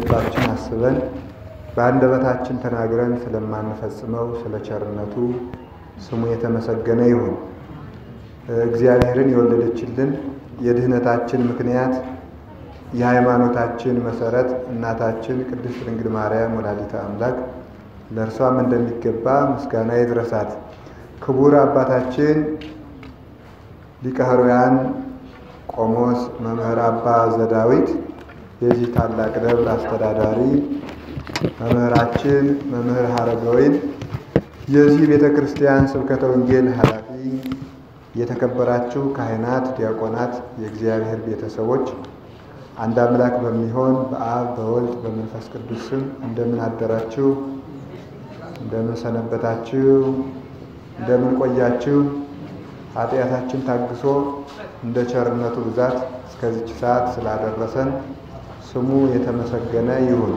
በልባችን አስበን በአንደበታችን ተናግረን ስለማንፈጽመው ስለ ቸርነቱ ስሙ የተመሰገነ ይሁን። እግዚአብሔርን የወለደችልን የድህነታችን ምክንያት የሃይማኖታችን መሰረት እናታችን ቅድስት ድንግል ማርያም ወላዲተ አምላክ ለእርሷም እንደሚገባ ምስጋና ይድረሳት። ክቡር አባታችን ሊቀ ኅሩያን ቆሞስ መምህር አባ ዘዳዊት የዚህ ታላቅ ደብር አስተዳዳሪ፣ መምህራችን መምህር ሀረገወይን የዚህ ቤተ ክርስቲያን ስብከተ ወንጌል ኃላፊ፣ የተከበራችሁ ካህናት፣ ዲያቆናት፣ የእግዚአብሔር ቤተሰቦች አንድ አምላክ በሚሆን በአብ በወልድ በመንፈስ ቅዱስ ስም እንደምን አደራችሁ? እንደምን ሰነበታችሁ? እንደምን ቆያችሁ? ኃጢአታችን ታግሶ እንደ ቸርነቱ ብዛት እስከዚች ሰዓት ስላደረሰን ስሙ የተመሰገነ ይሁን።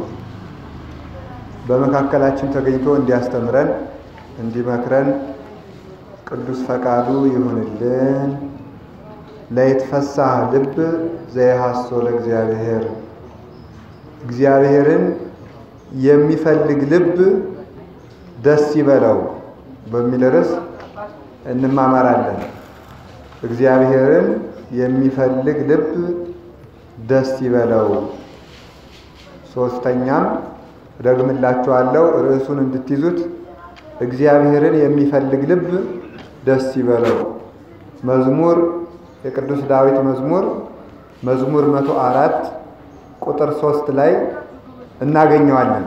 በመካከላችን ተገኝቶ እንዲያስተምረን እንዲመክረን ቅዱስ ፈቃዱ ይሁንልን። ለይትፈሳህ ልብ ዘይሃሶ ለእግዚአብሔር እግዚአብሔርን የሚፈልግ ልብ ደስ ይበለው በሚል ርዕስ እንማማራለን። እግዚአብሔርን የሚፈልግ ልብ ደስ ይበለው። ሶስተኛም ደግምላችኋለሁ፣ ርዕሱን እንድትይዙት እግዚአብሔርን የሚፈልግ ልብ ደስ ይበለው። መዝሙር የቅዱስ ዳዊት መዝሙር መዝሙር መቶ አራት ቁጥር ሶስት ላይ እናገኘዋለን።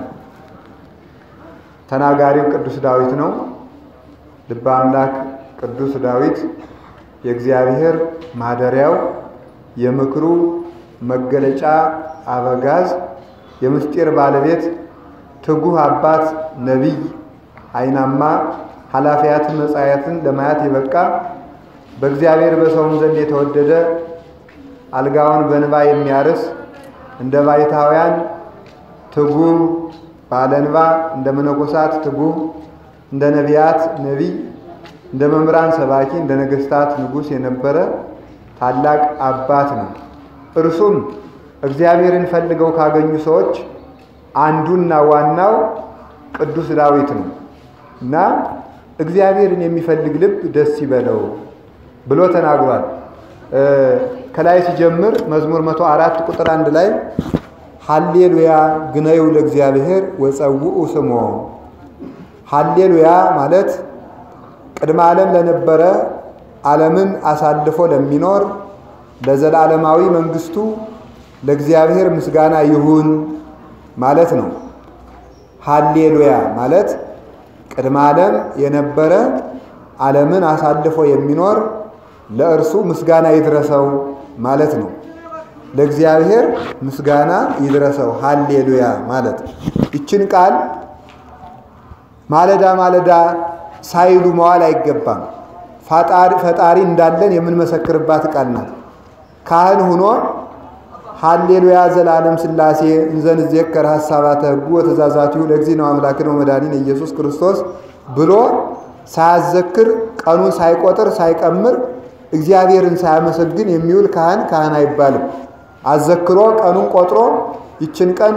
ተናጋሪው ቅዱስ ዳዊት ነው። ልበ አምላክ ቅዱስ ዳዊት የእግዚአብሔር ማደሪያው የምክሩ መገለጫ አበጋዝ የምስጢር ባለቤት ትጉህ አባት ነቢይ አይናማ ኃላፊያት መጻያትን ለማየት የበቃ በእግዚአብሔር በሰውም ዘንድ የተወደደ አልጋውን በንባ የሚያርስ እንደ ባይታውያን ትጉህ ባለንባ እንደ መነኮሳት ትጉህ እንደ ነቢያት ነቢይ እንደ መምህራን ሰባኪ እንደ ነገስታት ንጉሥ የነበረ ታላቅ አባት ነው። እርሱም እግዚአብሔርን ፈልገው ካገኙ ሰዎች አንዱና ዋናው ቅዱስ ዳዊት ነው እና እግዚአብሔርን የሚፈልግ ልብ ደስ ይበለው ብሎ ተናግሯል። ከላይ ሲጀምር መዝሙር መቶ አራት ቁጥር አንድ ላይ ሀሌሉያ ግነዩ ለእግዚአብሔር ወጸውኡ ስሞ። ሀሌሉያ ማለት ቅድመ ዓለም ለነበረ ዓለምን አሳልፎ ለሚኖር ለዘላለማዊ መንግስቱ ለእግዚአብሔር ምስጋና ይሁን ማለት ነው። ሀሌሉያ ማለት ቅድመ ዓለም የነበረ ዓለምን አሳልፎ የሚኖር ለእርሱ ምስጋና ይድረሰው ማለት ነው። ለእግዚአብሔር ምስጋና ይድረሰው ሀሌሉያ ማለት ይችን ቃል ማለዳ ማለዳ ሳይሉ መዋል አይገባም። ፈጣሪ እንዳለን የምንመሰክርባት ቃል ናት። ካህን ሁኖ ሀሌሉያ ዘላለም ሥላሴ እንዘንዜከር ሐሳባተ ሕጉ ወትእዛዛቲሁ ለእግዚእነ አምላክነ ወመድኃኒነ ኢየሱስ ክርስቶስ ብሎ ሳያዘክር ቀኑን ሳይቆጥር ሳይቀምር እግዚአብሔርን ሳያመሰግን የሚውል ካህን ካህን አይባልም። አዘክሮ ቀኑን ቆጥሮ ይችን ቀን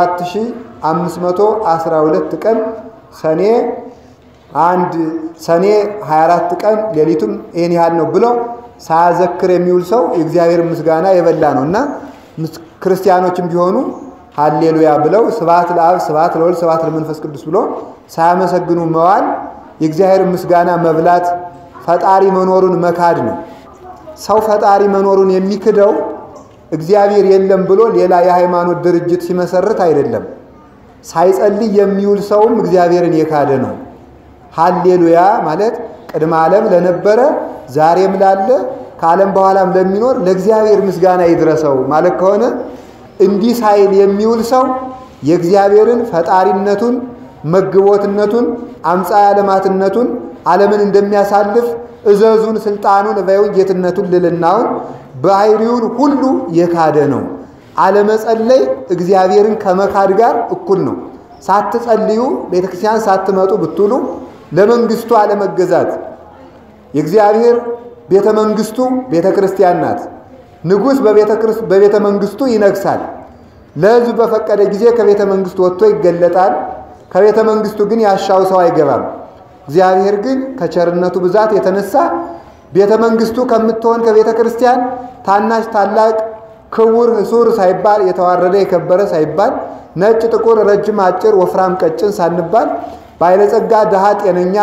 7512 ቀን ሰኔ አንድ ሰኔ 24 ቀን ሌሊቱም ይህን ያህል ነው ብሎ ሳያዘክር የሚውል ሰው የእግዚአብሔር ምስጋና የበላ ነው እና ክርስቲያኖችም ቢሆኑ ሀሌሉያ ብለው ስብሐት ለአብ ስብሐት ለወልድ ስብሐት ለመንፈስ ቅዱስ ብሎ ሳያመሰግኑ መዋል የእግዚአብሔር ምስጋና መብላት ፈጣሪ መኖሩን መካድ ነው። ሰው ፈጣሪ መኖሩን የሚክደው እግዚአብሔር የለም ብሎ ሌላ የሃይማኖት ድርጅት ሲመሰርት አይደለም። ሳይጸልይ የሚውል ሰውም እግዚአብሔርን የካደ ነው። ሀሌሉያ ማለት ቅድመ ዓለም ለነበረ ዛሬም ላለ ከዓለም በኋላም ለሚኖር ለእግዚአብሔር ምስጋና ይድረሰው ማለት ከሆነ እንዲህ ሳይል የሚውል ሰው የእግዚአብሔርን ፈጣሪነቱን፣ መግቦትነቱን፣ አምፃ ዓለማትነቱን ዓለምን እንደሚያሳልፍ እዘዙን፣ ስልጣኑን፣ እበዩን፣ ጌትነቱን፣ ልልናውን ባህሪውን ሁሉ የካደ ነው። አለመጸለይ እግዚአብሔርን ከመካድ ጋር እኩል ነው። ሳትጸልዩ ቤተክርስቲያን ሳትመጡ ብትውሉ ለመንግስቱ አለመገዛት የእግዚአብሔር ቤተ መንግስቱ ቤተ ክርስቲያን ናት። ንጉሥ በቤተ መንግስቱ ይነግሳል። ለሕዝብ በፈቀደ ጊዜ ከቤተ መንግስቱ ወጥቶ ይገለጣል። ከቤተ መንግስቱ ግን ያሻው ሰው አይገባም። እግዚአብሔር ግን ከቸርነቱ ብዛት የተነሳ ቤተ መንግስቱ ከምትሆን ከቤተ ክርስቲያን ታናሽ፣ ታላቅ፣ ክቡር፣ ህሱር ሳይባል የተዋረደ የከበረ ሳይባል ነጭ፣ ጥቁር፣ ረጅም፣ አጭር፣ ወፍራም፣ ቀጭን ሳንባል ባለጸጋ፣ ድሃ፣ ጤነኛ፣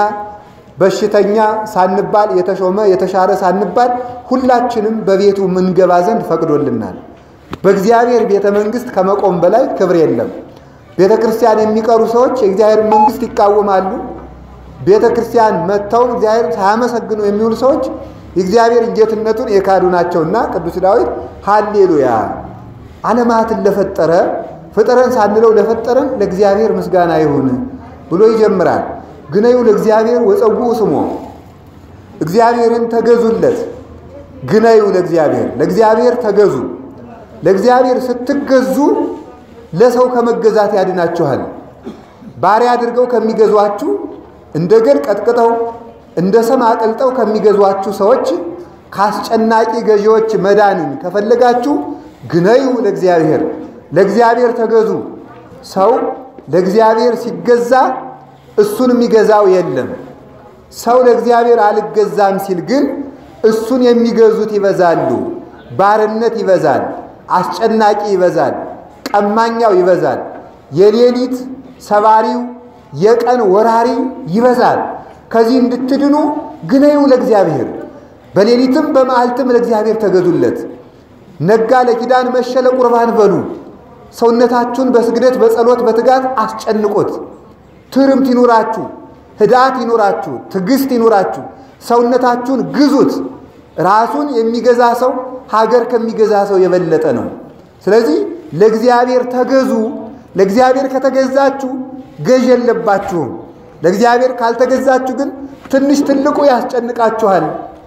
በሽተኛ ሳንባል የተሾመ የተሻረ ሳንባል ሁላችንም በቤቱ ምንገባ ዘንድ ፈቅዶልናል። በእግዚአብሔር ቤተ መንግስት ከመቆም በላይ ክብር የለም። ቤተ ክርስቲያን የሚቀሩ ሰዎች የእግዚአብሔር መንግስት ይቃወማሉ። ቤተ ክርስቲያን መጥተው እግዚአብሔር ሳያመሰግኑ የሚውሉ ሰዎች የእግዚአብሔር ጌትነቱን የካዱ ናቸውና ቅዱስ ዳዊት ሃሌሉያ ዓለማትን ለፈጠረ ፍጥረን ሳንለው ለፈጠረን ለእግዚአብሔር ምስጋና ይሁን ብሎ ይጀምራል። ግነዩ ለእግዚአብሔር ወፀውኡ ስሞ እግዚአብሔርን ተገዙለት። ግነዩ ለእግዚአብሔር ለእግዚአብሔር ተገዙ። ለእግዚአብሔር ስትገዙ ለሰው ከመገዛት ያድናችኋል። ባሪያ አድርገው ከሚገዟችሁ እንደ ገል ቀጥቅጠው እንደ ሰም አቅልጠው ከሚገዟችሁ ሰዎች ከአስጨናቂ ገዢዎች መዳንን ከፈለጋችሁ ግነዩ ለእግዚአብሔር ለእግዚአብሔር ተገዙ። ሰው ለእግዚአብሔር ሲገዛ እሱን የሚገዛው የለም። ሰው ለእግዚአብሔር አልገዛም ሲል ግን እሱን የሚገዙት ይበዛሉ። ባርነት ይበዛል። አስጨናቂ ይበዛል። ቀማኛው ይበዛል። የሌሊት ሰባሪው የቀን ወራሪ ይበዛል። ከዚህ እንድትድኑ ግነዩ ለእግዚአብሔር በሌሊትም በመዓልትም ለእግዚአብሔር ተገዙለት። ነጋ ለኪዳን መሸ ለቁርባን በሉ። ሰውነታችሁን በስግደት በጸሎት በትጋት አስጨንቁት። ትርምት ይኑራችሁ፣ ህዳት ይኑራችሁ፣ ትዕግስት ይኑራችሁ። ሰውነታችሁን ግዙት። ራሱን የሚገዛ ሰው ሀገር ከሚገዛ ሰው የበለጠ ነው። ስለዚህ ለእግዚአብሔር ተገዙ። ለእግዚአብሔር ከተገዛችሁ ገዥ የለባችሁም። ለእግዚአብሔር ካልተገዛችሁ ግን ትንሽ ትልቁ ያስጨንቃችኋል።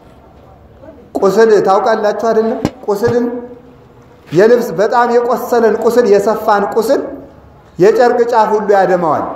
ቁስል ታውቃላችሁ አይደለም? ቁስልን የልብስ በጣም የቆሰለን ቁስል የሰፋን ቁስል የጨርቅ ጫፍ ሁሉ ያደማዋል።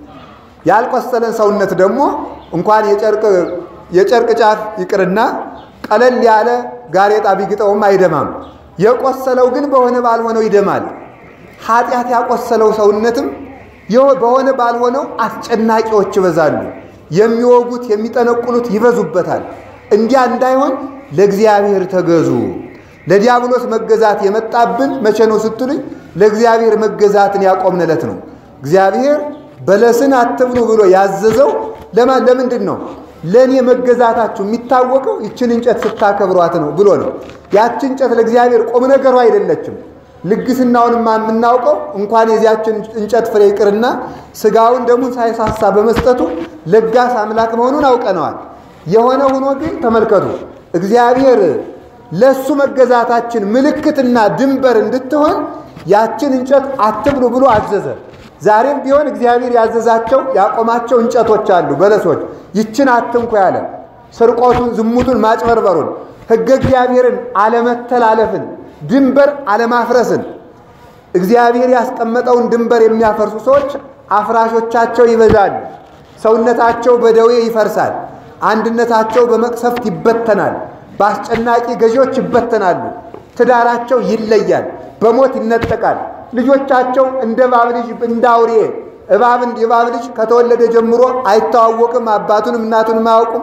ያልቆሰለን ሰውነት ደግሞ እንኳን የጨርቅ ጫፍ ይቅርና ቀለል ያለ ጋሬጣ ቢግጠውም አይደማም። የቆሰለው ግን በሆነ ባልሆነው ይደማል። ኃጢአት ያቆሰለው ሰውነትም በሆነ ባልሆነው አስጨናቂዎች ይበዛሉ። የሚወጉት የሚጠነቁሉት ይበዙበታል። እንዲያ እንዳይሆን ለእግዚአብሔር ተገዙ። ለዲያብሎስ መገዛት የመጣብን መቼ ነው ስትሉኝ፣ ለእግዚአብሔር መገዛትን ያቆምንለት ነው። እግዚአብሔር በለስን አትብሉ ብሎ ያዘዘው ለማን ለምንድን ነው? ለእኔ መገዛታችሁ የሚታወቀው ይችን እንጨት ስታከብሯት ነው ብሎ ነው። ያችን እንጨት ለእግዚአብሔር ቁም ነገሩ አይደለችም። ልግስናውንማ የምናውቀው እንኳን የዚያችን እንጨት ፍሬ ይቅርና ስጋውን ደሙን ሳይሳሳ በመስጠቱ ለጋስ አምላክ መሆኑን አውቀነዋል። የሆነ ሆኖ ግን ተመልከቱ፣ እግዚአብሔር ለእሱ መገዛታችን ምልክትና ድንበር እንድትሆን ያችን እንጨት አትብሉ ብሎ አዘዘ። ዛሬም ቢሆን እግዚአብሔር ያዘዛቸው ያቆማቸው እንጨቶች አሉ፣ በለሶች። ይችን አትንኩ ያለ ስርቆቱን፣ ዝሙቱን፣ ማጭበርበሩን፣ ሕገ እግዚአብሔርን አለመተላለፍን ድንበር አለማፍረስን እግዚአብሔር ያስቀመጠውን ድንበር የሚያፈርሱ ሰዎች አፍራሾቻቸው ይበዛሉ። ሰውነታቸው በደዌ ይፈርሳል። አንድነታቸው በመቅሰፍት ይበተናል። በአስጨናቂ ገዢዎች ይበተናሉ። ትዳራቸው ይለያል፣ በሞት ይነጠቃል። ልጆቻቸው እንደ እባብ ልጅ እንደ አውሬ እባብ የእባብ ልጅ ከተወለደ ጀምሮ አይተዋወቅም። አባቱንም እናቱንም አያውቁም።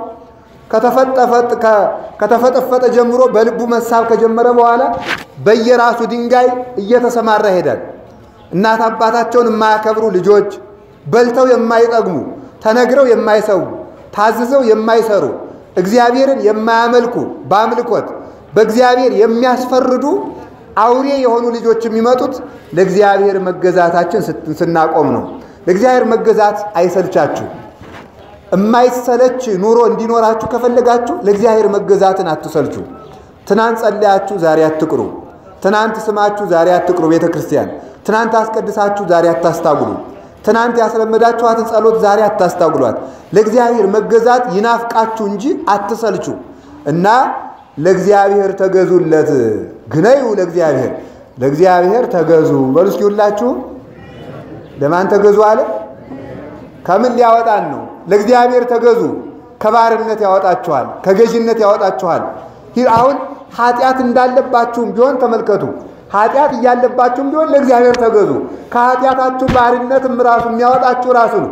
ከተፈጠፈጠ ጀምሮ በልቡ መሳብ ከጀመረ በኋላ በየራሱ ድንጋይ እየተሰማራ ይሄዳል። እናት አባታቸውን የማያከብሩ ልጆች፣ በልተው የማይጠግሙ፣ ተነግረው የማይሰዉ፣ ታዝዘው የማይሰሩ፣ እግዚአብሔርን የማያመልኩ፣ በአምልኮት በእግዚአብሔር የሚያስፈርዱ አውሬ የሆኑ ልጆች የሚመጡት ለእግዚአብሔር መገዛታችን ስናቆም ነው። ለእግዚአብሔር መገዛት አይሰልቻችሁ። የማይሰለች ኑሮ እንዲኖራችሁ ከፈለጋችሁ ለእግዚአብሔር መገዛትን አትሰልቹ። ትናንት ጸለያችሁ፣ ዛሬ አትቅሩ። ትናንት ስማችሁ፣ ዛሬ አትቅሩ። ቤተ ክርስቲያን ትናንት አስቀድሳችሁ፣ ዛሬ አታስታጉሉ። ትናንት ያስለመዳችኋትን ጸሎት ዛሬ አታስታጉሏት። ለእግዚአብሔር መገዛት ይናፍቃችሁ እንጂ አትሰልቹ እና ለእግዚአብሔር ተገዙለት። ግነዩ ለእግዚአብሔር ለእግዚአብሔር ተገዙ በሉ እስኪ ሁላችሁም። ለማን ተገዙ አለ? ከምን ሊያወጣን ነው? ለእግዚአብሔር ተገዙ። ከባርነት ያወጣችኋል፣ ከገዥነት ያወጣችኋል። አሁን ኃጢአት እንዳለባችሁም ቢሆን ተመልከቱ። ኃጢአት እያለባችሁም ቢሆን ለእግዚአብሔር ተገዙ። ከኃጢአታችሁ ባርነትም ራሱ የሚያወጣችሁ ራሱ ነው።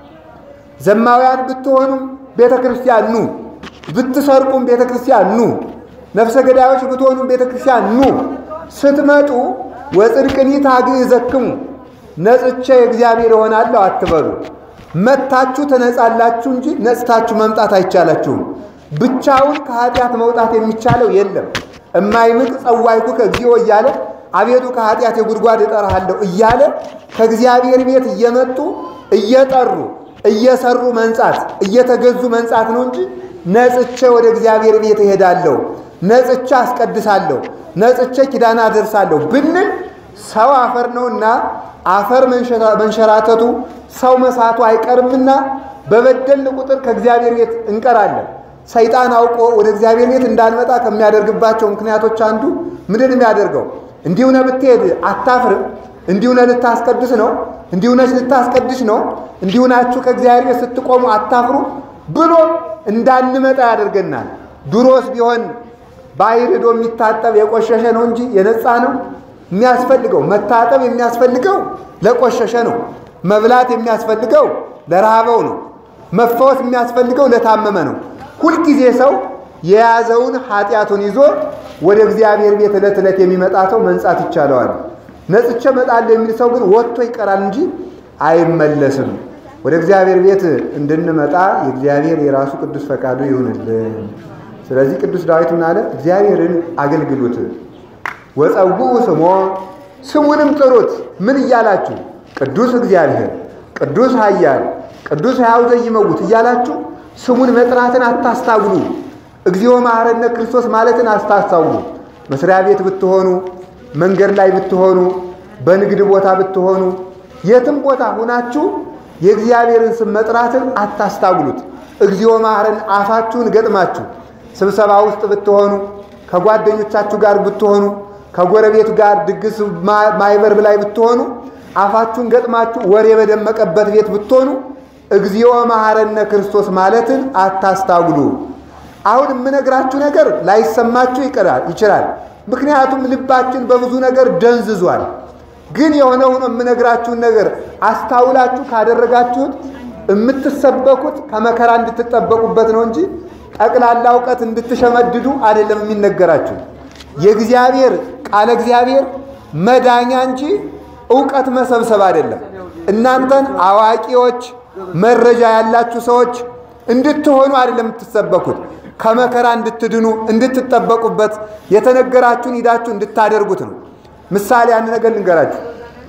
ዘማውያን ብትሆኑም ቤተ ክርስቲያን ኑ፣ ብትሰርቁም ቤተ ክርስቲያን ኑ፣ ነፍሰ ገዳዮች ብትሆኑም ቤተ ክርስቲያን ኑ። ስትመጡ ወጽድቅኒ ታግዕዘክሙ ነጽቼ እግዚአብሔር እሆናለሁ አትበሉ። መታችሁ ትነጻላችሁ እንጂ ነጽታችሁ መምጣት አይቻላችሁም። ብቻውን ከኃጢአት መውጣት የሚቻለው የለም። እማይምቅ ጸዋይኩ ከእግዚኦ እያለ አቤቱ ከኃጢአት የጉድጓድ እጠራሃለሁ እያለ ከእግዚአብሔር ቤት እየመጡ እየጠሩ እየሰሩ መንጻት እየተገዙ መንጻት ነው እንጂ ነጽቼ ወደ እግዚአብሔር ቤት እሄዳለሁ፣ ነጽቼ አስቀድሳለሁ፣ ነጽቼ ኪዳን አደርሳለሁ ብንል ሰው አፈር ነውና አፈር መንሸራተቱ ሰው መሳቱ አይቀርምና በበደልን ቁጥር ከእግዚአብሔር ቤት እንቀራለን። ሰይጣን አውቆ ወደ እግዚአብሔር ቤት እንዳንመጣ ከሚያደርግባቸው ምክንያቶች አንዱ ምንድን የሚያደርገው እንዲሁ ነህ ብትሄድ አታፍርም፣ እንዲሁ ነህ ልታስቀድስ ነው፣ እንዲሁ ነች ልታስቀድስ ነው፣ እንዲሁ ናችሁ ከእግዚአብሔር ቤት ስትቆሙ አታፍሩ ብሎ እንዳንመጣ ያደርገናል። ድሮስ ቢሆን ባሕር ሄዶ የሚታጠብ የቆሸሸ ነው እንጂ የነጻ ነው የሚያስፈልገው መታጠብ የሚያስፈልገው ለቆሸሸ ነው። መብላት የሚያስፈልገው ለረሃበው ነው። መፈወስ የሚያስፈልገው ለታመመ ነው። ሁልጊዜ ሰው የያዘውን ኃጢአቱን ይዞ ወደ እግዚአብሔር ቤት ዕለት ዕለት የሚመጣ ሰው መንጻት ይቻለዋል። ነጽቼ እመጣለሁ የሚል ሰው ግን ወጥቶ ይቀራል እንጂ አይመለስም። ወደ እግዚአብሔር ቤት እንድንመጣ የእግዚአብሔር የራሱ ቅዱስ ፈቃዱ ይሁንልን። ስለዚህ ቅዱስ ዳዊት ምን አለ? እግዚአብሔርን አገልግሉት ወጸውዑ ስሞ ስሙንም ጥሩት። ምን እያላችሁ? ቅዱስ እግዚአብሔር፣ ቅዱስ ኃያል፣ ቅዱስ ሕያው ዘይመውት እያላችሁ ስሙን መጥራትን አታስታጉሉ። እግዚኦ መሐረነ ክርስቶስ ማለትን አታስታጉሉ። መስሪያ ቤት ብትሆኑ፣ መንገድ ላይ ብትሆኑ፣ በንግድ ቦታ ብትሆኑ፣ የትም ቦታ ሁናችሁ የእግዚአብሔርን ስም መጥራትን አታስታጉሉት። እግዚኦ መሐረን አፋችሁን ገጥማችሁ ስብሰባ ውስጥ ብትሆኑ፣ ከጓደኞቻችሁ ጋር ብትሆኑ ከጎረቤት ጋር ድግስ ማይበር ላይ ብትሆኑ አፋችሁን ገጥማችሁ ወሬ በደመቀበት ቤት ብትሆኑ እግዚኦ መሐረነ ክርስቶስ ማለትን አታስታጉሉ። አሁን የምነግራችሁ ነገር ላይሰማችሁ ይችላል። ምክንያቱም ልባችን በብዙ ነገር ደንዝዟል። ግን የሆነ ሆኖ የምነግራችሁን ነገር አስታውላችሁ ካደረጋችሁት የምትሰበኩት ከመከራ እንድትጠበቁበት ነው እንጂ ጠቅላላ እውቀት እንድትሸመድዱ አይደለም የሚነገራችሁ። የእግዚአብሔር ቃለ እግዚአብሔር መዳኛ እንጂ እውቀት መሰብሰብ አይደለም። እናንተን አዋቂዎች፣ መረጃ ያላችሁ ሰዎች እንድትሆኑ አይደለም የምትሰበኩት፣ ከመከራ እንድትድኑ እንድትጠበቁበት፣ የተነገራችሁን ሂዳችሁ እንድታደርጉት ነው። ምሳሌ አንድ ነገር ልንገራችሁ።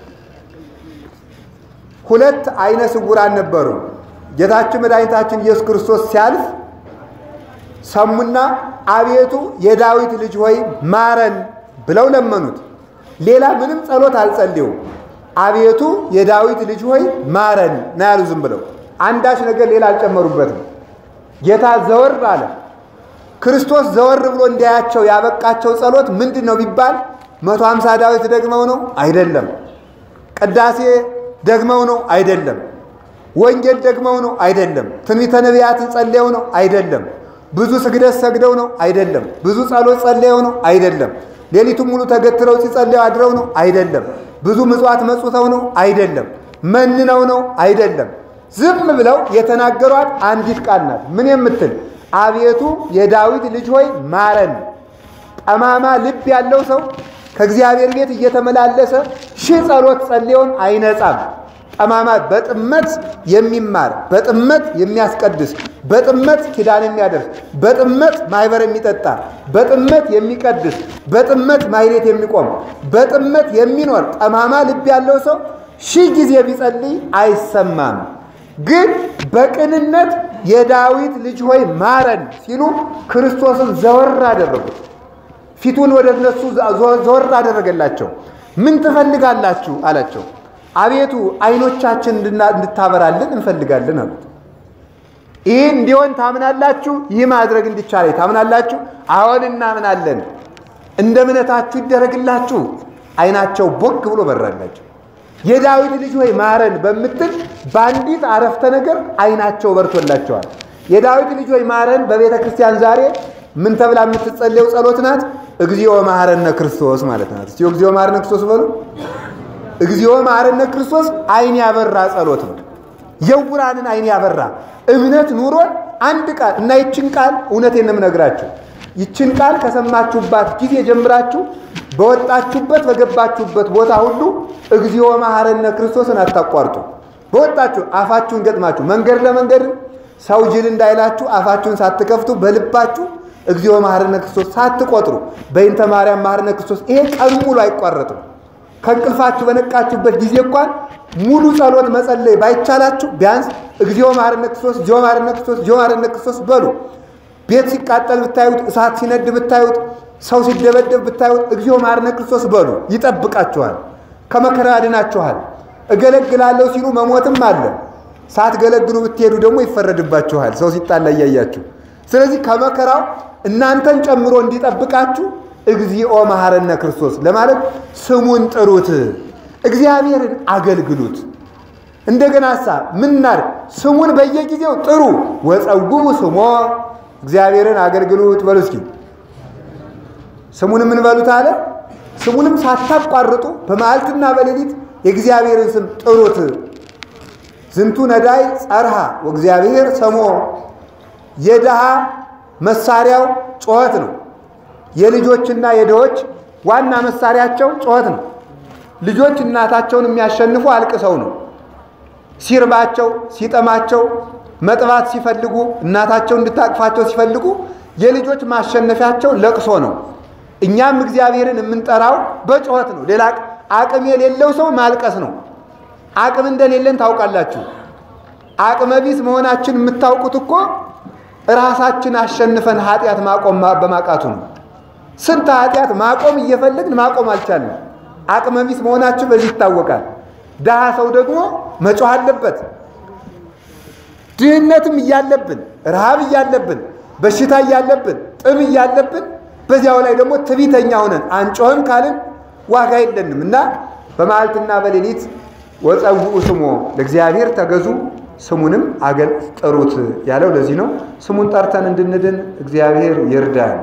ሁለት አይነ ስውራን ነበሩ። ጌታችን መድኃኒታችን ኢየሱስ ክርስቶስ ሲያልፍ ሰሙና አቤቱ የዳዊት ልጅ ሆይ ማረን ብለው ለመኑት። ሌላ ምንም ጸሎት አልጸልዩም። አቤቱ የዳዊት ልጅ ሆይ ማረን ና ያሉ ዝም ብለው አንዳች ነገር ሌላ አልጨመሩበትም። ጌታ ዘወር አለ። ክርስቶስ ዘወር ብሎ እንዲያያቸው ያበቃቸው ጸሎት ምንድን ነው ቢባል መቶ ሃምሳ ዳዊት ደግመው ነው አይደለም። ቅዳሴ ደግመው ነው አይደለም። ወንጌል ደግመው ነው አይደለም። ትንቢተ ነቢያትን ጸልየው ነው አይደለም። ብዙ ስግደት ሰግደው ነው አይደለም። ብዙ ጸሎት ጸልየው ነው አይደለም። ሌሊቱን ሙሉ ተገትረው ሲጸልዩ አድረው ነው አይደለም። ብዙ ምጽዋት መጽውተው ነው አይደለም። መንነው ነው አይደለም። ዝም ብለው የተናገሯት አንዲት ቃል ናት። ምን የምትል አቤቱ የዳዊት ልጅ ሆይ ማረን። ጠማማ ልብ ያለው ሰው ከእግዚአብሔር ቤት እየተመላለሰ ሺህ ጸሎት ጸልየውም አይነጻም። ጠማማ በጥመት የሚማር በጥመት የሚያስቀድስ በጥመት ኪዳን የሚያደርስ በጥመት ማይበር የሚጠጣ በጥመት የሚቀድስ በጥመት ማይሌት የሚቆም በጥመት የሚኖር ጠማማ ልብ ያለው ሰው ሺህ ጊዜ ቢጸልይ አይሰማም። ግን በቅንነት የዳዊት ልጅ ሆይ ማረን ሲሉ ክርስቶስን ዘወር አደረጉት። ፊቱን ወደ እነሱ ዘወር አደረገላቸው። ምን ትፈልጋላችሁ አላቸው። አቤቱ ዓይኖቻችን እንድታበራልን እንፈልጋለን አሉት። ይህ እንዲሆን ታምናላችሁ? ይህ ማድረግ እንዲቻለ ታምናላችሁ? አዎን እናምናለን። እንደ እምነታችሁ ይደረግላችሁ። ዓይናቸው ቦግ ብሎ በራላቸው። የዳዊት ልጅ ሆይ ማረን በምትል በአንዲት አረፍተ ነገር ዓይናቸው በርቶላቸዋል። የዳዊት ልጅ ሆይ ማረን በቤተ ክርስቲያን ዛሬ ምን ተብላ የምትጸለየው ጸሎት ናት? እግዚኦ መሐረነ ክርስቶስ ማለት ናት። እስቲ እግዚኦ መሐረነ ክርስቶስ በሉ። እግዚኦ መሐረነ ክርስቶስ አይን ያበራ ጸሎት ነው። የውራንን አይን ያበራ እምነት ኑሮን አንድ ቃል እና ይችን ቃል እውነቴን ነው የምነግራችሁ። ይችን ቃል ከሰማችሁባት ጊዜ ጀምራችሁ በወጣችሁበት በገባችሁበት ቦታ ሁሉ እግዚኦ መሐረነ ክርስቶስን አታቋርጡ። በወጣችሁ አፋችሁን ገጥማችሁ መንገድ ለመንገድ ሰው ጅል እንዳይላችሁ አፋችሁን ሳትከፍቱ በልባችሁ እግዚኦ መሐረነ ክርስቶስ ሳትቆጥሩ በይንተ ማርያም መሐረነ ክርስቶስ ይሄ ቀን ሙሉ አይቋረጥም። ከእንቅልፋችሁ በነቃችሁበት ጊዜ እንኳን ሙሉ ጸሎት መጸለይ ባይቻላችሁ ቢያንስ እግዚኦ መሐረነ ክርስቶስ፣ እግዚኦ መሐረነ ክርስቶስ፣ እግዚኦ መሐረነ ክርስቶስ በሉ። ቤት ሲቃጠል ብታዩት፣ እሳት ሲነድ ብታዩት፣ ሰው ሲደበደብ ብታዩት እግዚኦ መሐረነ ክርስቶስ በሉ። ይጠብቃችኋል፣ ከመከራ ያድናችኋል። እገለግላለሁ ሲሉ መሞትም አለ። ሳትገለግሉ ብትሄዱ ደግሞ ይፈረድባችኋል፣ ሰው ሲጣላ እያያችሁ። ስለዚህ ከመከራው እናንተን ጨምሮ እንዲጠብቃችሁ እግዚኦ መሐረነ ክርስቶስ ለማለት ስሙን ጥሩት፣ እግዚአብሔርን አገልግሉት። እንደገና ሳ ምናር ስሙን በየጊዜው ጥሩ። ወጸውቡ ስሞ እግዚአብሔርን አገልግሉት በሉ እስኪ። ስሙን ምን በሉት አለ? ስሙንም ሳታቋርጡ በመዓልትና በሌሊት የእግዚአብሔርን ስም ጥሩት። ዝንቱ ነዳይ ጸርሃ ወእግዚአብሔር ሰሞ። የድሃ መሳሪያው ጩኸት ነው። የልጆችና የድሆች ዋና መሳሪያቸው ጩኸት ነው። ልጆች እናታቸውን የሚያሸንፉ አልቅሰው ነው። ሲርባቸው፣ ሲጠማቸው፣ መጥባት ሲፈልጉ እናታቸው እንድታቅፋቸው ሲፈልጉ የልጆች ማሸነፊያቸው ለቅሶ ነው። እኛም እግዚአብሔርን የምንጠራው በጩኸት ነው። ሌላ አቅም የሌለው ሰው ማልቀስ ነው። አቅም እንደሌለን ታውቃላችሁ። አቅመ ቢስ መሆናችን የምታውቁት እኮ ራሳችን አሸንፈን ኃጢአት ማቆም በማቃቱ ነው። ስንት ኃጢአት ማቆም እየፈለግን ማቆም አልቻልንም። አቅመ ቢስ መሆናችን በዚህ ይታወቃል። ድሃ ሰው ደግሞ መጮህ አለበት። ድህነትም እያለብን፣ ረሃብ እያለብን፣ በሽታ እያለብን፣ ጥም እያለብን በዚያው ላይ ደግሞ ትቢተኛ ሆነን አንጮህም ካልን ዋጋ የለንም እና በመዓልትና በሌሊት ወጸውኡ ስሞ ለእግዚአብሔር ተገዙ ስሙንም አገል ጥሩት ያለው ለዚህ ነው። ስሙን ጠርተን እንድንድን እግዚአብሔር ይርዳን።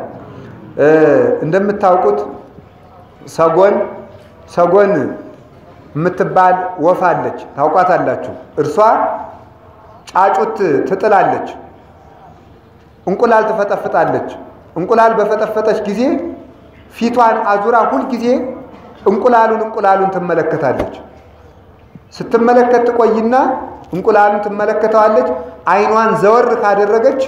እንደምታውቁት ሰጎን ሰጎን የምትባል ወፍ አለች፣ ታውቋታላችሁ። እርሷ ጫጩት ትጥላለች፣ እንቁላል ትፈጠፍጣለች። እንቁላል በፈጠፈጠች ጊዜ ፊቷን አዙራ ሁልጊዜ እንቁላሉን እንቁላሉን ትመለከታለች። ስትመለከት ትቆይና እንቁላሉን ትመለከተዋለች። ዓይኗን ዘወር ካደረገች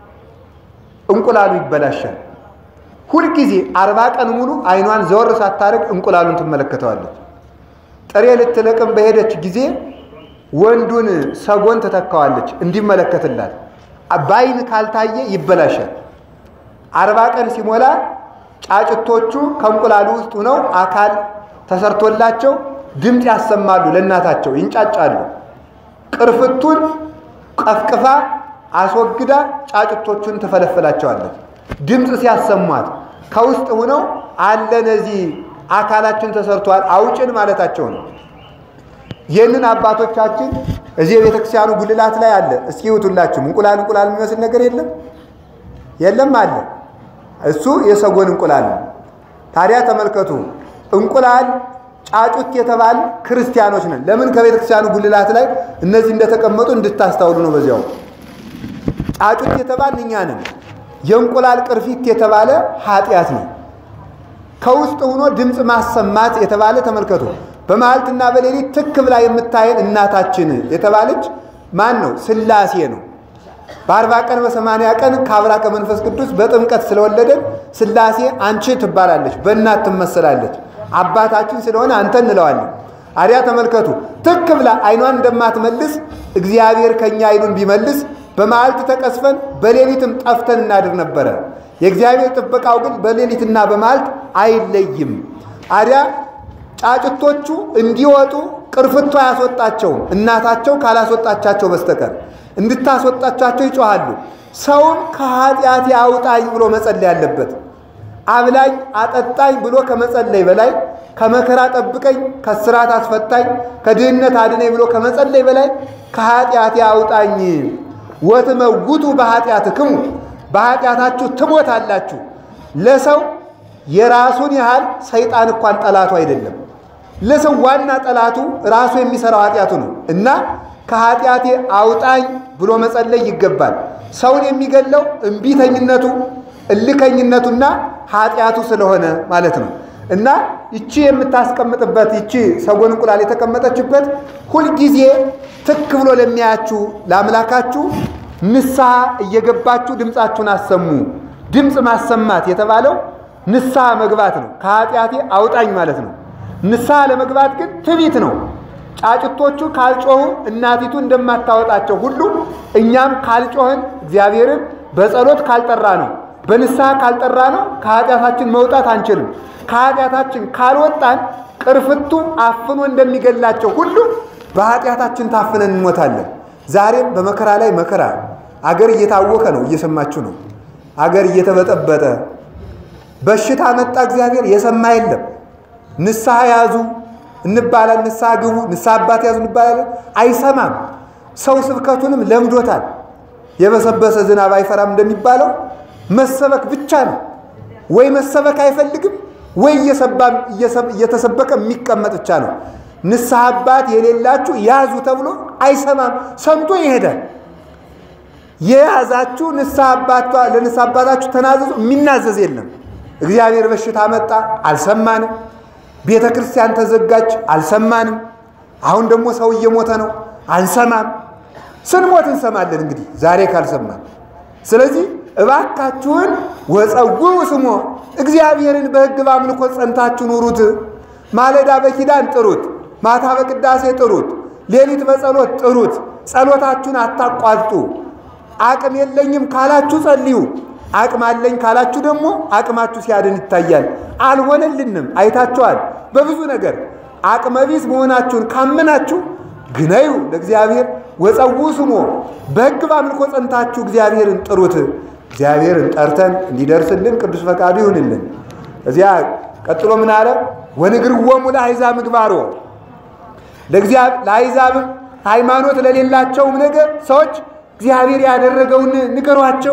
እንቁላሉ ይበላሻል። ሁልጊዜ አርባ ቀን ሙሉ ዓይኗን ዘወር ሳታደርግ እንቁላሉን ትመለከተዋለች። ጥሬ ልትለቅም በሄደች ጊዜ ወንዱን ሰጎን ትተካዋለች እንዲመለከትላት። በዓይን ካልታየ ይበላሻል። አርባ ቀን ሲሞላ ጫጭቶቹ ከእንቁላሉ ውስጥ ሆነው አካል ተሰርቶላቸው ድምፅ ያሰማሉ፣ ለእናታቸው ይንጫጫሉ። ቅርፍቱን ቀፍቅፋ አስወግዳ ጫጭቶቹን ትፈለፍላቸዋለች። ድምፅ ሲያሰሟት ከውስጥ ሆነው አለ እነዚህ አካላችን ተሰርቷል አውጭን ማለታቸው ነው። ይህንን አባቶቻችን እዚህ የቤተክርስቲያኑ ጉልላት ላይ አለ። እስኪ ይውቱላችሁም እንቁላል እንቁላል የሚመስል ነገር የለም የለም አለ። እሱ የሰጎን እንቁላል ነው። ታዲያ ተመልከቱ እንቁላል ጫጩት የተባል ክርስቲያኖች ነን። ለምን ከቤተክርስቲያኑ ጉልላት ላይ እነዚህ እንደተቀመጡ እንድታስታውሉ ነው። በዚያው ጫጩት የተባል እኛ ነን። የእንቁላል ቅርፊት የተባለ ኃጢአት ነው። ከውስጥ ሆኖ ድምፅ ማሰማት የተባለ ተመልከቱ። በመዓልትና በሌሊት ትክ ብላ የምታየን እናታችን የተባለች ማን ነው? ሥላሴ ነው። በአርባ ቀን በሰማንያ ቀን ከአብራ ከመንፈስ ቅዱስ በጥምቀት ስለወለደን ሥላሴ አንቺ ትባላለች፣ በእናት ትመሰላለች። አባታችን ስለሆነ አንተ እንለዋለን። አዲያ ተመልከቱ፣ ትክ ብላ አይኗን እንደማትመልስ እግዚአብሔር ከኛ አይኑን ቢመልስ በመዓልት ተቀስፈን በሌሊትም ጠፍተን እናድር ነበረ። የእግዚአብሔር ጥበቃው ግን በሌሊትና በመዓልት አይለይም። አዲያ ጫጭቶቹ እንዲወጡ ቅርፍቷ አያስወጣቸውም፣ እናታቸው ካላስወጣቻቸው በስተቀር እንድታስወጣቻቸው ይጮሃሉ። ሰውም ከኃጢአት አውጣኝ ብሎ መጸለይ አለበት። አብላኝ አጠጣኝ ብሎ ከመጸለይ በላይ ከመከራ ጠብቀኝ፣ ከስራት አስፈታኝ፣ ከድህነት አድነኝ ብሎ ከመጸለይ በላይ ከኃጢአት አውጣኝ ወትመውቱ በኃጢአትክሙ በኃጢአታችሁ ትሞታላችሁ። ለሰው የራሱን ያህል ሰይጣን እንኳን ጠላቱ አይደለም። ለሰው ዋና ጠላቱ ራሱ የሚሰራው ኃጢአቱ ነው እና ከኃጢአቴ አውጣኝ ብሎ መጸለይ ይገባል። ሰውን የሚገለው እምቢተኝነቱ፣ እልከኝነቱና ኃጢአቱ ስለሆነ ማለት ነው እና ይቺ የምታስቀምጥበት ይቺ ሰጎን እንቁላል የተቀመጠችበት ሁልጊዜ ትክ ብሎ ለሚያያችሁ ለአምላካችሁ ንስሐ እየገባችሁ ድምፃችሁን አሰሙ። ድምፅ ማሰማት የተባለው ንስሐ መግባት ነው። ከኃጢአቴ አውጣኝ ማለት ነው። ንስሐ ለመግባት ግን ትቢት ነው። ጫጭቶቹ ካልጮሁ እናቲቱ እንደማታወጣቸው ሁሉ እኛም ካልጮህን እግዚአብሔርን በጸሎት ካልጠራ ነው በንስሐ ካልጠራ ነው ከኃጢአታችን መውጣት አንችልም። ከኃጢአታችን ካልወጣን ቅርፍቱ አፍኖ እንደሚገላቸው ሁሉ በኃጢአታችን ታፍነን እንሞታለን። ዛሬም በመከራ ላይ መከራ፣ አገር እየታወከ ነው፣ እየሰማችሁ ነው። አገር እየተበጠበጠ በሽታ መጣ። እግዚአብሔር የሰማ የለም። ንስሐ ያዙ እንባላል፣ ንስሐ ግቡ፣ ንስሐ አባት ያዙ እንባላለን። አይሰማም። ሰው ስብከቱንም ለምዶታል። የበሰበሰ ዝናብ አይፈራም እንደሚባለው መሰበክ ብቻ ነው። ወይ መሰበክ አይፈልግም ወይ እየተሰበከ የሚቀመጥ ብቻ ነው። ንስሐ አባት የሌላችሁ ያዙ ተብሎ አይሰማም። ሰምቶ ይሄዳል። የያዛችሁ ለንስሐ አባታችሁ ተናዘዙ። የሚናዘዝ የለም። እግዚአብሔር በሽታ መጣ፣ አልሰማንም። ቤተ ክርስቲያን ተዘጋች፣ አልሰማንም። አሁን ደግሞ ሰው እየሞተ ነው፣ አንሰማም። ስንሞት እንሰማለን። እንግዲህ ዛሬ ካልሰማን፣ ስለዚህ እባካችሁን ወፀውው ስሞ እግዚአብሔርን በሕግ በአምልኮ ጸንታችሁ ኑሩት። ማለዳ በኪዳን ጥሩት፣ ማታ በቅዳሴ ጥሩት፣ ሌሊት በጸሎት ጥሩት። ጸሎታችሁን አታቋርጡ። አቅም የለኝም ካላችሁ ጸልዩ። አቅም አለኝ ካላችሁ ደግሞ አቅማችሁ ሲያድን ይታያል። አልሆነልንም፣ አይታችኋል። በብዙ ነገር አቅመቢስ መሆናችሁን ካመናችሁ ግነዩ ለእግዚአብሔር ወፀውው ስሞ በሕግ በአምልኮ ጸንታችሁ እግዚአብሔርን ጥሩት። እግዚአብሔርን ጠርተን እንዲደርስልን ቅዱስ ፈቃዱ ይሁንልን። እዚያ ቀጥሎ ምን አለ? ወንግርዎሙ ለአሕዛብ ምግባሮ ለአሕዛብም ሃይማኖት ለሌላቸውም ነገር ሰዎች እግዚአብሔር ያደረገውን ንገሯቸው።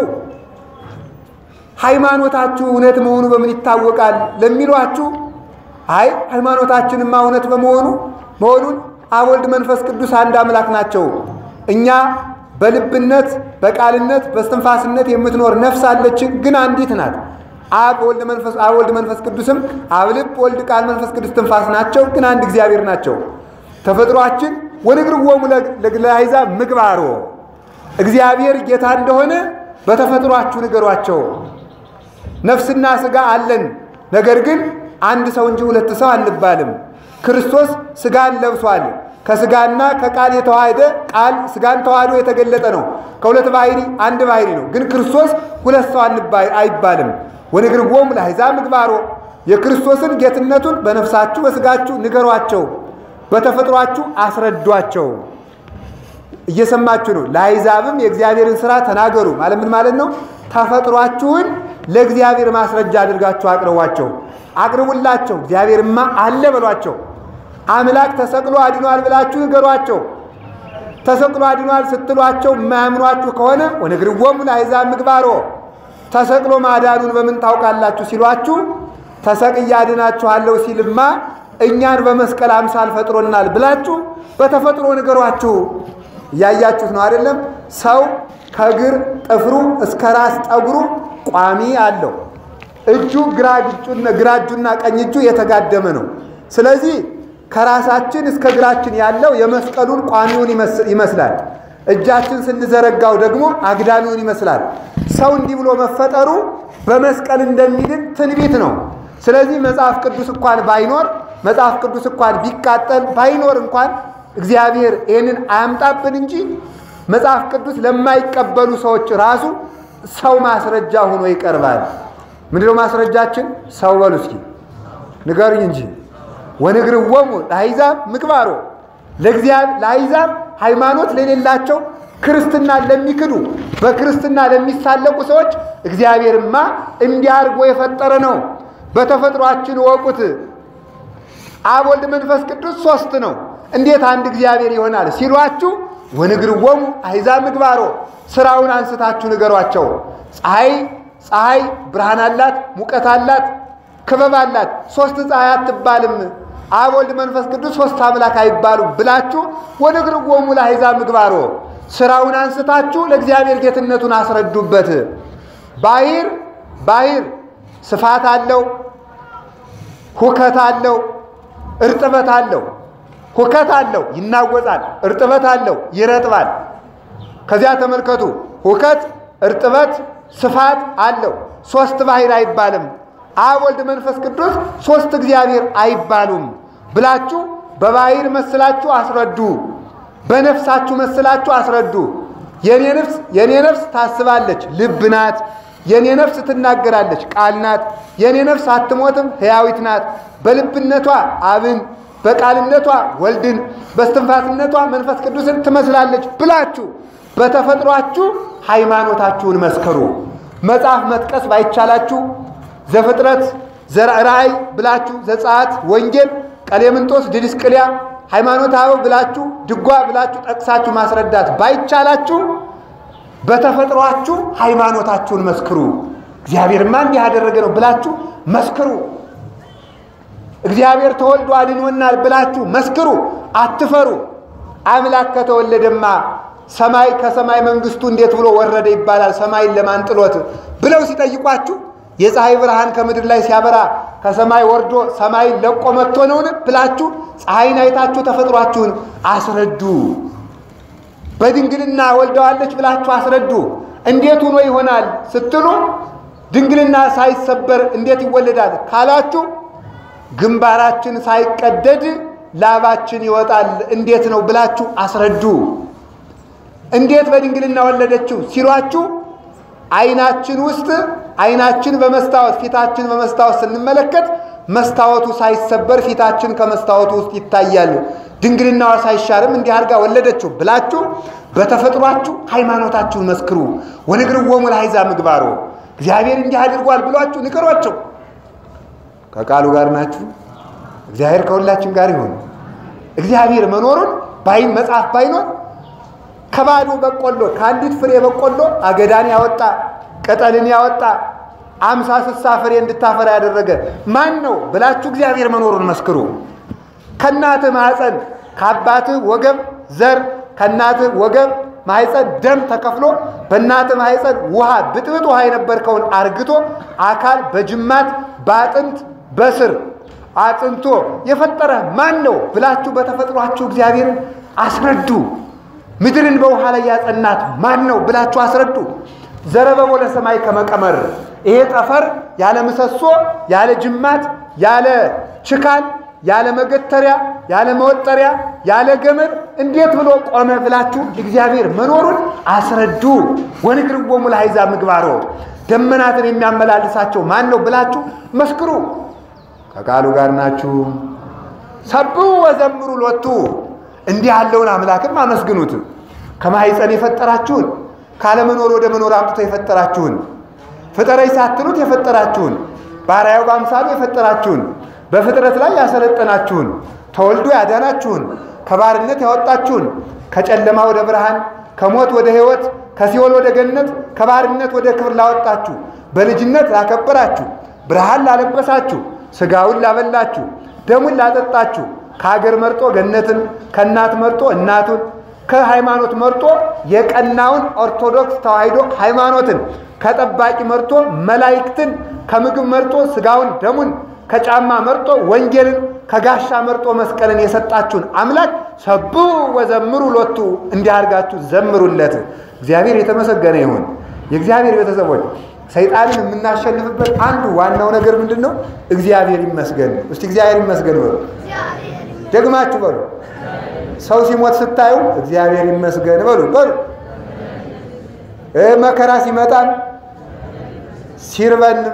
ሃይማኖታችሁ እውነት መሆኑ በምን ይታወቃል ለሚሏችሁ፣ አይ ሃይማኖታችንማ እውነት በመሆኑ መሆኑን አብ ወልድ መንፈስ ቅዱስ አንድ አምላክ ናቸው። እኛ በልብነት በቃልነት በስትንፋስነት የምትኖር ነፍስ አለችን፣ ግን አንዲት ናት። አብ ወልድ መንፈስ አብ ወልድ መንፈስ ቅዱስም አብ ልብ ወልድ ቃል መንፈስ ቅዱስ ትንፋስ ናቸው፣ ግን አንድ እግዚአብሔር ናቸው። ተፈጥሯችን ወንግርዎሙ ለአሕዛብ ምግባሮ እግዚአብሔር ጌታ እንደሆነ በተፈጥሯችሁ ንገሯቸው። ነፍስና ሥጋ አለን፣ ነገር ግን አንድ ሰው እንጂ ሁለት ሰው አንባልም። ክርስቶስ ሥጋን ለብሷል። ከሥጋና ከቃል የተዋሃደ ቃል ሥጋን ተዋህዶ የተገለጠ ነው። ከሁለት ባህሪ አንድ ባህሪ ነው። ግን ክርስቶስ ሁለት ሰው አይባልም። ወንግርዎሙ ለአሕዛብ ምግባሮ የክርስቶስን ጌትነቱን በነፍሳችሁ በሥጋችሁ ንገሯቸው፣ በተፈጥሯችሁ አስረዷቸው። እየሰማችሁ ነው። ለአሕዛብም የእግዚአብሔርን ሥራ ተናገሩ ማለት ምን ማለት ነው? ተፈጥሯችሁን ለእግዚአብሔር ማስረጃ አድርጋችሁ አቅርቧቸው፣ አቅርቡላቸው። እግዚአብሔርማ አለ በሏቸው። አምላክ ተሰቅሎ አድኗል ብላችሁ ንገሯቸው። ተሰቅሎ አድኗል ስትሏቸው የማያምኗችሁ ከሆነ ወንግርዎሙ ለአሕዛብ ምግባሮ ተሰቅሎ ማዳኑን በምን ታውቃላችሁ ሲሏችሁ ተሰቅዬ አድናችኋለሁ ሲልማ እኛን በመስቀል አምሳል ፈጥሮናል ብላችሁ በተፈጥሮ ንገሯችሁ። እያያችሁት ነው አይደለም? ሰው ከእግር ጥፍሩ እስከ ራስ ጠጉሩ ቋሚ አለው። እጁ ግራ እጁና ቀኝ እጁ የተጋደመ ነው። ስለዚህ ከራሳችን እስከ እግራችን ያለው የመስቀሉን ቋሚውን ይመስላል። እጃችን ስንዘረጋው ደግሞ አግዳሚውን ይመስላል። ሰው እንዲህ ብሎ መፈጠሩ በመስቀል እንደሚድን ትንቢት ነው። ስለዚህ መጽሐፍ ቅዱስ እንኳን ባይኖር መጽሐፍ ቅዱስ እንኳን ቢቃጠል ባይኖር እንኳን እግዚአብሔር ይህንን አያምጣብን እንጂ መጽሐፍ ቅዱስ ለማይቀበሉ ሰዎች ራሱ ሰው ማስረጃ ሆኖ ይቀርባል። ምንድነው ማስረጃችን? ሰው በሉ እስኪ ንገሩኝ እንጂ ወንግርዎሙ ለአሕዛብ ምግባሮ ለአሕዛብ ሃይማኖት ለሌላቸው ክርስትና ለሚክዱ በክርስትና ለሚሳለቁ ሰዎች እግዚአብሔርማ እንዲህ አድርጎ የፈጠረ ነው። በተፈጥሯችን ወቁት። አብ ወልድ መንፈስ ቅዱስ ሶስት ነው። እንዴት አንድ እግዚአብሔር ይሆናል ሲሏችሁ ወንግርዎሙ አሕዛብ ምግባሮ ስራውን አንስታችሁ ንገሯቸው። ፀሐይ ፀሐይ ብርሃን አላት፣ ሙቀት አላት። ክበብ አላት። ሶስት ፀሐይ አትባልም። አብ ወልድ መንፈስ ቅዱስ ሶስት አምላክ አይባሉም ብላችሁ ወንግርዎሙ ለአሕዛብ ምግባሮ ስራውን አንስታችሁ ለእግዚአብሔር ጌትነቱን አስረዱበት። ባሕር ባሕር ስፋት አለው፣ ሁከት አለው፣ እርጥበት አለው። ሁከት አለው ይናወጣል፣ እርጥበት አለው ይረጥባል። ከዚያ ተመልከቱ፣ ሁከት፣ እርጥበት፣ ስፋት አለው። ሶስት ባሕር አይባልም። አብ ወልድ መንፈስ ቅዱስ ሶስት እግዚአብሔር አይባሉም ብላችሁ በባሕር መስላችሁ አስረዱ። በነፍሳችሁ መስላችሁ አስረዱ። የኔ ነፍስ የኔ ነፍስ ታስባለች፣ ልብ ናት። የኔ ነፍስ ትናገራለች፣ ቃል ናት። የኔ ነፍስ አትሞትም፣ ሕያዊት ናት። በልብነቷ አብን፣ በቃልነቷ ወልድን፣ በስትንፋስነቷ መንፈስ ቅዱስን ትመስላለች ብላችሁ በተፈጥሯችሁ ሃይማኖታችሁን መስከሩ። መጽሐፍ መጥቀስ ባይቻላችሁ ዘፍጥረት፣ ራእይ ብላችሁ ዘጸአት፣ ወንጌል፣ ቀሌምንጦስ፣ ዲድስቅልያ ሃይማኖተ አበው ብላችሁ ድጓ ብላችሁ ጠቅሳችሁ ማስረዳት ባይቻላችሁ በተፈጥሯችሁ ሃይማኖታችሁን መስክሩ። እግዚአብሔርማ እንዲህ ያደረገ ነው ብላችሁ መስክሩ። እግዚአብሔር ተወልዶ አድኖናል ብላችሁ መስክሩ። አትፈሩ። አምላክ ከተወለደማ ሰማይ ከሰማይ መንግስቱ እንዴት ብሎ ወረደ ይባላል? ሰማይን ለማን ጥሎት ብለው ሲጠይቋችሁ የፀሐይ ብርሃን ከምድር ላይ ሲያበራ ከሰማይ ወርዶ ሰማይን ለቆ መጥቶ ነውን ብላችሁ ፀሐይን አይታችሁ ተፈጥሯችሁን አስረዱ። በድንግልና ወልደዋለች ብላችሁ አስረዱ። እንዴት ሆኖ ይሆናል ስትሉ ድንግልና ሳይሰበር እንዴት ይወለዳል ካላችሁ ግንባራችን ሳይቀደድ ላባችን ይወጣል እንዴት ነው ብላችሁ አስረዱ። እንዴት በድንግልና ወለደችው ሲሏችሁ አይናችን ውስጥ አይናችን በመስታወት ፊታችን በመስታወት ስንመለከት መስታወቱ ሳይሰበር ፊታችን ከመስታወቱ ውስጥ ይታያል። ድንግልናዋ ሳይሻርም እንዲህ አድርጋ ወለደችው ብላችሁ በተፈጥሯችሁ ሃይማኖታችሁን መስክሩ። ወንግርዎሙ ለአሕዛብ ምግባሮ እግዚአብሔር እንዲህ አድርጓል ብሏችሁ ንገሯቸው። ከቃሉ ጋር ናችሁ። እግዚአብሔር ከሁላችን ጋር ይሁን። እግዚአብሔር መኖሩን ባይ መጽሐፍ ባይኖር ከባዶ በቆሎ ከአንዲት ፍሬ በቆሎ አገዳን ያወጣ ቅጠልን ያወጣ አምሳ ስሳ ፍሬ እንድታፈራ ያደረገ ማን ነው ብላችሁ እግዚአብሔር መኖሩን መስክሩ። ከእናትህ ማኅፀን ከአባትህ ወገብ ዘር ከእናትህ ወገብ ማኅፀን ደም ተከፍሎ በእናትህ ማኅፀን ውሃ ብጥብጥ ውሃ የነበርከውን አርግቶ አካል በጅማት በአጥንት በስር አጥንቶ የፈጠረ ማን ነው ብላችሁ በተፈጥሯችሁ እግዚአብሔርን አስረዱ። ምድርን በውሃ ላይ ያጸናት ማን ነው ብላችሁ አስረዱ። ዘረበቦ ለሰማይ ከመቀመር ይሄ ጠፈር ያለ ምሰሶ ያለ ጅማት ያለ ችካል ያለ መገተሪያ ያለ መወጠሪያ ያለ ገመድ እንዴት ብሎ ቆመ ብላችሁ እግዚአብሔር መኖሩን አስረዱ። ወንግርዎሙ ለአሕዛብ ምግባሮ ደመናትን የሚያመላልሳቸው ማን ነው ብላችሁ መስክሩ። ከቃሉ ጋር ናችሁ። ሰብሑ ወዘምሩ ሎቱ እንዲህ ያለውን አምላክም አመስግኑት። ከማኅፀን የፈጠራችሁን ካለመኖር ወደ መኖር አምጥቶ የፈጠራችሁን ፍጠረኝ ሳትሉት የፈጠራችሁን ባሪያው በአምሳሉ የፈጠራችሁን በፍጥረት ላይ ያሰለጠናችሁን ተወልዶ ያዳናችሁን ከባርነት ያወጣችሁን ከጨለማ ወደ ብርሃን ከሞት ወደ ሕይወት ከሲኦል ወደ ገነት ከባርነት ወደ ክብር ላወጣችሁ በልጅነት ላከበራችሁ ብርሃን ላለበሳችሁ ሥጋውን ላበላችሁ ደሙን ላጠጣችሁ ከሀገር መርጦ ገነትን ከእናት መርጦ እናቱን ከሃይማኖት መርጦ የቀናውን ኦርቶዶክስ ተዋሕዶ ሃይማኖትን ከጠባቂ መርጦ መላእክትን ከምግብ መርጦ ሥጋውን ደሙን ከጫማ መርጦ ወንጌልን ከጋሻ መርጦ መስቀልን የሰጣችሁን አምላክ ሰብሑ ወዘምሩ ሎቱ እንዲህ አድርጋችሁ ዘምሩለት። እግዚአብሔር የተመሰገነ ይሁን። የእግዚአብሔር ቤተሰቦች ሰይጣንን የምናሸንፍበት አንዱ ዋናው ነገር ምንድን ነው? እግዚአብሔር ይመስገን። እስቲ እግዚአብሔር ይመስገን በሉ። ደግማችሁ በሉ። ሰው ሲሞት ስታዩ እግዚአብሔር ይመስገን በሉ በሉ። መከራ ሲመጣም ሲርበንም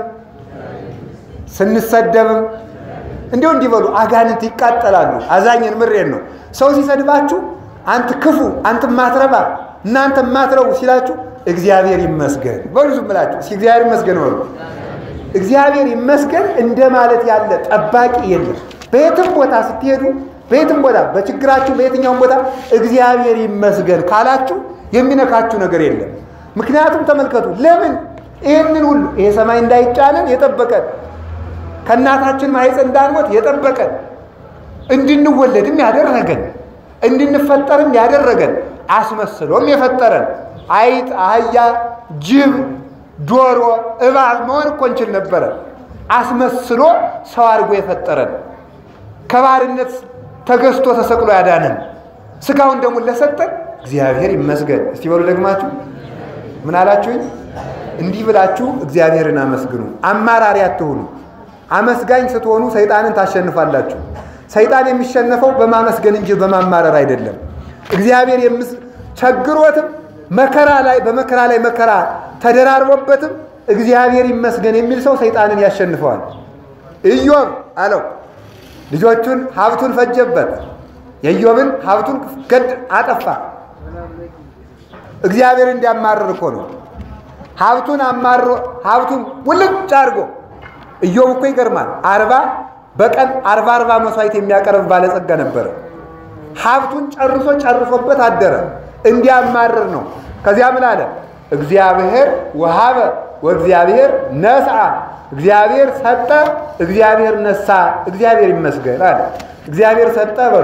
ስንሰደብም እንዲሁ እንዲህ በሉ። አጋንንት ይቃጠላሉ። አዛኝን ምሬን ነው። ሰው ሲሰድባችሁ አንተ ክፉ፣ አንተ ማትረባ፣ እናንተ ማትረቡ ሲላችሁ እግዚአብሔር ይመስገን በሉ። ዝም ብላችሁ እስኪ እግዚአብሔር ይመስገን በሉ። እግዚአብሔር ይመስገን እንደ ማለት ያለ ጠባቂ የለም። በየትም ቦታ ስትሄዱ፣ በየትም ቦታ በችግራችሁ፣ በየትኛውም ቦታ እግዚአብሔር ይመስገን ካላችሁ የሚነካችሁ ነገር የለም። ምክንያቱም ተመልከቱ፣ ለምን ይህንን ሁሉ ይሄ ሰማይ እንዳይጫነን የጠበቀን ከእናታችን ማኅፀን እንዳንሞት የጠበቀን እንድንወለድም ያደረገን እንድንፈጠርም ያደረገን አስመስሎም የፈጠረን አይጥ፣ አህያ፣ ጅብ፣ ዶሮ፣ እባብ መሆን እኮ እንችል ነበረ። አስመስሎ ሰው አድርጎ የፈጠረን ከባርነት ተገዝቶ ተሰቅሎ ያዳነን ስጋውን ደግሞ ለሰጠን እግዚአብሔር ይመስገን። እስቲ በሉ ደግማችሁ ምን አላችሁኝ? እንዲህ ብላችሁ እግዚአብሔርን አመስግኑ። አማራሪ አትሁኑ። አመስጋኝ ስትሆኑ ሰይጣንን ታሸንፋላችሁ። ሰይጣን የሚሸነፈው በማመስገን እንጂ በማማረር አይደለም። እግዚአብሔር ቸግሮትም መከራ ላይ በመከራ ላይ መከራ ተደራርቦበትም እግዚአብሔር ይመስገን የሚል ሰው ሰይጣንን ያሸንፈዋል። ኢዮብ አለው ልጆቹን ሀብቱን ፈጀበት። የኢዮብን ሀብቱን ገድ አጠፋ። እግዚአብሔር እንዲያማርር እኮ ነው። ሀብቱን አማሮ ሀብቱን ውልጭ አድርጎ ኢዮብ እኮ ይገርማል። አርባ በቀን አርባ አርባ መስዋዕት የሚያቀርብ ባለጸጋ ነበረ። ሀብቱን ጨርሶ ጨርሶበት አደረ። እንዲያማርር ነው። ከዚያ ምን አለ? እግዚአብሔር ወሀበ ወእግዚአብሔር ነስአ፣ እግዚአብሔር ሰጠ፣ እግዚአብሔር ነሳ፣ እግዚአብሔር ይመስገን አለ። እግዚአብሔር ሰጠ በሉ፣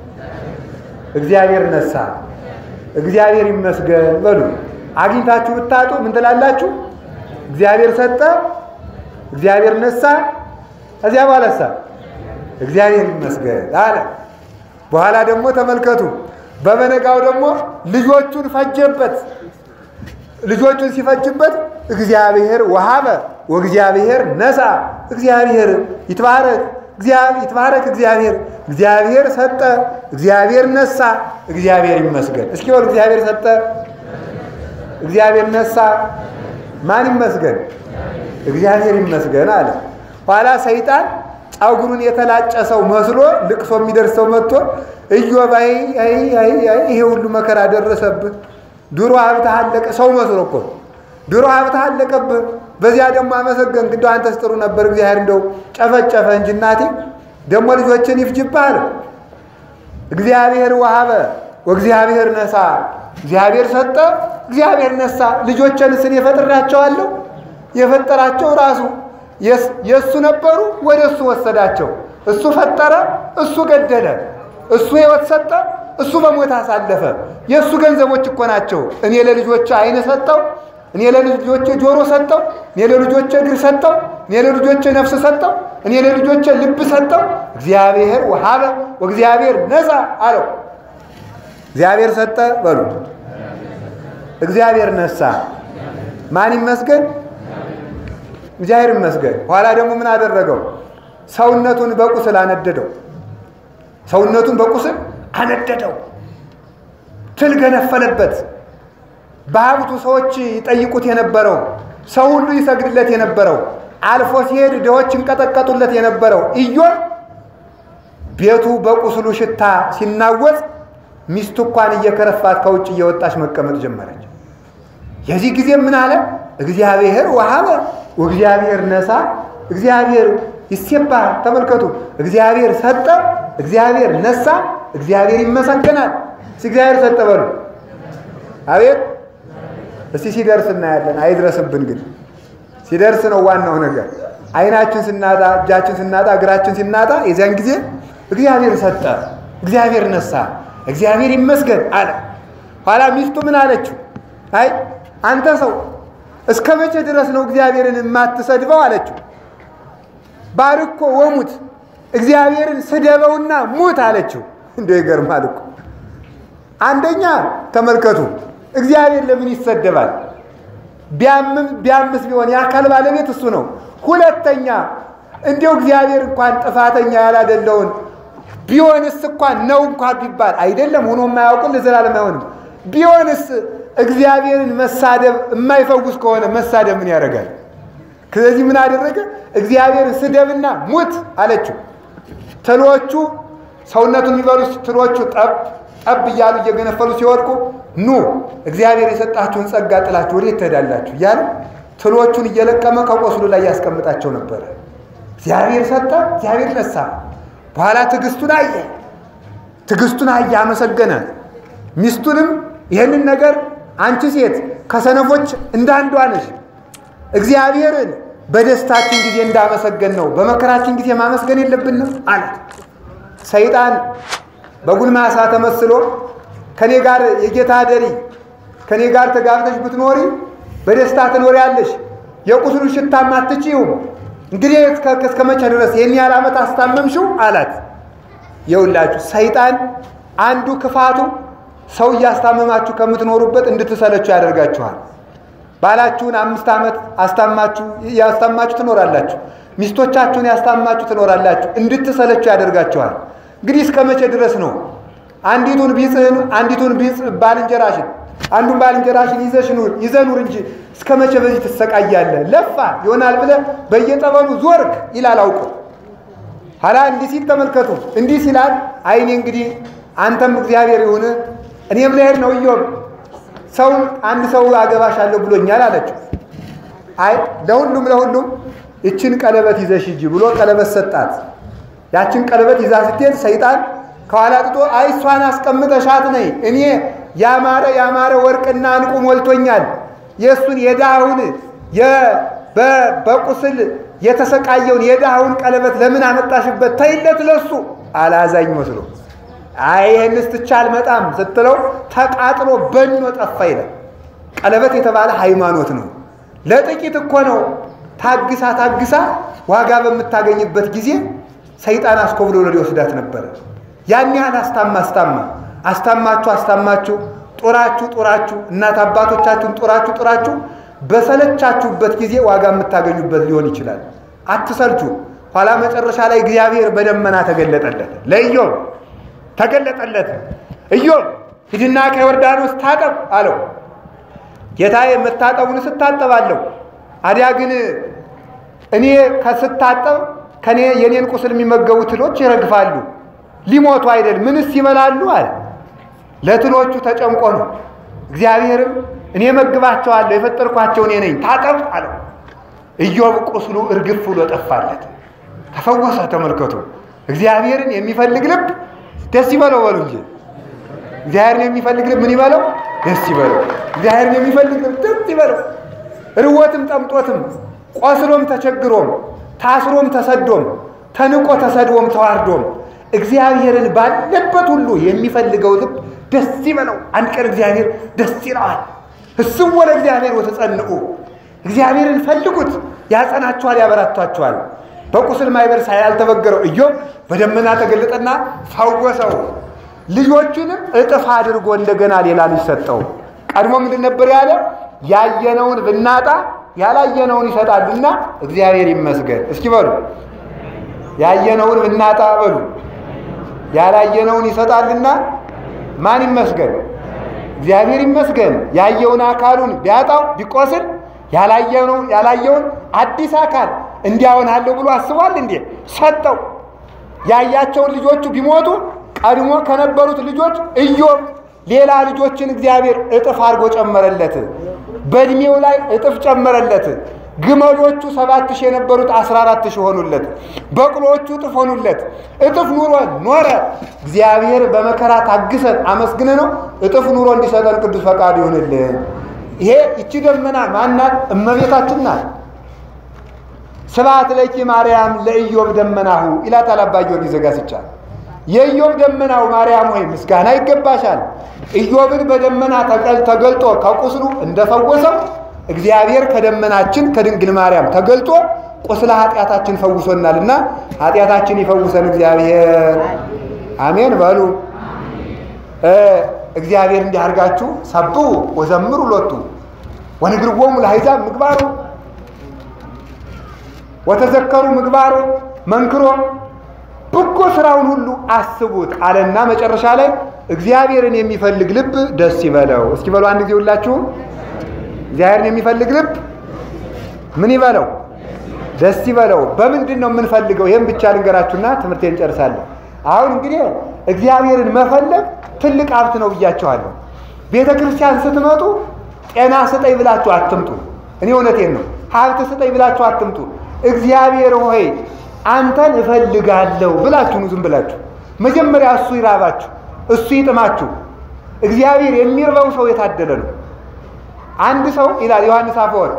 እግዚአብሔር ነሳ፣ እግዚአብሔር ይመስገን በሉ። አግኝታችሁ ብታጡ ምን ትላላችሁ? እግዚአብሔር ሰጠ፣ እግዚአብሔር ነሳ፣ ከዚያ በኋላሳ እግዚአብሔር ይመስገን አለ። በኋላ ደግሞ ተመልከቱ፣ በበነጋው ደግሞ ልጆቹን ፈጀበት። ልጆቹን ሲፈጅበት እግዚአብሔር ወሀበ ወእግዚአብሔር ነሳ፣ እግዚአብሔር ይትባረክ ይትባረክ እግዚአብሔር እግዚአብሔር ሰጠ፣ እግዚአብሔር ነሳ፣ እግዚአብሔር ይመስገን። እስኪ በሉ እግዚአብሔር ሰጠ፣ እግዚአብሔር ነሳ፣ ማን ይመስገን? እግዚአብሔር ይመስገን አለ። ኋላ ሰይጣን ጸጉሩን የተላጨ ሰው መስሎ ልቅሶ የሚደርሰው መጥቶ ኢዮብ ይሄ ሁሉ መከራ ደረሰብህ፣ ድሮ ሀብትህ አለቀ። ሰው መስሎ እኮ ድሮ ሀብትህ አለቀብህ፣ በዚያ ደግሞ አመሰገንክ። እንደው አንተስ ጥሩ ነበር፣ እግዚአብሔር እንደው ጨፈጨፈ እንጂ እናቴ ደግሞ ልጆችን ይፍጅብህ አለ። እግዚአብሔር ወሀበ ወእግዚአብሔር ነሳ፣ እግዚአብሔር ሰጠ፣ እግዚአብሔር ነሳ። ልጆችንስ እኔ ፈጥሬያቸዋለሁ። የፈጠራቸው ራሱ የእሱ ነበሩ፣ ወደ እሱ ወሰዳቸው። እሱ ፈጠረ፣ እሱ ገደለ። እሱ ሕይወት ሰጠ፣ እሱ በሞት አሳለፈ። የእሱ ገንዘቦች እኮ ናቸው። እኔ ለልጆች ዓይን ሰጠው፣ እኔ ለልጆቼ ጆሮ ሰጠው፣ እኔ ለልጆቼ እግር ሰጠው፣ እኔ ለልጆቼ ነፍስ ሰጠው፣ እኔ ለልጆቼ ልብ ሰጠው። እግዚአብሔር ወሀበ ወእግዚአብሔር ነሳ አለው። እግዚአብሔር ሰጠ በሉ፣ እግዚአብሔር ነሳ። ማን ይመስገን? እግዚአብሔር ይመስገን። ኋላ ደግሞ ምን አደረገው? ሰውነቱን በቁስል አነደደው። ሰውነቱን በቁስል አነደደው። ትል ገነፈለበት። በሀብቱ ሰዎች ይጠይቁት የነበረው ሰው ሁሉ ይሰግድለት የነበረው አልፎ ሲሄድ ድሆች ይንቀጠቀጡለት የነበረው ኢዮብ ቤቱ በቁስሉ ሽታ ሲናወጽ ሚስቱ እንኳን እየከረፋት ከውጭ እየወጣች መቀመጥ ጀመረች። የዚህ ጊዜ ምን አለ? እግዚአብሔር ወሀበ ወእግዚአብሔር ነሳ፣ እግዚአብሔር ይሴባል። ተመልከቱ፣ እግዚአብሔር ሰጠ፣ እግዚአብሔር ነሳ፣ እግዚአብሔር ይመሰገናል። እስኪ እግዚአብሔር ሰጠ በሉ። አቤት! እስቲ ሲደርስ እናያለን። አይድረስብን ግን ሲደርስ ነው ዋናው ነገር። ዓይናችን ስናጣ፣ እጃችን ስናጣ፣ እግራችን ሲናጣ የዚያን ጊዜ እግዚአብሔር ሰጠ፣ እግዚአብሔር ነሳ፣ እግዚአብሔር ይመስገን አለ። ኋላ ሚስቱ ምን አለችው? አይ አንተ ሰው እስከ መቼ ድረስ ነው እግዚአብሔርን የማትሰድበው አለችው። ባርኮ ወሙት እግዚአብሔርን ስደበውና ሙት አለችው። እንደው ይገርማል እኮ አንደኛ ተመልከቱ፣ እግዚአብሔር ለምን ይሰደባል? ቢያምም ቢያምስ ቢሆን የአካል ባለቤት እሱ ነው። ሁለተኛ እንዲው እግዚአብሔር እንኳን ጥፋተኛ ያላደለውን ቢሆንስ እንኳን ነው እንኳን ቢባል አይደለም ሆኖ የማያውቅን ለዘላለም አይሆንም። ቢሆንስ እግዚአብሔርን መሳደብ የማይፈውስ ከሆነ መሳደብ ምን ያደርጋል? ስለዚህ ምን አደረገ? እግዚአብሔርን ስደብና ሙት አለችው። ትሎቹ ሰውነቱን የሚበሉ ትሎቹ ጠብ ጠብ እያሉ እየገነፈሉ ሲወድቁ ኑ እግዚአብሔር የሰጣችሁን ጸጋ ጥላችሁ ወዴት ትሄዳላችሁ? እያለ ትሎቹን እየለቀመ ከቆስሉ ላይ ያስቀምጣቸው ነበረ። እግዚአብሔር ሰጠ፣ እግዚአብሔር ነሳ። በኋላ ትዕግስቱን አየ፣ ትዕግስቱን አየ፣ አመሰገነ። ሚስቱንም ይህንን ነገር አንቺ ሴት ከሰነፎች እንዳንዷ ነሽ፣ እግዚአብሔርን በደስታችን ጊዜ እንዳመሰገን ነው በመከራችን ጊዜ ማመስገን የለብንም አላት። ሰይጣን በጉልማሳ ተመስሎ ከኔ ጋር የጌታ ደሪ ከኔ ጋር ተጋብተሽ ብትኖሪ በደስታ ትኖሪያለሽ፣ የቁስሉ ሽታም አትችይውም። እንግዲህ እስከ መቼ ድረስ ይህን ያህል ዓመት አስታመምሽው አላት። የውላችሁ ሰይጣን አንዱ ክፋቱ ሰው እያስታመማችሁ ከምትኖሩበት እንድትሰለችሁ ያደርጋችኋል። ባላችሁን አምስት ዓመት አስታማችሁ ያስታማችሁ ትኖራላችሁ። ሚስቶቻችሁን ያስታማችሁ ትኖራላችሁ። እንድትሰለችሁ ያደርጋችኋል። እንግዲህ እስከ መቼ ድረስ ነው አንዲቱን ቢጽህን አንዲቱን ቢጽ ባልንጀራሽን አንዱን ባልንጀራሽን ይዘሽ ኑር ይዘህ ኑር እንጂ እስከ መቼ በዚህ ትሰቃያለህ? ለፋ ይሆናል ብለህ በየጠበሉ ዞርክ ይላል አውቆ ኋላ እንዲህ ሲል ተመልከቱ። እንዲህ ሲላል አይኔ እንግዲህ አንተም እግዚአብሔር ይሁን እኔም ልሄድ ነው እዮብ ሰው አንድ ሰው አገባሻለሁ ብሎኛል አለችው። አይ ለሁሉም ለሁሉም ይችን ቀለበት ይዘሽ ሂጂ ብሎ ቀለበት ሰጣት። ያችን ቀለበት ይዛ ስትሄድ ሰይጣን ከኋላ ጥጦ አይ እሷን አስቀምጠሻት ነይ እኔ ያማረ ያማረ ወርቅና እንቁ ሞልቶኛል የእሱን የድሃውን በቁስል የተሰቃየውን የድሃውን ቀለበት ለምን አመጣሽበት? ተይለት ለሱ አላዛኝ መስሎ አይ ይህንስ ትቼ አልመጣም ስትለው ተቃጥሎ በኖ ጠፋ ይላል። ቀለበት የተባለ ሃይማኖት ነው። ለጥቂት እኮ ነው። ታግሳ ታግሳ ዋጋ በምታገኝበት ጊዜ ሰይጣን አስኮብሎ ሊወስዳት ነበረ። ያን ያህል አስታማ አስታማ አስታማችሁ አስታማችሁ ጦራችሁ ጦራችሁ እናት አባቶቻችሁን ጦራችሁ ጦራችሁ በሰለቻችሁበት ጊዜ ዋጋ የምታገኙበት ሊሆን ይችላል። አትሰልቹ። ኋላ መጨረሻ ላይ እግዚአብሔር በደመና ተገለጠለት፣ ለኢዮብ ተገለጠለት። ኢዮብ ሂድና ከዮርዳኖስ ታጠብ አለው። ጌታዬ መታጠቡን ስታጠባለሁ፣ አዲያ ግን እኔ ከስታጠብ ከኔ የኔን ቁስል የሚመገቡ ትሎች ይረግፋሉ፣ ሊሞቱ አይደል ምንስ ይበላሉ አለ። ለትሎቹ ተጨንቆ ነው። እግዚአብሔርም እኔ መግባቸዋለሁ የፈጠርኳቸው እኔ ነኝ ታጠብ አለው። ኢዮብ ቁስሉ እርግፍ ብሎ ጠፋለት፣ ተፈወሰ። ተመልከቱ። እግዚአብሔርን የሚፈልግ ልብ ደስ ይበለው በሉ እንጂ እግዚአብሔርን የሚፈልግ ልብ ምን ይበለው? ደስ ይበለው። እግዚአብሔርን የሚፈልግ ልብ ደስ ይበለው። ርቦትም ጠምጦትም ቆስሎም ተቸግሮም ታስሮም ተሰዶም ተንቆ ተሰድቦም ተዋርዶም እግዚአብሔርን ባለበት ሁሉ የሚፈልገው ልብ ደስ ይበለው። አንድ ቀን እግዚአብሔር ደስ ይለዋል። እሱም ወደ እግዚአብሔር ወተጸንዑ እግዚአብሔርን ፈልጉት፣ ያጸናችኋል፣ ያበራቷችኋል። በቁስል ማይበር ያልተበገረው ኢዮብ በደመና ተገለጠና ፈወሰው። ልጆቹንም እጥፍ አድርጎ እንደገና ሌላ ልጅ ሰጠው። ቀድሞ ምንድን ነበር ያለ? ያየነውን ብናጣ ያላየነውን ይሰጣልና እግዚአብሔር ይመስገን። እስኪ በሉ ያየነውን ብናጣ በሉ ያላየነውን ይሰጣልና ማን ይመስገን? እግዚአብሔር ይመስገን። ያየውን አካሉን ቢያጣው ቢቆስል ያላየውን አዲስ አካል እንዲያሆናለሁ ብሎ አስቧል እንዴ? ሰጠው። ያያቸውን ልጆቹ ቢሞቱ ቀድሞ ከነበሩት ልጆች ኢዮብ ሌላ ልጆችን እግዚአብሔር እጥፍ አድርጎ ጨመረለት። በእድሜው ላይ እጥፍ ጨመረለት። ግመሎቹ ሰባት ሺህ የነበሩት አስራ አራት ሺህ ሆኑለት። በቅሎቹ እጥፍ ሆኑለት። እጥፍ ኑሮ ኖረ። እግዚአብሔር በመከራ ታግሰን አመስግነ ነው እጥፍ ኑሮ እንዲሰጠን ቅዱስ ፈቃድ ይሁንልን። ይሄ ይቺ ደመና ማናት? እመቤታችን ናት። ስብሐት ለኪ ማርያም ለኢዮብ ደመናሁ ይላታል አባ ጊዮርጊስ ዘጋስጫ። የኢዮብ ደመናው ማርያም ሆይ ምስጋና ይገባሻል። ኢዮብን በደመና ተገልጦ ከቁስሉ እንደፈወሰው እግዚአብሔር ከደመናችን ከድንግል ማርያም ተገልጦ ቁስለ ኃጢአታችን ፈውሶናልና ኃጢአታችን ይፈውሰን እግዚአብሔር። አሜን በሉ። እግዚአብሔር እንዲህ አድርጋችሁ ሰብሑ ወዘምሩ ሎቱ ወንግርዎሙ ለአሕዛብ ምግባሮ ወተዘከሩ ምግባሮ መንክሮ በጎ ስራውን ሁሉ አስቡት አለና መጨረሻ ላይ እግዚአብሔርን የሚፈልግ ልብ ደስ ይበለው። እስኪ በሉ አንድ ጊዜ ሁላችሁም እግዚአብሔርን የሚፈልግ ልብ ምን ይበለው? ደስ ይበለው። በምንድን ነው የምንፈልገው? ይህም ብቻ ልንገራችሁና ትምህርቴን እንጨርሳለን። አሁን እንግዲህ እግዚአብሔርን መፈለግ ትልቅ ሀብት ነው ብያቸዋለሁ። ቤተ ክርስቲያን ስትመጡ ጤና ስጠኝ ብላችሁ አትምጡ። እኔ እውነቴን ነው። ሀብት ስጠኝ ብላችሁ አትምጡ። እግዚአብሔር ሆይ አንተን እፈልጋለሁ ብላችሁ ነው። ዝም ብላችሁ መጀመሪያ እሱ ይራባችሁ፣ እሱ ይጥማችሁ። እግዚአብሔር የሚርበው ሰው የታደለ ነው። አንድ ሰው ይላል ዮሐንስ አፈወርቅ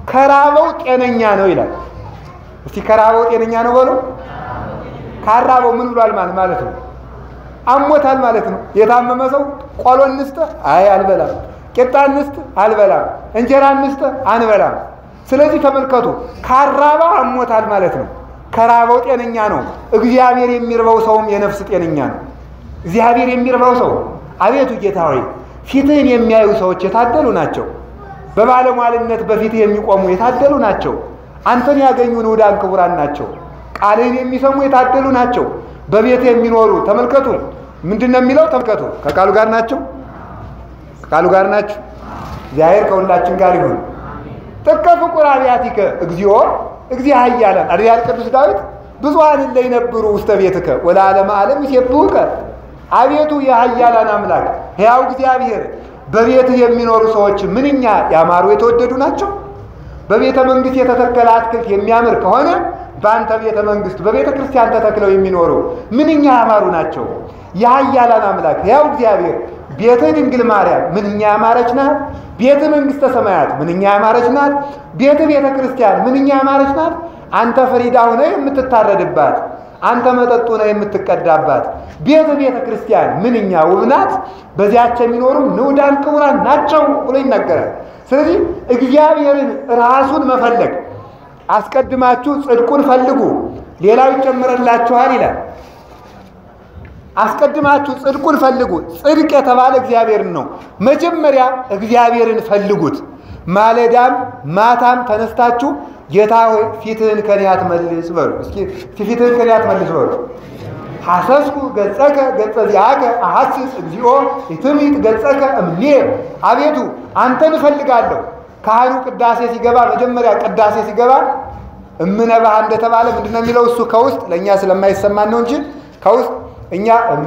ከራበው ጤነኛ ነው ይላል። እስቲ ከራበው ጤነኛ ነው በሉ። ካራበው ምን ብሏል ማለት ማለት ነው? አሞታል ማለት ነው። የታመመ ሰው ቆሎ እንስጥ፣ አይ አልበላም። ቂጣ እንስጥ፣ አልበላም። እንጀራ እንስጥ፣ አንበላም። ስለዚህ ተመልከቱ፣ ካራባ አሞታል ማለት ነው። ከራበው ጤነኛ ነው። እግዚአብሔር የሚርበው ሰውም የነፍስ ጤነኛ ነው። እግዚአብሔር የሚርበው ሰው አቤቱ ጌታ ሆይ ፊትህን የሚያዩ ሰዎች የታደሉ ናቸው። በባለሟልነት በፊትህ የሚቆሙ የታደሉ ናቸው። አንተን ያገኙ ንዑዳን ክቡራን ናቸው። ቃልህን የሚሰሙ የታደሉ ናቸው። በቤትህ የሚኖሩ ተመልከቱ። ምንድን ነው የሚለው? ተመልከቱ። ከቃሉ ጋር ናቸው። ከቃሉ ጋር ናቸው። እግዚአብሔር ከሁላችን ጋር ይሁን። ጥቀ ፍቁር አብያቲከ እግዚኦ እግዚአ ኃያላን አድያል ቅዱስ ዳዊት ብዙኃን እለ ይነብሩ ውስተ ቤትከ ወለዓለመ ዓለም ይሴብሑከ አቤቱ የኃያላን አምላክ ሕያው እግዚአብሔር በቤትህ የሚኖሩ ሰዎች ምንኛ ያማሩ የተወደዱ ናቸው። በቤተ መንግስት የተተከለ አትክልት የሚያምር ከሆነ በአንተ ቤተ መንግስት በቤተ ክርስቲያን ተተክለው የሚኖሩ ምንኛ ያማሩ ናቸው። የኃያላን አምላክ ሕያው እግዚአብሔር ቤትህ ድንግል ማርያም ምንኛ ያማረች ናት። ቤትህ መንግስተ ሰማያት ምንኛ ያማረች ናት። ቤትህ ቤተ ክርስቲያን ምንኛ ያማረች ናት። አንተ ፍሪዳ ሆነህ የምትታረድባት አንተ መጠጡ ነው የምትቀዳባት ቤተ ቤተ ክርስቲያን ምንኛ ውብ ናት። በዚያች የሚኖሩ ንዑዳን ክቡራን ናቸው ብሎ ይናገራል። ስለዚህ እግዚአብሔርን ራሱን መፈለግ አስቀድማችሁ ጽድቁን ፈልጉ ሌላው ይጨምረላችኋል ይላል። አስቀድማችሁ ጽድቁን ፈልጉ። ጽድቅ የተባለ እግዚአብሔርን ነው። መጀመሪያ እግዚአብሔርን ፈልጉት። ማለዳም ማታም ተነስታችሁ ጌታ ሆይ ፊትህን ከኔ አትመልስ በሉ። እስኪ ፊትህን ከኔ አትመልስ በሉ። ሐሰስኩ ገጸከ ገጸ ዚአከ አሐስስ እግዚኦ ኢትምይት ገጸከ እምኔ። አቤቱ አንተን እፈልጋለሁ። ካህኑ ቅዳሴ ሲገባ መጀመሪያ ቅዳሴ ሲገባ እምነባህ እንደተባለ ምንድነው የሚለው? እሱ ከውስጥ ለእኛ ስለማይሰማን ነው እንጂ ከውስጥ እኛ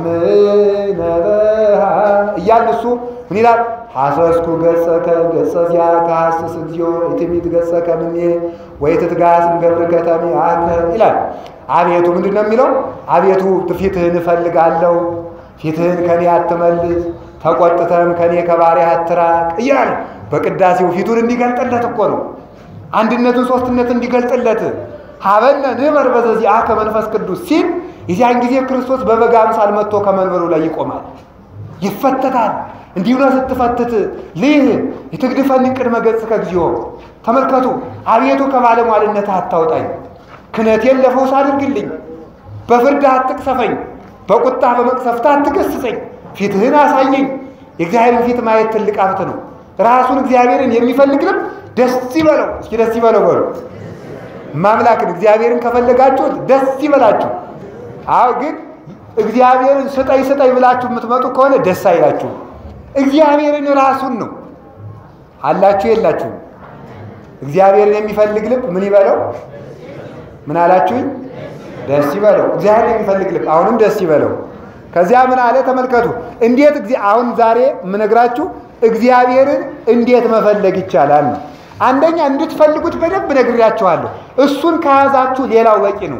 እምነበሃ እያልን እሱ ምን ይላል? ሐሰስኩ ገጸከ ገጸ ዚአከ ሐስስ እግዚኦ ኢትምይት ገጸከ እምኔ ወኢትትጋስ እምገብር ከተሜ አከ ይላል። አቤቱ ምንድን ነው የሚለው? አቤቱ ፊትህን እፈልጋለሁ፣ ፊትህን ከኔ አትመልስ፣ ተቆጥተህም ከኔ ከባሪያህ አትራቅ እያለ በቅዳሴው ፊቱን እንዲገልጥለት እኮ ነው። አንድነቱን ሶስትነት እንዲገልጥለት ሀበነ ንበር በዘዚአከ መንፈስ ቅዱስ ሲል የዚያን ጊዜ ክርስቶስ በበጋ አምሳል መጥቶ ከመንበሩ ላይ ይቆማል፣ ይፈተታል። እንዲሁ ነው ስትፈትት ልህ የትግድፈንን ቅድመ ገጽከ እግዚኦ። ተመልከቱ አቤቱ ከባለሟልነት አታውጣኝ፣ ክነቴን ለፈውስ አድርግልኝ፣ በፍርድ አትቅሰፈኝ፣ በቁጣ በመቅሰፍት አትገስጸኝ፣ ፊትህን አሳየኝ። የእግዚአብሔርን ፊት ማየት ትልቅ ሀብት ነው። ራሱን እግዚአብሔርን የሚፈልግ ልብ ደስ ይበለው። እስኪ ደስ ይበለው በሉ። ማምላክን እግዚአብሔርን ከፈለጋችሁት ደስ ይበላችሁ። አዎ ግን እግዚአብሔርን ስጠኝ ስጠኝ ብላችሁ የምትመጡ ከሆነ ደስ አይላችሁ። እግዚአብሔርን ራሱን ነው አላችሁ የላችሁም። እግዚአብሔርን የሚፈልግ ልብ ምን ይበለው? ምን አላችሁኝ? ደስ ይበለው። እግዚአብሔርን የሚፈልግ ልብ አሁንም ደስ ይበለው። ከዚያ ምን አለ ተመልከቱ። እንዴት አሁን ዛሬ የምነግራችሁ እግዚአብሔርን እንዴት መፈለግ ይቻላል ነው። አንደኛ እንድትፈልጉት በደንብ ነግሬያችኋለሁ። እሱን ከያዛችሁ ሌላው በቂ ነው።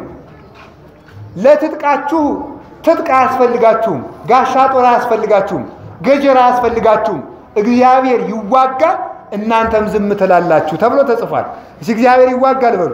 ለትጥቃችሁ ትጥቅ አያስፈልጋችሁም። ጋሻ ጦር አያስፈልጋችሁም። ገጀራ አያስፈልጋችሁም። እግዚአብሔር ይዋጋል፣ እናንተም ዝም ትላላችሁ ተብሎ ተጽፏል። እሺ እግዚአብሔር ይዋጋል በሉ፣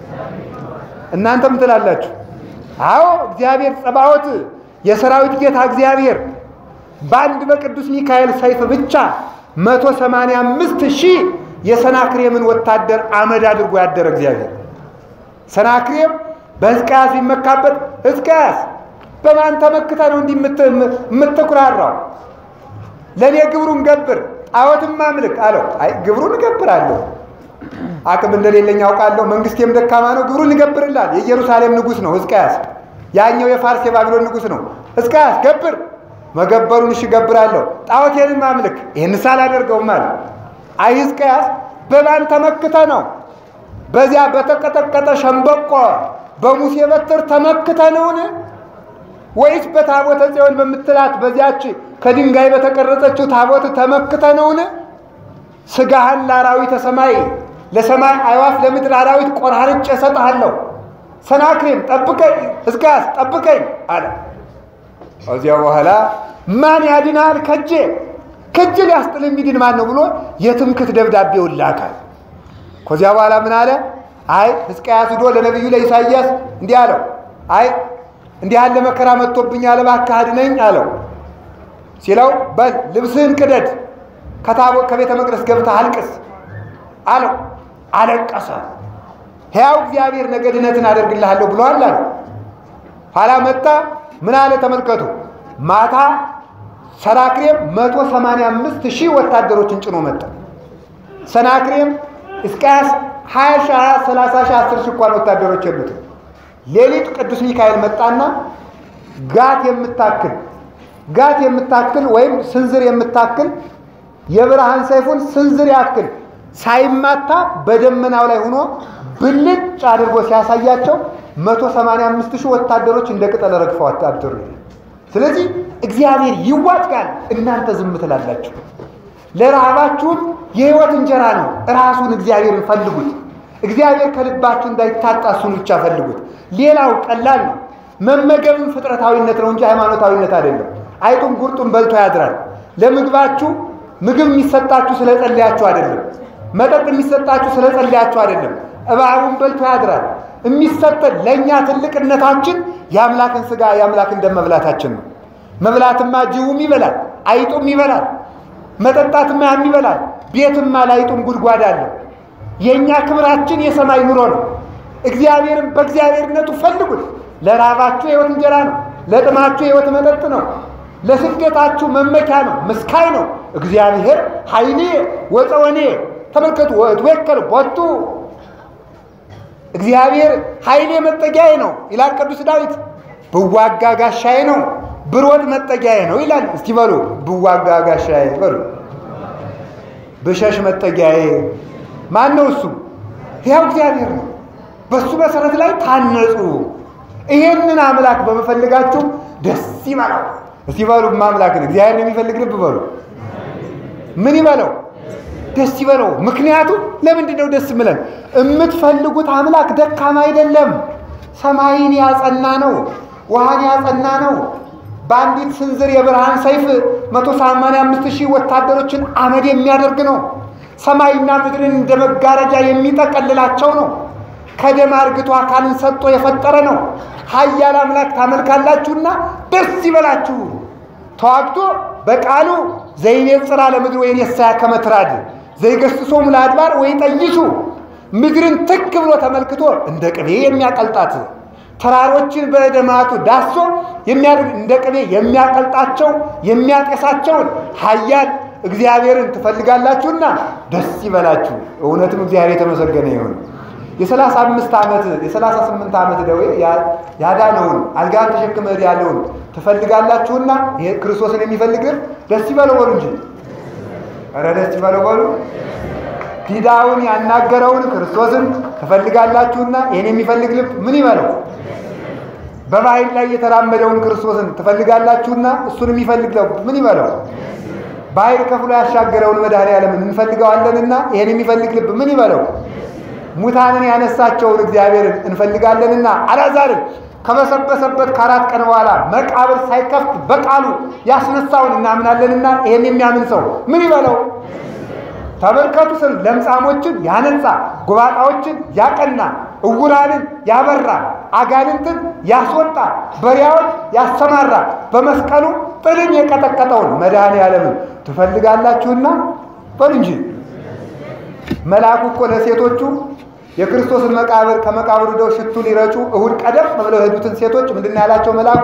እናንተም ትላላችሁ። አዎ እግዚአብሔር ጸባዖት የሰራዊት ጌታ እግዚአብሔር በአንድ በቅዱስ ሚካኤል ሰይፍ ብቻ መቶ ሰማንያ አምስት ሺህ የሰናክሬምን ወታደር አመድ አድርጎ ያደረ እግዚአብሔር ሰናክሬም በሕዝቅያስ ቢመካበት ሕዝቅያስ በማን ተመክተ ነው እንዲህ የምትኩራራው? ለእኔ ግብሩን ገብር ጣዖትን ማምልክ አለው። አይ ግብሩን እገብራለሁ፣ አቅም እንደሌለኝ አውቃለሁ፣ መንግስቴም ደካማ ነው፣ ግብሩን እገብርላል። የኢየሩሳሌም ንጉሥ ነው ሕዝቅያስ፣ ያኛው የፋርስ የባቢሎን ንጉሥ ነው። ሕዝቅያስ ገብር መገበሩን እሺ እገብራለሁ፣ ጣዖቴንን ማምልክ ይህንስ አላደርገውም አለ። አይ ሕዝቅያስ በማን ተመክተ ነው? በዚያ በተቀጠቀጠ ሸምበቆ በሙሴ በትር ተመክተ ነውን? ወይስ በታቦተ ጽዮን በምትላት በዚያች ከድንጋይ በተቀረጸችው ታቦት ተመክተ ነውን? ስጋህን ለአራዊተ ሰማይ ለሰማይ አዕዋፍ ለምድር አራዊት ቆራርጬ እሰጥሃለሁ። ሰናክሬም ጠብቀኝ፣ ሕዝቅያስ ጠብቀኝ አለ። ከዚያ በኋላ ማን ያድናል ከጄ ከጄ ሊያስጥል የሚድን ማን ነው ብሎ የትምክት ደብዳቤውን ላካል። ከዚያ በኋላ ምን አለ? አይ ሕዝቅያስ ሂዶ ለነቢዩ ለኢሳይያስ እንዲህ አለው፣ አይ እንዲህ ያለ መከራ መጥቶብኛል፣ እባክህ አድነኝ አለው። ሲለው በል ልብስህን ቅደድ፣ ከታቦ ከቤተ መቅደስ ገብተህ አልቅስ አለው። አለቀሰ። ሕያው እግዚአብሔር ነገ ድነትን አደርግልሃለሁ ብሎሃል አለ። ኋላ መጣ። ምን አለ? ተመልከቱ። ማታ ሰናክሬም መቶ ሰማንያ አምስት ሺህ ወታደሮችን ጭኖ መጣ። ሰናክሬም ሕዝቅያስ ሀያ ሺህ ሀያ ሰላሳ ሺህ አስር ሺህ እንኳን ወታደሮች የሉትም። ሌሊት ቅዱስ ሚካኤል መጣና ጋት የምታክል ጋት የምታክል ወይም ስንዝር የምታክል የብርሃን ሰይፉን ስንዝር ያክል ሳይማታ በደመናው ላይ ሆኖ ብልጭ አድርጎ ሲያሳያቸው መቶ ሰማንያ አምስት ሺህ ወታደሮች እንደ ቅጠል ረግፈው አደሩ። ስለዚህ እግዚአብሔር ይዋጋል፣ እናንተ ዝም ትላላችሁ። ለረሃባችሁም የሕይወት እንጀራ ነው። ራሱን እግዚአብሔርን ፈልጉት። እግዚአብሔር ከልባችሁ እንዳይታጣ እሱን ብቻ ፈልጉት። ሌላው ቀላል ነው። መመገብም ፍጥረታዊነት ነው እንጂ ሃይማኖታዊነት አይደለም። አይጡም ጉርጡም በልቶ ያድራል። ለምግባችሁ ምግብ የሚሰጣችሁ ስለጸለያችሁ አይደለም። መጠጥ የሚሰጣችሁ ስለጸለያችሁ አይደለም። እባቡን በልቶ ያድራል። የሚሰጠን ለእኛ ትልቅነታችን የአምላክን ሥጋ የአምላክን ደም መብላታችን ነው። መብላትማ ጅቡም ይበላል፣ አይጡም ይበላል። መጠጣትማ ያም ይበላል። ቤትማ ላይጡም ጉድጓድ አለው። የእኛ ክብራችን የሰማይ ኑሮ ነው። እግዚአብሔርን በእግዚአብሔርነቱ ፈልጉት። ለራባችሁ የሕይወት እንጀራ ነው። ለጥማችሁ የሕይወት መጠጥ ነው። ለስደታችሁ መመኪያ ነው፣ ምስካይ ነው። እግዚአብሔር ኃይሌ ወፀወኔ ተመልከቱ። ወትወከል ቦቱ እግዚአብሔር ኃይሌ መጠጊያዬ ነው ይላል ቅዱስ ዳዊት። ብዋጋ ጋሻዬ ነው፣ ብሮጥ መጠጊያዬ ነው ይላል። እስቲ በሉ ብዋጋ ጋሻዬ በሉ። ብሸሽ መጠጊያዬ ማን ነው? እሱ ያው እግዚአብሔር ነው። በሱ መሰረት ላይ ታነጹ። ይሄንን አምላክ በመፈልጋችሁ ደስ ይበለው። እስቲ በሉ ማምላክን እግዚአብሔርን የሚፈልግ ልብ በሉ ምን ይበለው? ደስ ይበለው። ምክንያቱም ለምንድን ነው ደስ ምለን? የምትፈልጉት አምላክ ደካማ አይደለም። ሰማይን ያጸና ነው። ውሃን ያጸና ነው። በአንዲት ስንዝር የብርሃን ሰይፍ መቶ ሰማንያ አምስት ሺህ ወታደሮችን አመድ የሚያደርግ ነው። ሰማይና ምድርን እንደ መጋረጃ የሚጠቀልላቸው ነው። ከደም አርግቶ አካልን ሰጥቶ የፈጠረ ነው። ኃያል አምላክ ታመልካላችሁና ደስ ይበላችሁ። ተዋግቶ በቃሉ ዘይቤጽራ ለምድር ወይን የሳያ ከመትራድ ዘይገስጾሙ ለአድባር ወይ ጠይሱ ምድርን ትክ ብሎ ተመልክቶ እንደ ቅቤ የሚያቀልጣት ተራሮችን በደማቱ ዳሶ የሚያደርግ እንደ ቅቤ የሚያቀልጣቸው የሚያጤሳቸውን ኃያል እግዚአብሔርን ትፈልጋላችሁና ደስ ይበላችሁ። እውነትም እግዚአብሔር የተመሰገነ ይሁን። የሰላሳ አምስት ዓመት የሰላሳ ስምንት ዓመት ደዌ ያዳነውን አልጋን ተሸክመ ያለውን ትፈልጋላችሁና ይሄ ክርስቶስን የሚፈልግ ደስ ይበለው በሉ እንጂ ኧረ ደስ ይበለው በሉ። ዲዳውን ያናገረውን ክርስቶስን ትፈልጋላችሁና ይህን የሚፈልግ ልብ ምን ይበለው? በባህር ላይ የተራመደውን ክርስቶስን ትፈልጋላችሁና እሱን የሚፈልግ ልብ ምን ይበለው? ባህር ከፍሎ ያሻገረውን መድኃኔዓለምን እንፈልገዋለንና ይህን የሚፈልግ ልብ ምን ይበለው? ሙታንን ያነሳቸውን እግዚአብሔርን እንፈልጋለንና አልዓዛርን ከበሰበሰበት ከአራት ቀን በኋላ መቃብር ሳይከፍት በቃሉ ያስነሳውን እናምናለንና ይህን የሚያምን ሰው ምን ይበለው? ተመልከቱ ስል ለምጻሞችን ያነጻ፣ ጎባጣዎችን ያቀና፣ እውራንን ያበራ፣ አጋንንትን ያስወጣ፣ በሪያዎች ያሰማራ፣ በመስቀሉ ጥልን የቀጠቀጠውን መድኃኔዓለምን ትፈልጋላችሁና በሉ እንጂ መልአኩ እኮ ለሴቶቹ የክርስቶስን መቃብር ከመቃብሩ ደው ሽቱ ሊረጩ እሁድ ቀደም ብለው የሄዱትን ሴቶች ምንድን ያላቸው መልአኩ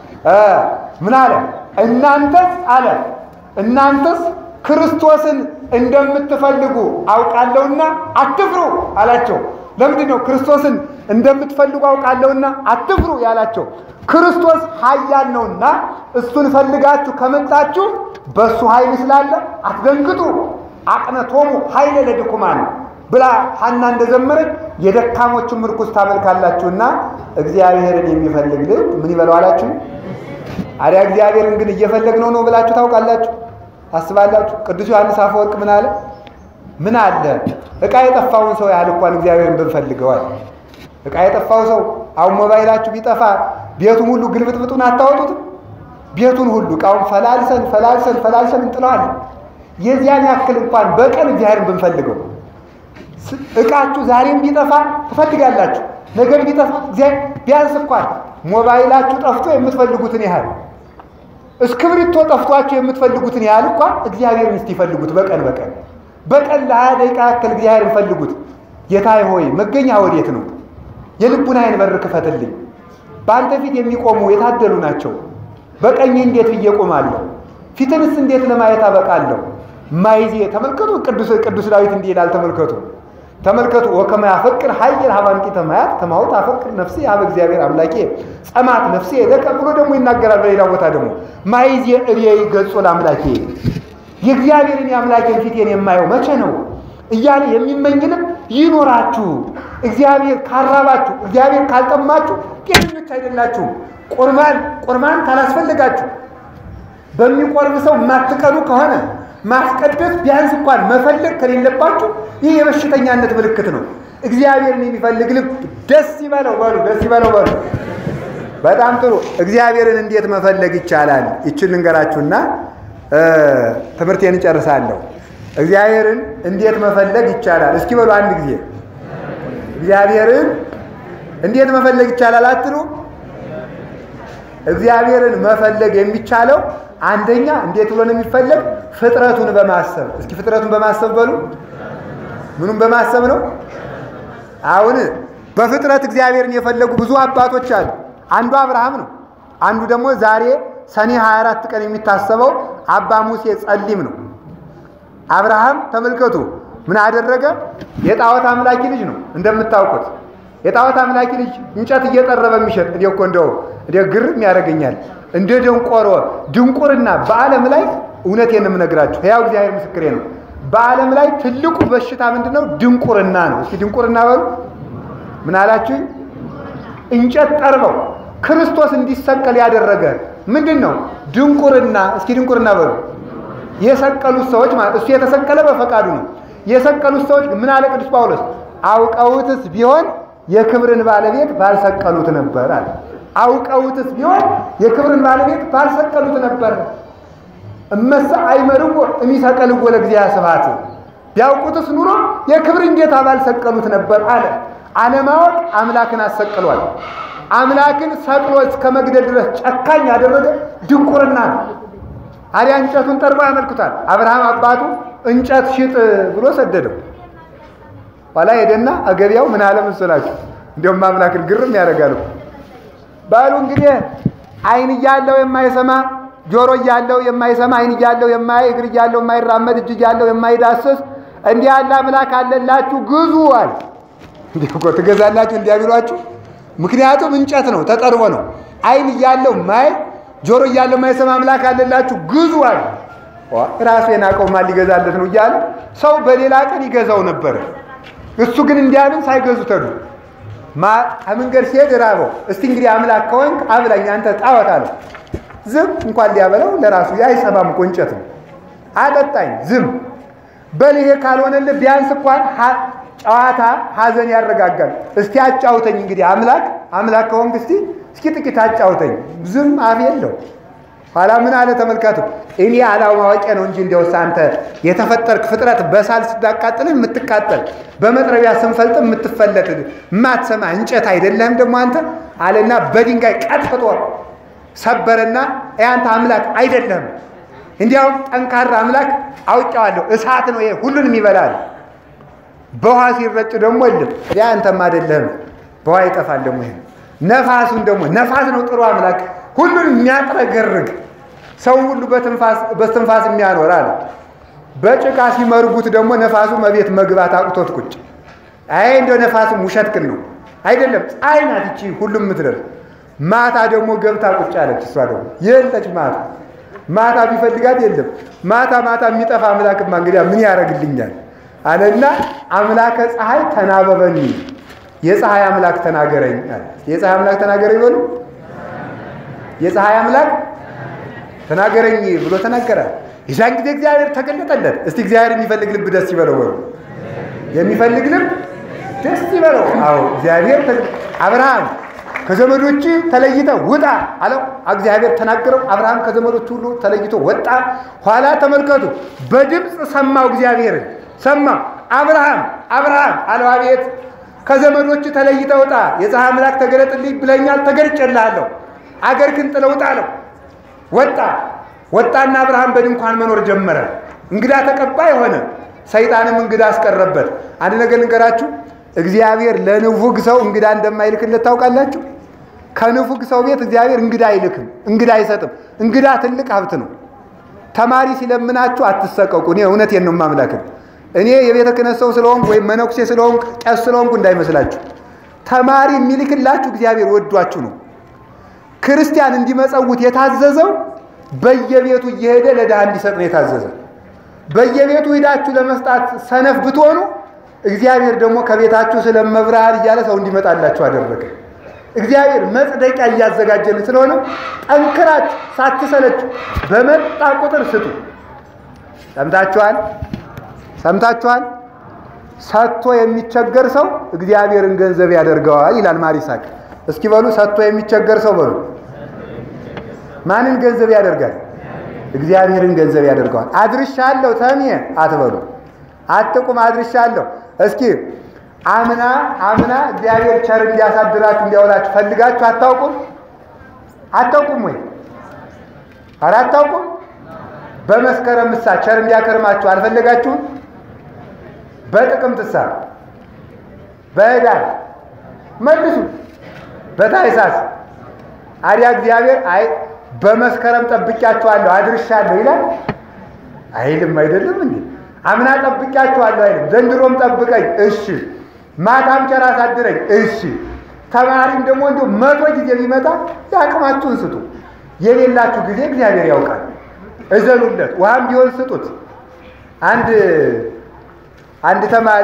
ምን አለ? እናንተስ አለ እናንተስ ክርስቶስን እንደምትፈልጉ አውቃለሁና አትፍሩ አላቸው። ለምንድን ነው ክርስቶስን እንደምትፈልጉ አውቃለሁና አትፍሩ ያላቸው? ክርስቶስ ኃያል ነውና እሱን ፈልጋችሁ ከመጣችሁ በእሱ ኃይል ስላለ አትደንግጡ። አቅነቶሙ ኃይለ ለድኩማን ብላ ሐና እንደዘመረች የደካሞችን ምርኩስ ታመልካላችሁና እግዚአብሔርን የሚፈልግ ልብ ምን ይበለው አላችሁ? አዲያ እግዚአብሔርን ግን እየፈለግነው ነው ብላችሁ ታውቃላችሁ? አስባላችሁ? ቅዱስ ዮሐንስ አፈወርቅ ምን አለ? ምን አለ ዕቃ የጠፋውን ሰው ያህል እንኳን እግዚአብሔርን ብንፈልገዋል። ዕቃ የጠፋው ሰው አሁን ሞባይላችሁ ቢጠፋ ቤቱን ሁሉ ግልብጥብጡን አታወጡትም? ቤቱን ሁሉ ዕቃውን ፈላልሰን ፈላልሰን ፈላልሰን እንጥለዋለን። የዚያን ያክል እንኳን በቀን እግዚአብሔርን ብንፈልገው እቃችሁ ዛሬም ቢጠፋ ትፈልጋላችሁ፣ ነገም ቢጠፋ ቢያንስ እንኳን ሞባይላችሁ ጠፍቶ የምትፈልጉትን ያህል እስክብሪቶ ጠፍቷችሁ የምትፈልጉትን ያህል እንኳን እግዚአብሔርን እስቲ ይፈልጉት። በቀን በቀን በቀን ለሀያ ደቂቃ ያክል እግዚአብሔርን ፈልጉት። ጌታዬ ሆይ መገኛ ወዴት ነው? የልቡናዬን በር ክፈትልኝ። በአንተ ፊት የሚቆሙ የታደሉ ናቸው። በቀኝ እንዴት ብዬ ቆማለሁ? ፊትንስ እንዴት ለማየት አበቃለሁ? ማይዜ ተመልከቱ። ቅዱስ ቅዱስ ዳዊት እንዲህ ይላል። ተመልከቱ ተመልከቱ ወከመ ያፈቅር ሀየር ሀባንቂተ ማያት ከማሁ ታፈቅር ነፍሴ ሀበ እግዚአብሔር አምላኬ ጸማት ነፍሴ ለቀ ብሎ ደግሞ ይናገራል። በሌላ ቦታ ደግሞ ማይዜ እብየይ ገጾ ለአምላኬ የእግዚአብሔርን የአምላኬን ፊቴን የማየው መቼ ነው እያለ የሚመኝንም ይኖራችሁ። እግዚአብሔር ካራባችሁ፣ እግዚአብሔር ካልጠማችሁ ጤነኞች አይደላችሁም። ቁርባን ቁርባን ካላስፈልጋችሁ በሚቆርብ ሰው የማትቀኑ ከሆነ ማስቀደስ ቢያንስ እንኳን መፈለግ ከሌለባችሁ ይህ የበሽተኛነት ምልክት ነው። እግዚአብሔርን የሚፈልግ ልብ ደስ ይበለው በሉ፣ ደስ ይበለው በሉ። በጣም ጥሩ። እግዚአብሔርን እንዴት መፈለግ ይቻላል? ይችን ልንገራችሁና ትምህርቴን እጨርሳለሁ። እግዚአብሔርን እንዴት መፈለግ ይቻላል? እስኪ በሉ አንድ ጊዜ እግዚአብሔርን እንዴት መፈለግ ይቻላል አትሉ? እግዚአብሔርን መፈለግ የሚቻለው አንደኛ እንዴት ብሎ ነው የሚፈለግ? ፍጥረቱን በማሰብ እስኪ ፍጥረቱን በማሰብ በሉ። ምኑን በማሰብ ነው? አሁን በፍጥረት እግዚአብሔርን የፈለጉ ብዙ አባቶች አሉ። አንዱ አብርሃም ነው። አንዱ ደግሞ ዛሬ ሰኔ 24 ቀን የሚታሰበው አባ ሙሴ ጸሊም ነው። አብርሃም ተመልከቱ ምን አደረገ? የጣዖት አምላኪ ልጅ ነው እንደምታውቁት። የጣዖት አምላኪ ልጅ እንጨት እየጠረበ የሚሸጥ እኔ እኮ እንደው እኔ ግርም ያደርገኛል። እንደ ደንቆሮ ድንቁርና በዓለም ላይ እውነቴን ነው የምነግራችሁ፣ ሕያው እግዚአብሔር ምስክሬ ነው። በዓለም ላይ ትልቁ በሽታ ምንድን ነው? ድንቁርና ነው። እስኪ ድንቁርና በሉ። ምን አላችሁኝ? እንጨት ጠርበው ክርስቶስ እንዲሰቀል ያደረገ ምንድን ነው? ድንቁርና። እስኪ ድንቁርና በሉ። የሰቀሉት ሰዎች ማለት እሱ የተሰቀለ በፈቃዱ ነው። የሰቀሉት ሰዎች ምን አለ ቅዱስ ጳውሎስ? አውቀውትስ ቢሆን የክብርን ባለቤት ባልሰቀሉት ነበር አለ። አውቀውትስ ቢሆን የክብርን ባለቤት ባልሰቀሉት ነበር። እመሰ አይመርዎ እሚሰቀልዎ ለእግዚአብሔር ስብሐት፣ ቢያውቁትስ ኑሮ የክብርን ጌታ ባልሰቀሉት ነበር አለ። አለማወቅ አምላክን አሰቅሏል። አምላክን ሰቅሎ እስከ መግደል ድረስ ጨካኝ ያደረገ ድንቁርና ነው። አዲያ እንጨቱን ጠርቦ ያመልክቷል። አብርሃም አባቱ እንጨት ሽጥ ብሎ ሰደደው። ኋላ ሄደና አገቢያው ምን አለ መሰላችሁ? እንዲያውም አምላክን ግርም ያደርጋል። ባሉ እንግዲህ ዓይን እያለው የማይሰማ ጆሮ እያለው የማይሰማ ዓይን እያለው የማያይ እግር እያለው የማይራመድ እጅ እያለው የማይዳስስ እንዲህ ያለ አምላክ አለላችሁ ግዙ አለ። እንዲህ እኮ ትገዛላችሁ እንዲያ ቢሏችሁ፣ ምክንያቱም እንጨት ነው ተጠርቦ ነው። ዓይን እያለው ማይ ጆሮ እያለው የማይሰማ አምላክ አለላችሁ ግዙ አለ። ራሱ የናቀው ማን ሊገዛለት ነው እያለ ሰው በሌላ ቀን ይገዛው ነበር። እሱ ግን እንዲያምን ሳይገዙ ተዱ። መንገድ ሲሄድ ራበው። እስቲ እንግዲህ አምላክ ከሆንክ አብላኝ አንተ ጣዖት አለው። ዝም እንኳን ሊያበላው ለራሱ አይሰማም እኮ እንጨት ነው። አጠጣኝ ዝም በል ይሄ ካልሆነልህ ቢያንስ እንኳን ጨዋታ ሐዘን ያረጋጋል። እስቲ አጫውተኝ እንግዲህ አምላክ አምላክ ከሆንክ እስቲ እስኪ ጥቂት አጫውተኝ። ዝም አፍ የለው። ኋላ ምን አለ ተመልከቱ። እኔ አለማወቂያ ነው እንጂ እንዲያውስ አንተ የተፈጠርክ ፍጥረት በሳል ስታቃጥልህ የምትቃጠል በመጥረቢያ ስንፈልጥ የምትፈለጥ የማትሰማ እንጨት አይደለህም ደግሞ አንተ አለና በድንጋይ ቀጥቅጦ ሰበረና ያንተ አምላክ አይደለህም። እንዲያውም ጠንካራ አምላክ አውቄዋለሁ፣ እሳት ነው ይሄ ሁሉንም ይበላል። በውሃ ሲረጭ ደግሞ የለም ያ አንተም አይደለህም፣ በውሃ ይጠፋል። ደግሞ ይሄ ነፋሱን ደግሞ ነፋስ ነው ጥሩ አምላክ ሁሉን የሚያጥረገርግ ሰው ሁሉ በትንፋስ የሚያኖር አለ። በጭቃ ሲመርጉት ደግሞ ነፋሱ መቤት መግባት አቅቶት ቁጭ አይ እንደው ነፋሱም ውሸት ቅን ነው አይደለም። ፀሐይ ናት ይቺ ሁሉም የምትደርስ ማታ ደግሞ ገብታ ቁጭ አለች። እሷ ደግሞ የለች ማታ ማታ ቢፈልጋት የለም። ማታ ማታ የሚጠፋ አምላክማ እንግዲያ ምን ያደርግልኛል አለና አምላከ ፀሐይ ተናበበኒ የፀሐይ አምላክ ተናገረኝ አለ። የፀሐይ አምላክ ተናገረኝ በሉ የፀሐይ አምላክ ተናገረኝ ብሎ ተናገረ። የዛን ጊዜ እግዚአብሔር ተገለጠለት። እስቲ እግዚአብሔር የሚፈልግ ልብ ደስ ይበለው በሉ። የሚፈልግ ልብ ደስ ይበለው። አዎ እግዚአብሔር አብርሃም ከዘመዶች ተለይተ ውጣ አለው። እግዚአብሔር ተናገረው። አብርሃም ከዘመዶች ሁሉ ተለይቶ ወጣ። ኋላ ተመልከቱ፣ በድምፅ ሰማው፣ እግዚአብሔርን ሰማ። አብርሃም አብርሃም አለው። አቤት ከዘመዶች ተለይተህ ውጣ፣ የፀሐይ አምላክ ተገለጥልኝ ብለኛል፣ ተገልጬልሃለሁ። አገር ግን ጥለህ ውጣ አለው። ወጣ ወጣና አብርሃም በድንኳን መኖር ጀመረ። እንግዳ ተቀባይ ሆነ። ሰይጣንም እንግዳ አስቀረበት። አንድ ነገር ልንገራችሁ፣ እግዚአብሔር ለንፉግ ሰው እንግዳ እንደማይልክለት ታውቃላችሁ። ከንፉግ ሰው ቤት እግዚአብሔር እንግዳ አይልክም፣ እንግዳ አይሰጥም። እንግዳ ትልቅ ሀብት ነው። ተማሪ ሲለምናችሁ አትሰቀቁ። እኔ እውነቴን ነው የማምላክን እኔ የቤተ ክህነት ሰው ስለሆንኩ ወይም መነኩሴ ስለሆንኩ ቄስ ስለሆንኩ እንዳይመስላችሁ። ተማሪ የሚልክላችሁ እግዚአብሔር ወዷችሁ ነው። ክርስቲያን እንዲመጸውት የታዘዘው በየቤቱ እየሄደ ለድሃ እንዲሰጥ ነው የታዘዘ። በየቤቱ ሂዳችሁ ለመስጣት ሰነፍ ብትሆኑ እግዚአብሔር ደግሞ ከቤታችሁ ስለመብርሃን እያለ ሰው እንዲመጣላችሁ አደረገ። እግዚአብሔር መጽደቂያ እያዘጋጀልን ስለሆነ ጠንክራችሁ ሳትሰለችሁ በመጣ ቁጥር ስጡ። ሰምታችኋል? ሰምታችኋል? ሰጥቶ የሚቸገር ሰው እግዚአብሔርን ገንዘብ ያደርገዋል ይላል ማሪሳቅ። እስኪ በሉ ሰጥቶ የሚቸገር ሰው በሉ ማንን ገንዘብ ያደርጋል? እግዚአብሔርን ገንዘብ ያደርገዋል። አድርሻለሁ ተሜ አትበሉ፣ አትቁም። አድርሻለሁ እስኪ አምና አምና እግዚአብሔር ቸር እንዲያሳድራችሁ እንዲያውላችሁ ፈልጋችሁ አታውቁም? አታውቁም ወይ? ኧረ አታውቁም? በመስከረም ምሳ ቸር እንዲያከርማችሁ አልፈለጋችሁም? በጥቅምት ሳ በህዳር መልሱ፣ በታኅሳስ አዲያ እግዚአብሔር አይ በመስከረም ጠብቂያችኋለሁ አድርሻለሁ ይላል አይልም? አይደለም እንዴ? አምና ጠብቂያችኋለሁ አይልም? ዘንድሮም ጠብቀኝ እሺ፣ ማታም ቸር አሳድረኝ እሺ። ተማሪም ደግሞ እንዲሁ መቶ ጊዜ ቢመጣ የአቅማችሁን ስጡ። የሌላችሁ ጊዜ እግዚአብሔር ያውቃል። እዘኑለት፣ ውሃም ቢሆን ስጡት። አንድ አንድ ተማሪ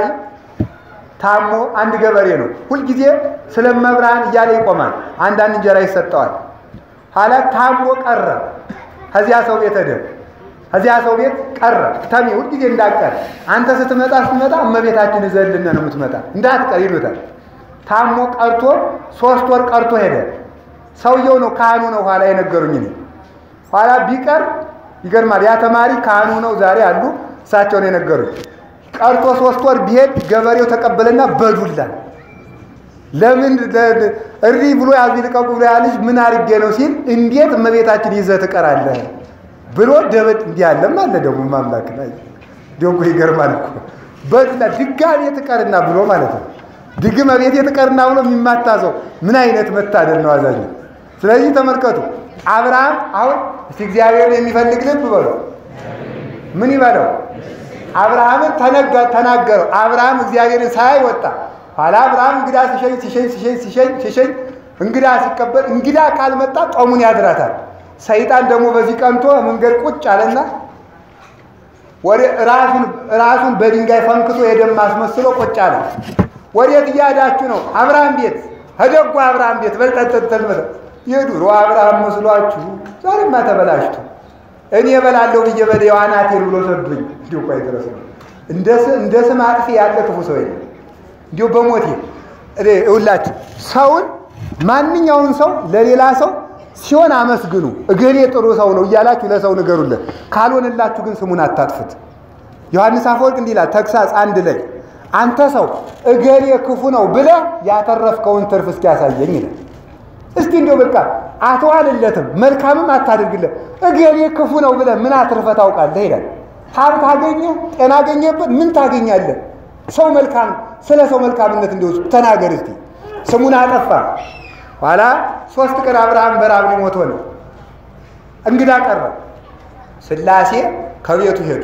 ታሞ አንድ ገበሬ ነው። ሁልጊዜ ስለ መብርሃን እያለ ይቆማል። አንዳንድ እንጀራ ይሰጠዋል። ኋላ ታሞ ቀረ። ከዚያ ሰው ቤት ሄደ። ከዚያ ሰው ቤት ቀረ። ተሚ ሁልጊዜ እንዳትቀር አንተ ስትመጣ ስትመጣ እመቤታችን እዘልን ነው የምትመጣ እንዳትቀር ይሉታል። ታሞ ቀርቶ ሶስት ወር ቀርቶ ሄደ። ሰውየው ነው ካህኑ ነው ኋላ የነገሩኝ እኔ ኋላ ቢቀር ይገርማል። ያ ተማሪ ካህኑ ነው ዛሬ አሉ እሳቸው ነው የነገሩኝ። ቀርቶ ሶስት ወር ቢሄድ ገበሬው ተቀበለና በዱላ ለምን እሪ ብሎ ያዝ ልቀቁ ብሎ ያ ልጅ ምን አድርጌ ነው ሲል እንዴት እመቤታችን ይዘህ ትቀራለህ ብሎ ደበድ እንዲህ ያለም አለ ደግሞ ማምላክ ላይ ደግሞ ይገርማል እኮ በዱላ ድጋሜ ትቀርና ብሎ ማለት ነው። ድግመ ቤቴ ትቀርና ብሎ የሚማታ ሰው ምን አይነት መታደል ነው አዛኝ። ስለዚህ ተመልከቱ አብርሃም አሁን እስቲ እግዚአብሔርን የሚፈልግ ልብ በሉ ምን ይበለው አብርሃምን ተናገረው። አብርሃም እግዚአብሔርን ሳያይ ወጣ። ኋላ አብርሃም እንግዳ ሲሸኝ ሲሸኝ ሲሸኝ ሲሸኝ ሲሸኝ እንግዳ ሲቀበል እንግዳ ካልመጣ ጦሙን ያድራታል። ሰይጣን ደግሞ በዚህ ቀንቶ መንገድ ቁጭ አለና ወደ ራሱን ራሱን በድንጋይ ፈንክቶ የደም አስመስሎ ቁጭ አለ። ወዴት እያዳችሁ ነው? አብርሃም ቤት ከደጉ አብርሃም ቤት በልጠጠጠል የዱሮ አብርሃም መስሏችሁ ዛሬማ ተበላሽቱ። እኔ እበላለሁ ብዬ በደው አናቴን ብሎ ሰዱኝ። እንዲሁ እኮ አይደረስ ነው እንደ ስም አጥፊ ያለ ክፉ ሰው የለም። እንዲሁ በሞቴ እውላችሁ ሰውን ማንኛውን ሰው ለሌላ ሰው ሲሆን አመስግኑ። እገሌ ጥሩ ሰው ነው እያላችሁ ለሰው ንገሩለት። ካልሆነላችሁ ግን ስሙን አታጥፉት። ዮሐንስ አፈወርቅ እንዲህ ይላል ተግሳጽ አንድ ላይ አንተ ሰው እገሌ ክፉ ነው ብለህ ያተረፍከውን ትርፍ እስኪያሳየኝ ይላል። እስቲ እንዲሁ በቃ አትዋልለትም፣ መልካምም አታድርግለት። እገሌ ክፉ ነው ብለህ ምን አትርፈህ ታውቃለህ ይላል። ሀብት አገኘ፣ ጤና አገኘበት፣ ምን ታገኛለህ? ሰው መልካም ስለ ሰው መልካምነት እንዲሁ ተናገር እስቲ። ስሙን አጠፋ። ኋላ ሶስት ቀን አብርሃም በራብ ሊሞት ሆነ። እንግዳ ቀረ። ሥላሴ ከቤቱ ሄዱ።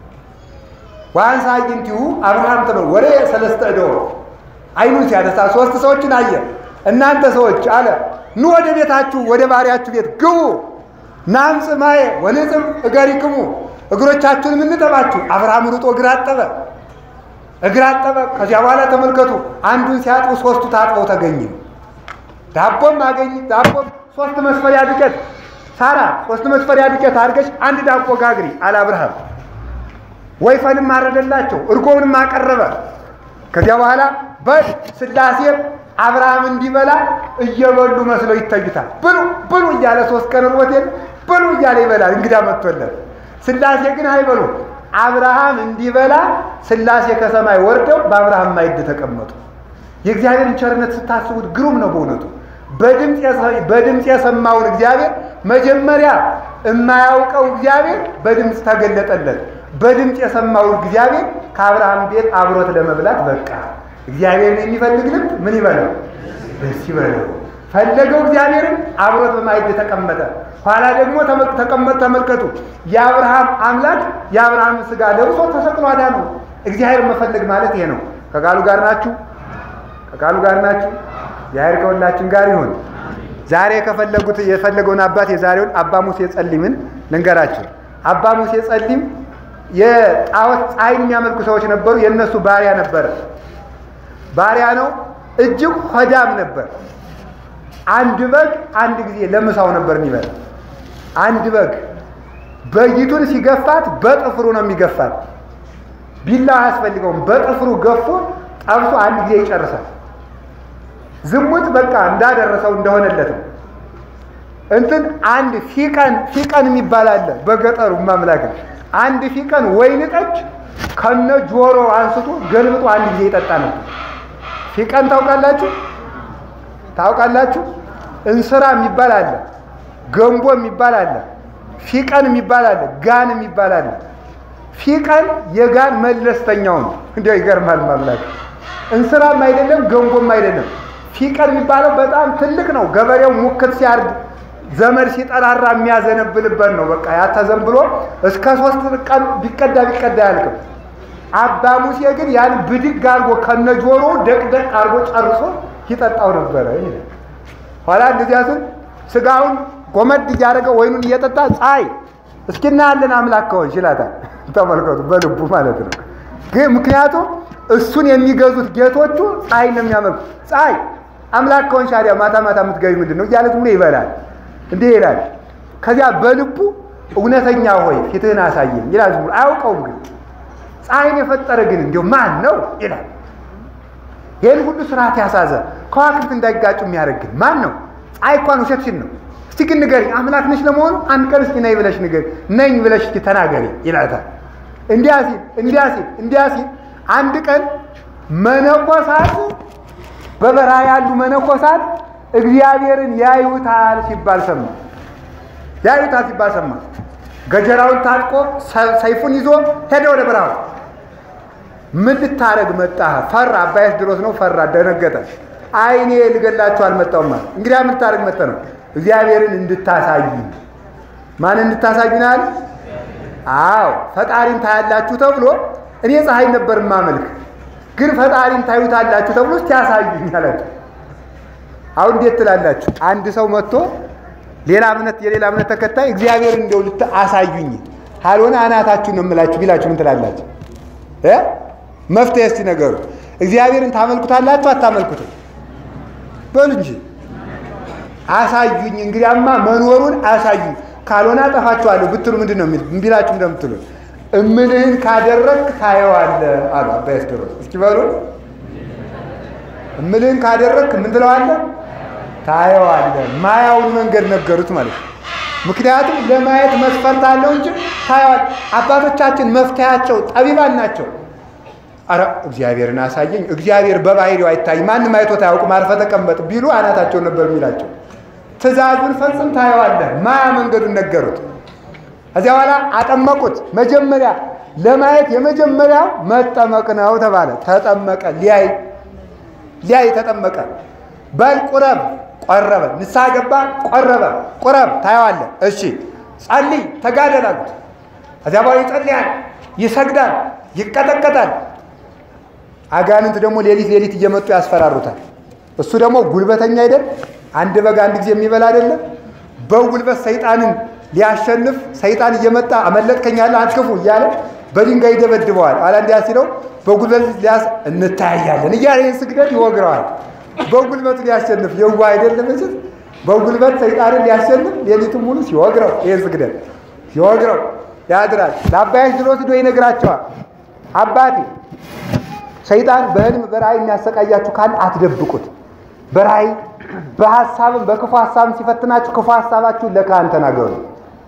ዋንሳ አግኝቲሁ አብርሃም ተመ ወሬ ሰለስተ እደው አይኑን ሲያነሳ ሶስት ሰዎችን አየ። እናንተ ሰዎች አለ ኑ ወደ ቤታችሁ ወደ ባሪያችሁ ቤት ግቡ። ናምፅ ማየ ወንጽም እገሪክሙ እግሮቻችሁን የምንጠባችሁ። አብርሃም ሩጦ እግር አጠበ፣ እግር አጠበ። ከዚያ በኋላ ተመልከቱ፣ አንዱን ሲያጥቡ ሶስቱ ታጥበው ተገኘ። ዳቦም አገኝ ዳቦም ሶስት መስፈሪያ ዱቄት ሳራ ሶስት መስፈሪያ ዱቄት አድርገሽ አንድ ዳቦ ጋግሪ አለ አብርሃም። ወይፈንም አረደላቸው፣ እርጎውንም አቀረበ። ከዚያ በኋላ በል ሥላሴም አብርሃም እንዲበላ እየበሉ መስለው ይታዩታል። ብሉ ብሉ እያለ ሶስት ቀን ርቦት የለ ብሉ እያለ ይበላል። እንግዳ መጥቶለት ሥላሴ ግን አይበሉ። አብርሃም እንዲበላ ሥላሴ ከሰማይ ወርደው በአብርሃም ማዕድ ተቀመጡ። የእግዚአብሔርን ቸርነት ስታስቡት ግሩም ነው በእውነቱ። በድምፅ የሰማውን እግዚአብሔር መጀመሪያ የማያውቀው እግዚአብሔር በድምፅ ተገለጠለት። በድምፅ የሰማው እግዚአብሔር ከአብርሃም ቤት አብሮት ለመብላት በቃ። እግዚአብሔርን የሚፈልግ ልብ ምን ይበለው? ደስ ይበለው። ፈለገው እግዚአብሔርን አብሮት በማዕድ ተቀመጠ። ኋላ ደግሞ ተቀመጥ ተመልከቱ። የአብርሃም አምላክ የአብርሃም ሥጋ ለብሶ ተሰቅሎ አዳነው። እግዚአብሔር መፈለግ ማለት ይሄ ነው። ከቃሉ ጋር ናችሁ? ከቃሉ ጋር ናችሁ? እግዚአብሔር ከሁላችን ጋር ይሁን። ዛሬ ከፈለጉት የፈለገውን አባት የዛሬውን አባ ሙሴ ጸሊምን ልንገራችሁ። አባ ሙሴ ጸሊም የጣዖት ፀሐይን የሚያመልኩ ሰዎች ነበሩ። የእነሱ ባሪያ ነበረ። ባሪያ ነው። እጅግ ሆዳም ነበር። አንድ በግ አንድ ጊዜ ለምሳው ነበር የሚበላ። አንድ በግ በጊቱን ሲገፋት በጥፍሩ ነው የሚገፋት። ቢላው አያስፈልገውም። በጥፍሩ ገፎ ጠብሶ አንድ ጊዜ ይጨርሳል። ዝሙት በቃ እንዳደረሰው እንደሆነለት ነው። እንትን አንድ ፊቀን ፊቀን የሚባል አለ በገጠሩ ማምላክ አንድ ፊቀን ወይን ጠጅ ከነ ጆሮ አንስቶ ገልብጦ አንድ ጊዜ ይጠጣ ነበር። ፊቀን ታውቃላችሁ? ታውቃላችሁ? እንስራ የሚባል አለ፣ ገንቦ የሚባል አለ፣ ፊቀን የሚባል አለ፣ ጋን የሚባል አለ። ፊቀን የጋን መለስተኛው ነው። እንዲያው ይገርማል ማምላክ። እንስራም አይደለም ገንቦም አይደለም። ፊቀን የሚባለው በጣም ትልቅ ነው። ገበሬው ሙክት ሲያርድ ዘመድ ሲጠራራ የሚያዘነብልበት ነው። በቃ ያ ተዘንብሎ እስከ ሶስት ቀን ቢቀዳ ቢቀዳ አያልቅም። አባ ሙሴ ግን ያን ብድግ አድርጎ ከነጆሮ ደቅደቅ አድርጎ ጨርሶ ይጠጣው ነበረ። ኋላ እንደዚያ ስል ስጋውን ጎመድ እያደረገ ወይኑን እየጠጣ ፀሐይ እስኪና ያለን አምላክ ከሆንሽ ይላታል። ተመልከቱ፣ በልቡ ማለት ነው። ግን ምክንያቱም እሱን የሚገዙት ጌቶቹ ፀሐይ ነው የሚያመልኩ። ፀሐይ አምላክ ከሆንሽ ታዲያ ማታ ማታ የምትገቢ ምንድን ነው እያለት ብሎ ይበላል። እንዲህ ይላል። ከዚያ በልቡ እውነተኛ ሆይ ፊትህን አሳየኝ ይላል። ዝም ብሎ አያውቀውም። ግን ፀሐይን የፈጠረ ግን እንዲሁ ማን ነው ይላል። ይህን ሁሉ ስርዓት ያሳዘ ከዋክብት እንዳይጋጩ የሚያደርግ ግን ማን ነው? ፀሐይ እንኳን ውሸትሽን ነው። እስቲ ግን ንገሪኝ፣ አምላክ ነሽ ለመሆኑ? አንድ ቀን እስኪ ነይ ብለሽ ንገሪ፣ ነኝ ብለሽ እስኪ ተናገሪ ይላታል። እንዲያ ሲል እንዲያ ሲል እንዲያ ሲል አንድ ቀን መነኮሳት በበረሃ ያሉ መነኮሳት እግዚአብሔርን ያዩታል ሲባል ሰማ። ያዩታል ሲባል ሰማ። ገጀራውን ታጥቆ ሰይፉን ይዞ ሄደ ወደ በረሃው። ምን ልታረግ መጣህ? ፈራ። አባያስ ድሮስ ነው። ፈራ፣ ደነገጠ። አይኔ ልገላችሁ አልመጣሁም ማለት እንግዲያ ምን ልታረግ መጣ ነው? እግዚአብሔርን እንድታሳይ። ማን እንድታሳዩናል? አዎ ፈጣሪን ታያላችሁ ተብሎ እኔ ፀሐይ ነበር ማመልክ፣ ግን ፈጣሪን ታዩታላችሁ ተብሎ እስቲ ያሳዩኝ አላቸው። አሁን እንዴት ትላላችሁ? አንድ ሰው መጥቶ ሌላ እምነት የሌላ እምነት ተከታይ እግዚአብሔር እንደው ልት አሳዩኝ ካልሆነ አናታችሁ ነው የምላችሁ ቢላችሁ ምን ትላላችሁ? እ መፍትሄ እስቲ ነገሩ እግዚአብሔርን ታመልኩታላችሁ አታመልኩትም? በሉ እንጂ አሳዩኝ። እንግዲያማ መኖሩን አሳዩኝ ካልሆነ አጠፋችኋለሁ ብትሉ ምንድን ነው ቢላችሁ እንደምትሉ እምልህን ካደረግክ ታየዋለህ አሉ አባ ያስደረስ። እስኪ በሉ እምልህን ካደረግክ ምን ትለዋለህ? ታየዋለህ። ማያውን መንገድ ነገሩት ማለት ነው። ምክንያቱም ለማየት መስፈርት አለው እንጂ ታየዋለህ። አባቶቻችን መፍትያቸው ጠቢባን ናቸው። አረ እግዚአብሔርን አሳየኝ፣ እግዚአብሔር በባህሪው አይታይ፣ ማንም አይቶት አያውቅም፣ አርፈህ ተቀመጥ ቢሉ አናታቸው ነበር የሚላቸው። ትእዛዙን ፈጽም ታየዋለህ። ማያ መንገዱን ነገሩት። ከዚያ በኋላ አጠመቁት። መጀመሪያ ለማየት የመጀመሪያው መጠመቅ ነው ተባለ። ተጠመቀ። ሊያይ ሊያይ ተጠመቀ። በል ቁረብ፣ ቆረበ። ንስሐ ገባ፣ ቆረበ። ቁረብ፣ ታየዋለህ። እሺ ጸልይ፣ ተጋደል አሉት። ከዚያ በኋላ ይጸልያል፣ ይሰግዳል፣ ይቀጠቀጣል። አጋንንት ደግሞ ሌሊት ሌሊት እየመጡ ያስፈራሩታል። እሱ ደግሞ ጉልበተኛ አይደል? አንድ በግ አንድ ጊዜ የሚበላ አይደለም። በጉልበት ሰይጣንን ሊያሸንፍ ሰይጣን እየመጣ አመለጥከኛለህ አትክፉ እያለ በድንጋይ ይደበድበዋል። አላ እንዲያ ሲለው በጉልበት ሊያስ እንታያያለን እያለ ይህን ስግደት ይወግረዋል። በጉልበቱ ሊያሸንፍ የዋ አይደለም እ በጉልበት ሰይጣንን ሊያሸንፍ ሌሊቱን ሙሉ ሲወግረው ይህን ስግደት ሲወግረው ያድራል። ለአባያሽ ድሮስ ዶ ይነግራቸዋል። አባቴ ሰይጣን በህልም በራእይ የሚያሰቃያችሁ ካለ አትደብቁት። በራእይ በሀሳብም በክፉ ሀሳብም ሲፈትናችሁ ክፉ ሀሳባችሁን ለካህን ተናገሩ።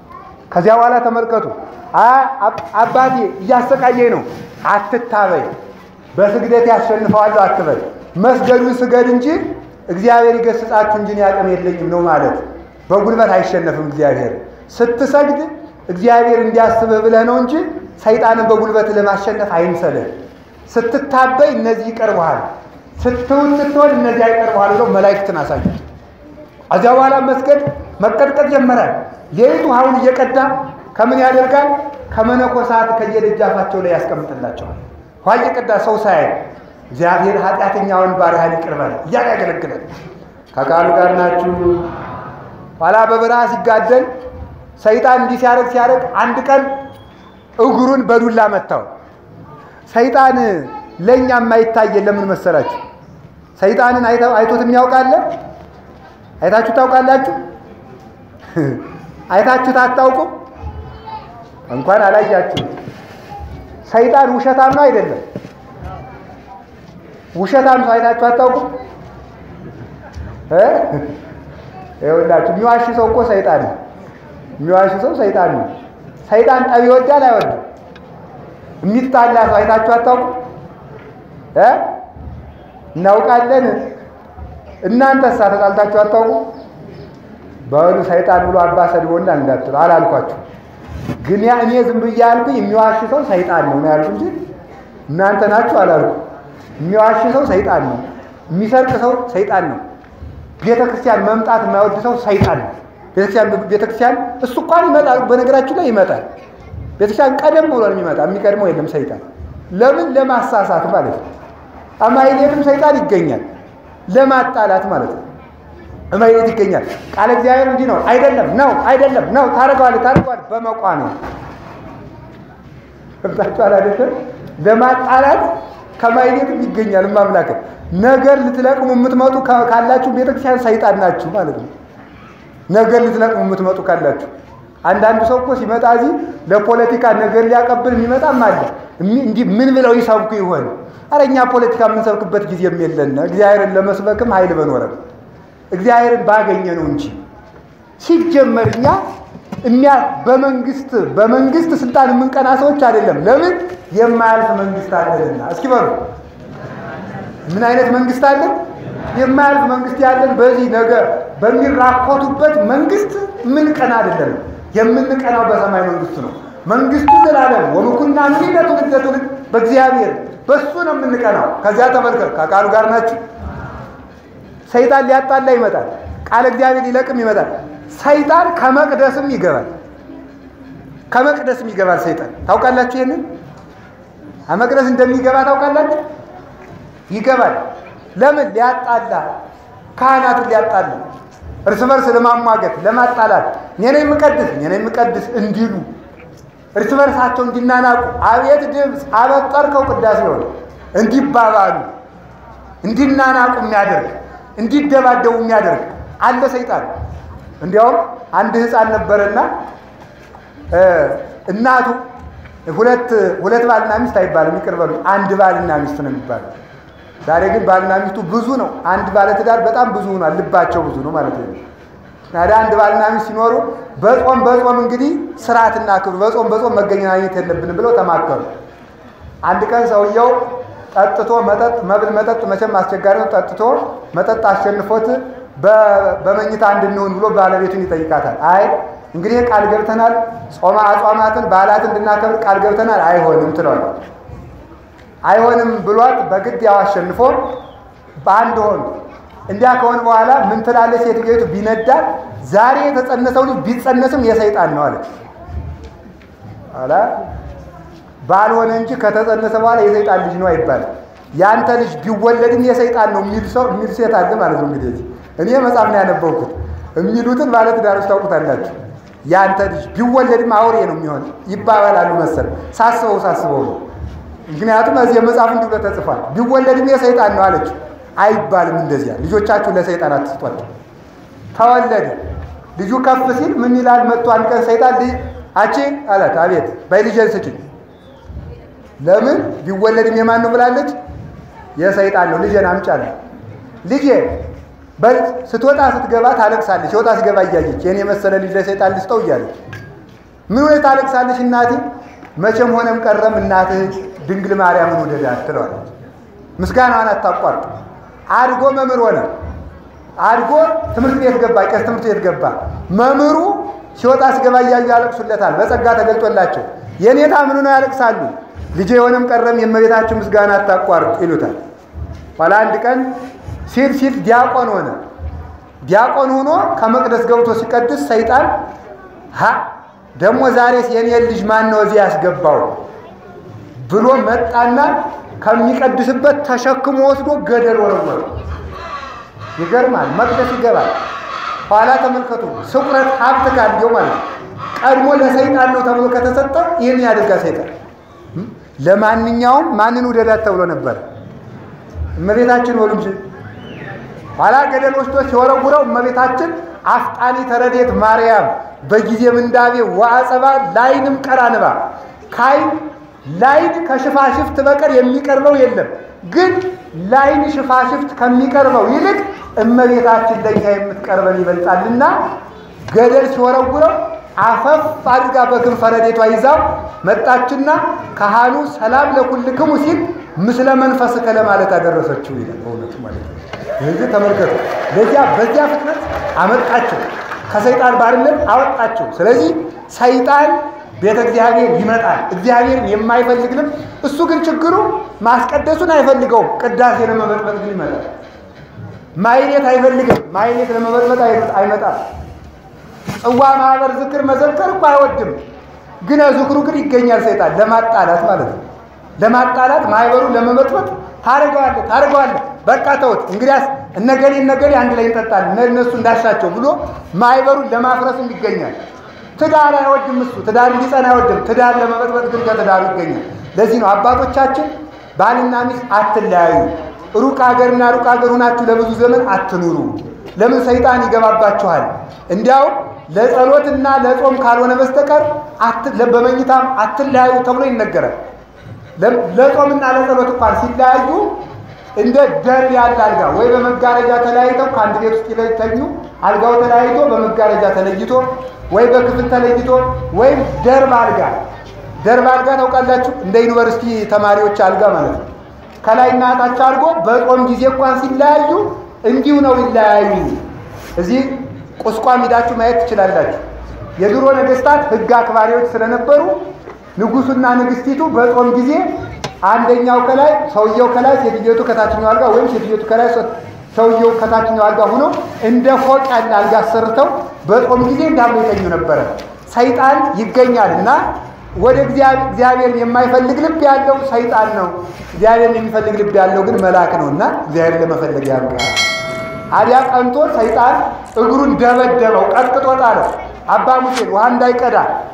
ከዚያ በኋላ ተመልከቱ። አባቴ እያሰቃየኝ ነው፣ አትታበይ፣ በስግደት ያሸንፈዋለሁ አትበል። መስገዱን ስገድ እንጂ እግዚአብሔር ይገስጻችሁ እንጂ እኔ አቅም የለኝም ነው ማለት። በጉልበት አይሸነፍም እግዚአብሔር። ስትሰግድ እግዚአብሔር እንዲያስብህ ብለህ ነው እንጂ ሰይጣንን በጉልበት ለማሸነፍ አይምሰልህ። ስትታበይ እነዚህ ይቀርበሃል፣ ስትውል ስትሆን እነዚህ አይቀርበሃል ብለው መላእክትን አሳዩት። ከዚያ በኋላ መስገድ መቀጥቀጥ ጀመራል። ሌሊቱ ውሃውን እየቀዳ ከምን ያደርጋል? ከመነኮሳት ከየደጃፋቸው ላይ ያስቀምጥላቸዋል። ውሃ እየቀዳ ሰው ሳያይ እግዚአብሔር ኃጢአተኛውን ባሪያህን ይቅር በል እያለ ያገለግላል። ከቃሉ ጋር ናችሁ። ኋላ በበረሃ ሲጋደል ሰይጣን እንዲህ ሲያደርግ ሲያደርግ አንድ ቀን እግሩን በዱላ መታው። ሰይጣን ለእኛ የማይታየን ለምን መሰላችሁ? ሰይጣንን አይቶት የሚያውቃለ? አይታችሁ ታውቃላችሁ? አይታችሁት አታውቁም? እንኳን አላያችሁ። ሰይጣን ውሸታም ነው አይደለም? ውሸታም ሰው አይታችሁ አታውቁም? ይኸውላችሁ የሚዋሽ ሰው እኮ ሰይጣን ነው። የሚዋሽ ሰው ሰይጣን ነው። ሰይጣን ጠብ ይወዳል አይወድም? የሚጣላ ሰው አይታችሁ አታውቁም? እናውቃለን። እናንተሳ ተጣልታችሁ አታውቁም? በሉ ሰይጣን ብሎ አባ ሰድቦና እንዳትሉ አላልኳችሁ። ግን ያ እኔ ዝም ብዬ ያልኩኝ የሚዋሽ ሰው ሰይጣን ነው ነው ያልኩ እንጂ እናንተ ናችሁ አላልኩ። የሚዋሽ ሰው ሰይጣን ነው። የሚሰርቅ ሰው ሰይጣን ነው። ቤተ ክርስቲያን መምጣት የማይወድ ሰው ሰይጣን ነው። ቤተክርስቲያን ቤተክርስቲያን እሱ እንኳን ይመጣል፣ በነገራችሁ ላይ ይመጣል። ቤተክርስቲያን ቀደም ብሎ ነው የሚመጣ። የሚቀድመው የለም ሰይጣን። ለምን? ለማሳሳት ማለት ነው። አማይሌትም ሰይጣን ይገኛል፣ ለማጣላት ማለት ነው። እማይሌት ይገኛል። ቃለ እግዚአብሔር እንዲህ ነው። አይደለም ነው፣ አይደለም ነው፣ ታደርገዋለህ፣ ታደርገዋለህ በመቋሚያ ገብታችኋል አይደለም? ለማጣላት ከማይሌትም ይገኛል። ማምላክ ነገር ልትለቅሙ የምትመጡ ካላችሁ ቤተክርስቲያን ሰይጣን ናችሁ ማለት ነው። ነገር ልትለቅሙ የምትመጡ ካላችሁ አንዳንዱ ሰው እኮ ሲመጣ እዚህ ለፖለቲካ ነገር ሊያቀብል የሚመጣም አለ። እንዲህ ምን ብለው ይሰብኩ ይሆን? አረ እኛ ፖለቲካ የምንሰብክበት ጊዜም የለን። እግዚአብሔርን ለመስበክም ኃይል በኖረም እግዚአብሔርን ባገኘ ነው እንጂ ሲጀመር እኛ እሚያ በመንግስት በመንግስት ስልጣን የምንቀና ሰዎች አይደለም። ለምን የማያልፍ መንግስት አለንና። እስኪ በሉ ምን አይነት መንግስት አለን? የማያልፍ መንግስት ያለን በዚህ ነገር በሚራኮቱበት መንግስት የምንቀና አይደለም። የምንቀናው በሰማይ መንግስት ነው። መንግስቱ ዘላለም ወምኩና ምን ለትውልድ ለትውልድ በእግዚአብሔር በሱ ነው የምንቀናው። ከዚያ ተመልከት፣ ከቃሉ ጋር ናችሁ። ሰይጣን ሊያጣላ ይመጣል። ቃለ እግዚአብሔር ሊለቅም ይመጣል። ሰይጣን ከመቅደስም ይገባል። ከመቅደስም ይገባል ሰይጣን። ታውቃላችሁ ይሄንን ከመቅደስ እንደሚገባ ታውቃላችሁ? ይገባል። ለምን? ሊያጣላ ካህናትን ሊያጣላ እርስ በርስ ለማሟገት ለማጣላት፣ እኔ ነኝ የምቀድስ እኔ ነኝ የምቀድስ እንዲሉ እርስ በርሳቸው እንዲናናቁ፣ አቤት ድምፅ አበጠርከው ቅዳሴ ሆነ እንዲባባሉ፣ እንዲናናቁ የሚያደርግ እንዲደባደቡ የሚያደርግ አለ ሰይጣን። እንዲያውም አንድ ህፃን ነበረና እናቱ ሁለት ሁለት ባልና ሚስት አይባልም፣ ይቅር በሉ አንድ ባልና ሚስት ነው የሚባለው። ዛሬ ግን ባልና ሚስቱ ብዙ ነው። አንድ ባለትዳር በጣም ብዙ ሆኗል። ልባቸው ብዙ ነው ማለት ነው። ታዲያ አንድ ባልና ሚስት ሲኖሩ በጾም በጾም እንግዲህ ስርዓትና ክብር በጾም በጾም መገናኘት የለብንም ብለው ተማከሩ። አንድ ቀን ሰውየው ጠጥቶ መጠጥ መብል መጠጥ መቼም አስቸጋሪ ነው። ጠጥቶ መጠጥ አሸንፎት በመኝታ እንድንሆን ብሎ ባለቤቱን ይጠይቃታል። አይ እንግዲህ ቃል ገብተናል፣ ጾማ አጽዋማትን በዓላት እንድናከብር ቃል ገብተናል፣ አይሆንም ትለዋለች። አይሆንም ብሏት በግድ ያው አሸንፎ በአንድ ሆኑ። እንዲያ ከሆነ በኋላ ምን ትላለች ሴትዮቱ? ቢነዳት ዛሬ የተጸነሰው ልጅ ቢጸነስም የሰይጣን ነው አለች። አላ ባልሆነ እንጂ ከተጸነሰ በኋላ የሰይጣን ልጅ ነው አይባልም። ያንተ ልጅ ቢወለድም የሰይጣን ነው የሚል ሰው የሚል ሴት አለ ማለት ነው። እንግዲህ እኔ መጽሐፍ ነው ያነበብኩት። የሚሉትን ባለትዳሮች ታውቁታላችሁ። ያንተ ልጅ ቢወለድም አውሬ ነው የሚሆን ይባባላሉ መሰል። ሳስበው ሳስበው ነው። ምክንያቱም እዚህ መጽሐፍ እንዲህ ብሎ ተጽፏል። ቢወለድም የሰይጣን ነው አለች። አይባልም እንደዚያ። ልጆቻችሁ ለሰይጣን አትስጧቸው። ተወለደ ልጁ ከፍ ሲል ምን ይላል? መጥቶ አንድ ቀን ሰይጣን ልጅ አቺ አላት። አቤት በይ ልጄን ስጪኝ። ለምን ቢወለድም የማን ነው ብላለች? የሰይጣን ነው። ልጄን አምጫለ ልጄ በል ስትወጣ ስትገባ ታለቅሳለች። ሲወጣ ሲገባ እያየች የኔ የመሰለ ልጅ ለሰይጣን ልስጠው እያለች ምን ሆነ ታለቅሳለሽ እናቴ? መቼም ሆነም ቀረም እናትህ ድንግል ማርያምን ውደዳት ትለዋለች። ምስጋናዋን አታቋርጥ። አድጎ መምህር ሆነ። አድጎ ትምህርት ቤት ገባ። ቄስ ትምህርት ቤት ገባ። መምህሩ ሲወጣ ሲገባ እያዩ ያለቅሱለታል። በጸጋ ተገልጦላቸው የኔታ ምኑ ነው ያለቅሳሉ? ልጄ የሆነም ቀረም የእመቤታችን ምስጋና አታቋርጥ ይሉታል። ኋላ አንድ ቀን ሲል ሲል ዲያቆን ሆነ። ዲያቆን ሆኖ ከመቅደስ ገብቶ ሲቀድስ ሰይጣን ሀ ደግሞ ዛሬስ የኔን ልጅ ማን ነው እዚህ ያስገባው ብሎ መጣና ከሚቀድስበት ተሸክሞ ወስዶ ገደል ወረወረ። ይገርማል። መቅደስ ይገባል። ኋላ ተመልከቱ፣ ስቁረት ሀብት ካለው ማለት ነው። ቀድሞ ለሰይጣን ነው ተብሎ ከተሰጠ ይህን ያደርጋ ሰይጣን። ለማንኛውም ማንን ውደዳት ተብሎ ነበር? እመቤታችን ወሉ እንጂ ኋላ ገደል ወስዶ ሲወረውረው እመቤታችን አፍጣኒ ተረዴት ማርያም በጊዜ ምንዳቤ ወአጸባ ላይንም ቀራንባ ካይን ላይን ከሽፋሽፍት በቀር የሚቀርበው የለም። ግን ላይን ሽፋሽፍት ከሚቀርበው ይልቅ እመቤታችን ለኛ የምትቀርበን ይበልጣልና ገደል ሲወረውረው አፈፍ አድርጋ በክንፈ ረድኤቷ ይዛው መጣችና ካህኑ ሰላም ለኩልክሙ ሲል ምስለ መንፈስከ ለማለት አደረሰችው ይላል። በእውነቱ ማለት ነው። ስለዚህ ተመልከቱ፣ ለዚያ በዚያ ፍጥነት አመጣቸው፣ ከሰይጣን ባርነት አወጣቸው። ስለዚህ ሰይጣን ቤተ እግዚአብሔር ይመጣል። እግዚአብሔርን የማይፈልግ ልብ እሱ ግን ችግሩ ማስቀደሱን አይፈልገውም። ቅዳሴ ለመበጥበጥ ግን ይመጣል። ማይሌት አይፈልግም። ማይሌት ለመበጥበጥ አይመጣም። ጽዋ ማህበር ዝክር መዘከር እኮ አይወድም። ግን ዝክሩ ግን ይገኛል። ሰይጣን ለማጣላት ማለት ነው። ለማጣላት ማህበሩን ለመበጥበጥ ታደርገዋለህ ታደርገዋለህ። በቃ ተውት እንግዲያስ እነገሌ እነገሌ አንድ ላይ እንጠጣለን እነሱ እንዳሻቸው ብሎ ማህበሩን ለማፍረስም ይገኛል። ትዳር አይወድም እሱ ትዳር እንዲጸና አይወድም። ትዳር ለመበጥበጥ ግን ከትዳሩ ይገኛል። ለዚህ ነው አባቶቻችን ባልና ሚስት አትለያዩ፣ ሩቅ ሀገርና ሩቅ ሀገር ሆናችሁ ለብዙ ዘመን አትኑሩ። ለምን ሰይጣን ይገባባችኋል። እንዲያውም ለጸሎትና ለጾም ካልሆነ በስተቀር በመኝታም አትለያዩ ተብሎ ይነገራል። ለጾምና ለጸሎት እንኳን ሲለያዩ እንደ ደርብ ያለ አልጋ ወይ በመጋረጃ ተለያይተው ከአንድ ቤት ውስጥ ይተኙ። አልጋው ተለያይቶ በመጋረጃ ተለይቶ ወይ በክፍል ተለይቶ ወይም ደርብ አልጋ ደርብ አልጋ ታውቃላችሁ? እንደ ዩኒቨርሲቲ ተማሪዎች አልጋ ማለት ነው። ከላይና ታች አድርጎ በጾም ጊዜ እንኳን ሲለያዩ እንዲሁ ነው ይለያዩ። እዚህ ቁስቋም ሂዳችሁ ማየት ትችላላችሁ። የድሮ ነገስታት ሕግ አክባሪዎች ስለነበሩ ንጉሱና ንግስቲቱ በጾም ጊዜ አንደኛው ከላይ ሰውየው ከላይ ሴትዮቱ ከታችኛው አልጋ ወይም ሴትዮቱ ከላይ ሰውየው ከታችኛው አልጋ ሆኖ እንደ ፎቅ ያለ አልጋ አሰርተው በጾም ጊዜ እንዳሉ የተኙ ነበረ። ሰይጣን ይገኛል እና ወደ እግዚአብሔርን የማይፈልግ ልብ ያለው ሰይጣን ነው። እግዚአብሔርን የሚፈልግ ልብ ያለው ግን መልአክ ነው እና እግዚአብሔርን ለመፈለግ ያብቃ። አዲያ ቀንቶ ሰይጣን እግሩን ደበደበው፣ ቀጥቅጦ ጣለው። አባ ሙሴን ውሃ እንዳይቀዳ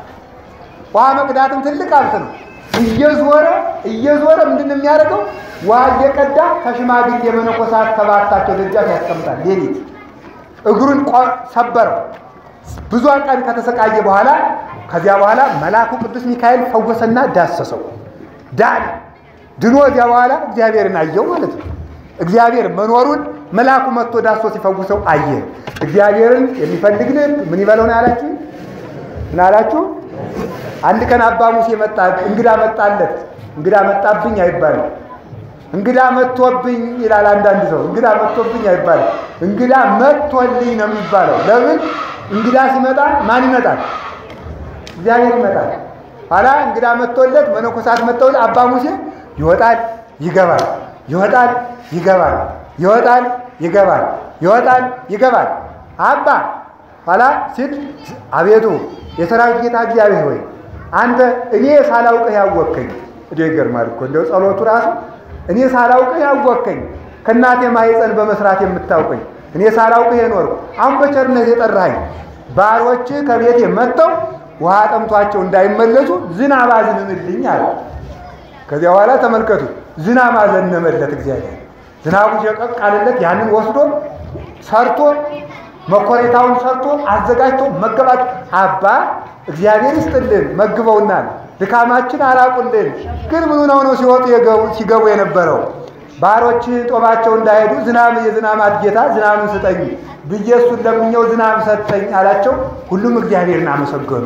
ውሃ መቅዳትም ትልቅ ሀብት ነው። እየዞረ እየዞረ ምንድን ነው የሚያደርገው? ውሃ እየቀዳ ከሽማግሌ የመነኮሳት ከባታቸው ደጃፍ ያስቀምጣል። ሌሊት እግሩን ሰበረው። ብዙ ቀን ከተሰቃየ በኋላ ከዚያ በኋላ መልአኩ ቅዱስ ሚካኤል ፈወሰና ዳሰሰው። ዳን ድኖ እዚያ በኋላ እግዚአብሔርን አየው ማለት ነው። እግዚአብሔር መኖሩን መልአኩ መጥቶ ዳሶ ሲፈውሰው አየ። እግዚአብሔርን የሚፈልግ ልብ ምን ይበለው ነው ያላችሁ? ምን አላችሁ? አንድ ቀን አባ ሙሴ መጣ፣ እንግዳ መጣለት። እንግዳ መጣብኝ አይባልም። እንግዳ መጥቶብኝ ይላል አንዳንድ ሰው። እንግዳ መጥቶብኝ አይባልም። እንግዳ መጥቶልኝ ነው የሚባለው። ለምን? እንግዳ ሲመጣ ማን ይመጣል? እግዚአብሔር ይመጣል። ኋላ እንግዳ መጥቶለት መነኮሳት መጥተውለት አባ ሙሴ ይወጣል ይገባል፣ ይወጣል ይገባል፣ ይወጣል ይገባል፣ ይወጣል ይገባል። አባ ኋላ ሲል አቤቱ የሰራዊት ጌታ እግዚአብሔር ሆይ አንተ እኔ ሳላውቅህ ያወቅከኝ። እዴ ይገርማል እኮ እንደው ጸሎቱ ራሱ እኔ ሳላውቅህ ያወቅከኝ፣ ከእናቴ ማኅፀን በመስራት የምታውቀኝ እኔ ሳላውቅህ የኖርኩ አሁን በቸርነት የጠራኸኝ ባሮች ከቤቴ መጥተው ውሃ ጠምቷቸው እንዳይመለሱ ዝናብ አዝንምልኝ አለ። ከዚያ በኋላ ተመልከቱ፣ ዝናብ አዘነመለት እግዚአብሔር። ዝናቡ ሸቀቅ አለለት። ያንን ወስዶ ሰርቶ መኮሬታውን ሰርቶ አዘጋጅቶ መገባቸው። አባ እግዚአብሔር ይስጥልን መግበውናል፣ ድካማችን አራቁልን። ግን ምኑ ነው ነው ሲወጡ ሲገቡ የነበረው ባሮች ጦማቸው እንዳይሄዱ ዝናብ የዝናማት ጌታ ዝናብን ስጠኝ ብዬ እሱን ለምኘው ዝናብ ሰጠኝ አላቸው። ሁሉም እግዚአብሔርን አመሰገኑ።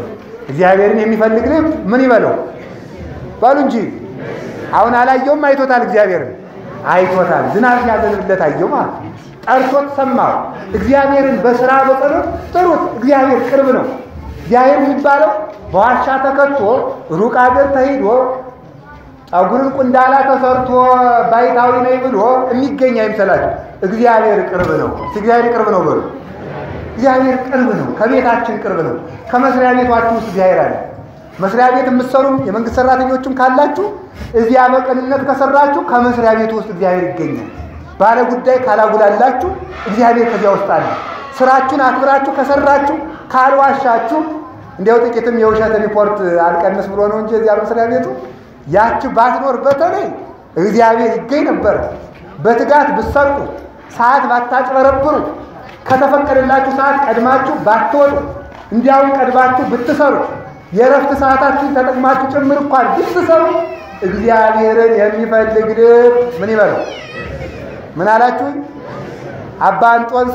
እግዚአብሔርን የሚፈልግ ልብ ምን ይበለው በሉ እንጂ። አሁን አላየውም፣ አይቶታል። እግዚአብሔርን አይቶታል። ዝናብ ሲያዘንብለት አየው ማለት ነው። ጠርቶት ሰማው። እግዚአብሔርን በስራ በጸሎት ጥሩት። እግዚአብሔር ቅርብ ነው። እግዚአብሔር የሚባለው በዋሻ ተከቶ ሩቅ አገር ተሂዶ ጠጉርን ቁንዳላ ተሰርቶ ባይታዊ ነኝ ብሎ የሚገኝ አይምሰላችሁ። እግዚአብሔር ቅርብ ነው። እግዚአብሔር ቅርብ ነው በሉ። እግዚአብሔር ቅርብ ነው። ከቤታችን ቅርብ ነው። ከመስሪያ ቤቷችሁ ውስጥ እግዚአብሔር አለ። መስሪያ ቤት የምትሰሩም የመንግስት ሰራተኞችም ካላችሁ እዚያ በቅንነት ከሰራችሁ ከመስሪያ ቤቱ ውስጥ እግዚአብሔር ይገኛል። ባለ ጉዳይ ካላጉላላችሁ እግዚአብሔር ከዚያ ውስጥ አለ። ስራችሁን አክብራችሁ ከሰራችሁ ካልዋሻችሁ፣ እንዲያው ጥቂትም የውሸት ሪፖርት አልቀንስ ብሎ ነው እንጂ እዚያ መስሪያ ቤቱ ያች ባትኖር በተለይ እግዚአብሔር ይገኝ ነበር። በትጋት ብትሰርቁ፣ ሰዓት ባታጭበረብሩ፣ ከተፈቀደላችሁ ሰዓት ቀድማችሁ ባትወጡ፣ እንዲያውም ቀድማችሁ ብትሰሩ፣ የእረፍት ሰዓታችሁን ተጠቅማችሁ ጭምር እንኳን ብትሰሩ እግዚአብሔርን የሚፈልግ ልብ ምን ይበለው? ምን አላችሁኝ? አባ እንጦንስ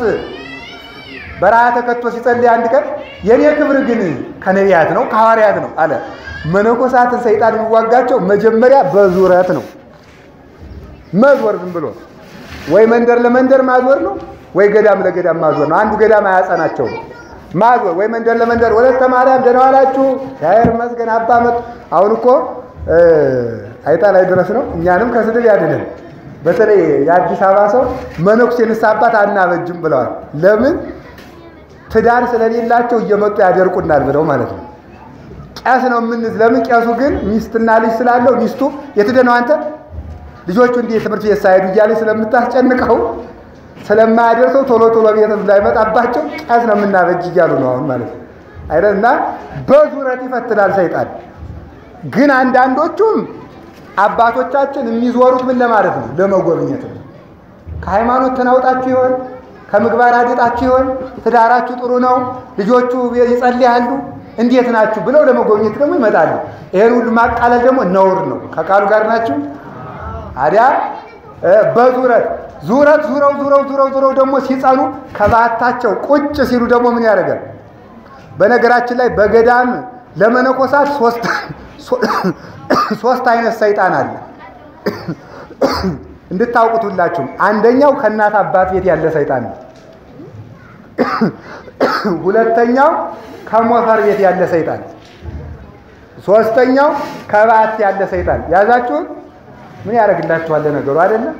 በረሃ ተከቶ ሲጸልይ አንድ ቀን የኔ ክብር ግን ከነቢያት ነው ከሐዋርያት ነው አለ። መነኮሳትን ሰይጣን የሚዋጋቸው መጀመሪያ በዙረት ነው። መዞር ዝም ብሎ ወይ መንደር ለመንደር ማዞር ነው፣ ወይ ገዳም ለገዳም ማዞር ነው። አንዱ ገዳም አያጸናቸው ማዞር ወይ መንደር ለመንደር ወለተ ማርያም ደህና ዋላችሁ፣ እግዚአብሔር ይመስገን አባ መጡ። አሁን እኮ አይጣ ላይ ድረስ ነው። እኛንም ከስድብ ያድነን። በተለይ የአዲስ አበባ ሰው መነኩሴ ንስሐ አባት አናበጅም ብለዋል። ለምን ትዳር ስለሌላቸው እየመጡ ያደርቁናል ብለው ማለት ነው። ቄስ ነው የምንዝ። ለምን ቄሱ ግን ሚስትና ልጅ ስላለው ሚስቱ የትደነው አንተ ልጆቹ እንዲህ ትምህርት ቤት ሳይሄዱ እያለች ስለምታስጨንቀው ስለማያደርሰው ቶሎ ቶሎ ቤት እንዳይመጣባቸው ቄስ ነው የምናበጅ እያሉ ነው አሁን ማለት ነው አይደል? እና በዙረት ይፈትናል ሰይጣን። ግን አንዳንዶቹም አባቶቻችን የሚዞሩት ምን ለማለት ነው? ለመጎብኘት ነው። ከሃይማኖት ተናውጣችሁ ይሆን? ከምግባር አድጣችሁ ይሆን? ትዳራችሁ ጥሩ ነው፣ ልጆቹ ይጸልያሉ፣ እንዴት ናችሁ ብለው ለመጎብኘት ደግሞ ይመጣሉ። ይሄን ሁሉ ማቃለል ደግሞ ነውር ነው። ከቃሉ ጋር ናችሁ አዲያ በዙረት ዙረት ዙረው ዙረው ዙረው ዙረው ደግሞ ሲጸኑ ከባታቸው ቁጭ ሲሉ ደግሞ ምን ያደርጋል? በነገራችን ላይ በገዳም ለመነኮሳት ሶስት ሶስት አይነት ሰይጣን አለ እንድታውቁት ሁላችሁም። አንደኛው ከእናት አባት ቤት ያለ ሰይጣን ነው። ሁለተኛው ከሞፈር ቤት ያለ ሰይጣን፣ ሶስተኛው ከባት ያለ ሰይጣን። ያዛችሁን ምን ያደርግላችኋል? ነገሩ አይደለም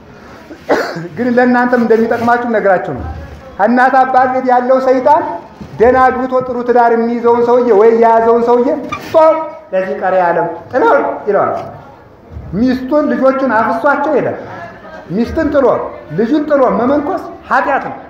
ግን ለእናንተም እንደሚጠቅማችሁ ነገራችሁ ነው። ከእናት አባት ቤት ያለው ሰይጣን ደህና አግብቶ ጥሩ ትዳር የሚይዘውን ሰውዬ ወይ የያዘውን ሰውዬ ለዚህ ቀሪ ዓለም ጥለው ይለዋል። ሚስቱን ልጆቹን አፍሷቸው ይሄዳል። ሚስትን ጥሎ ልጁን ጥሎ መመንኮስ ኃጢአት ነው።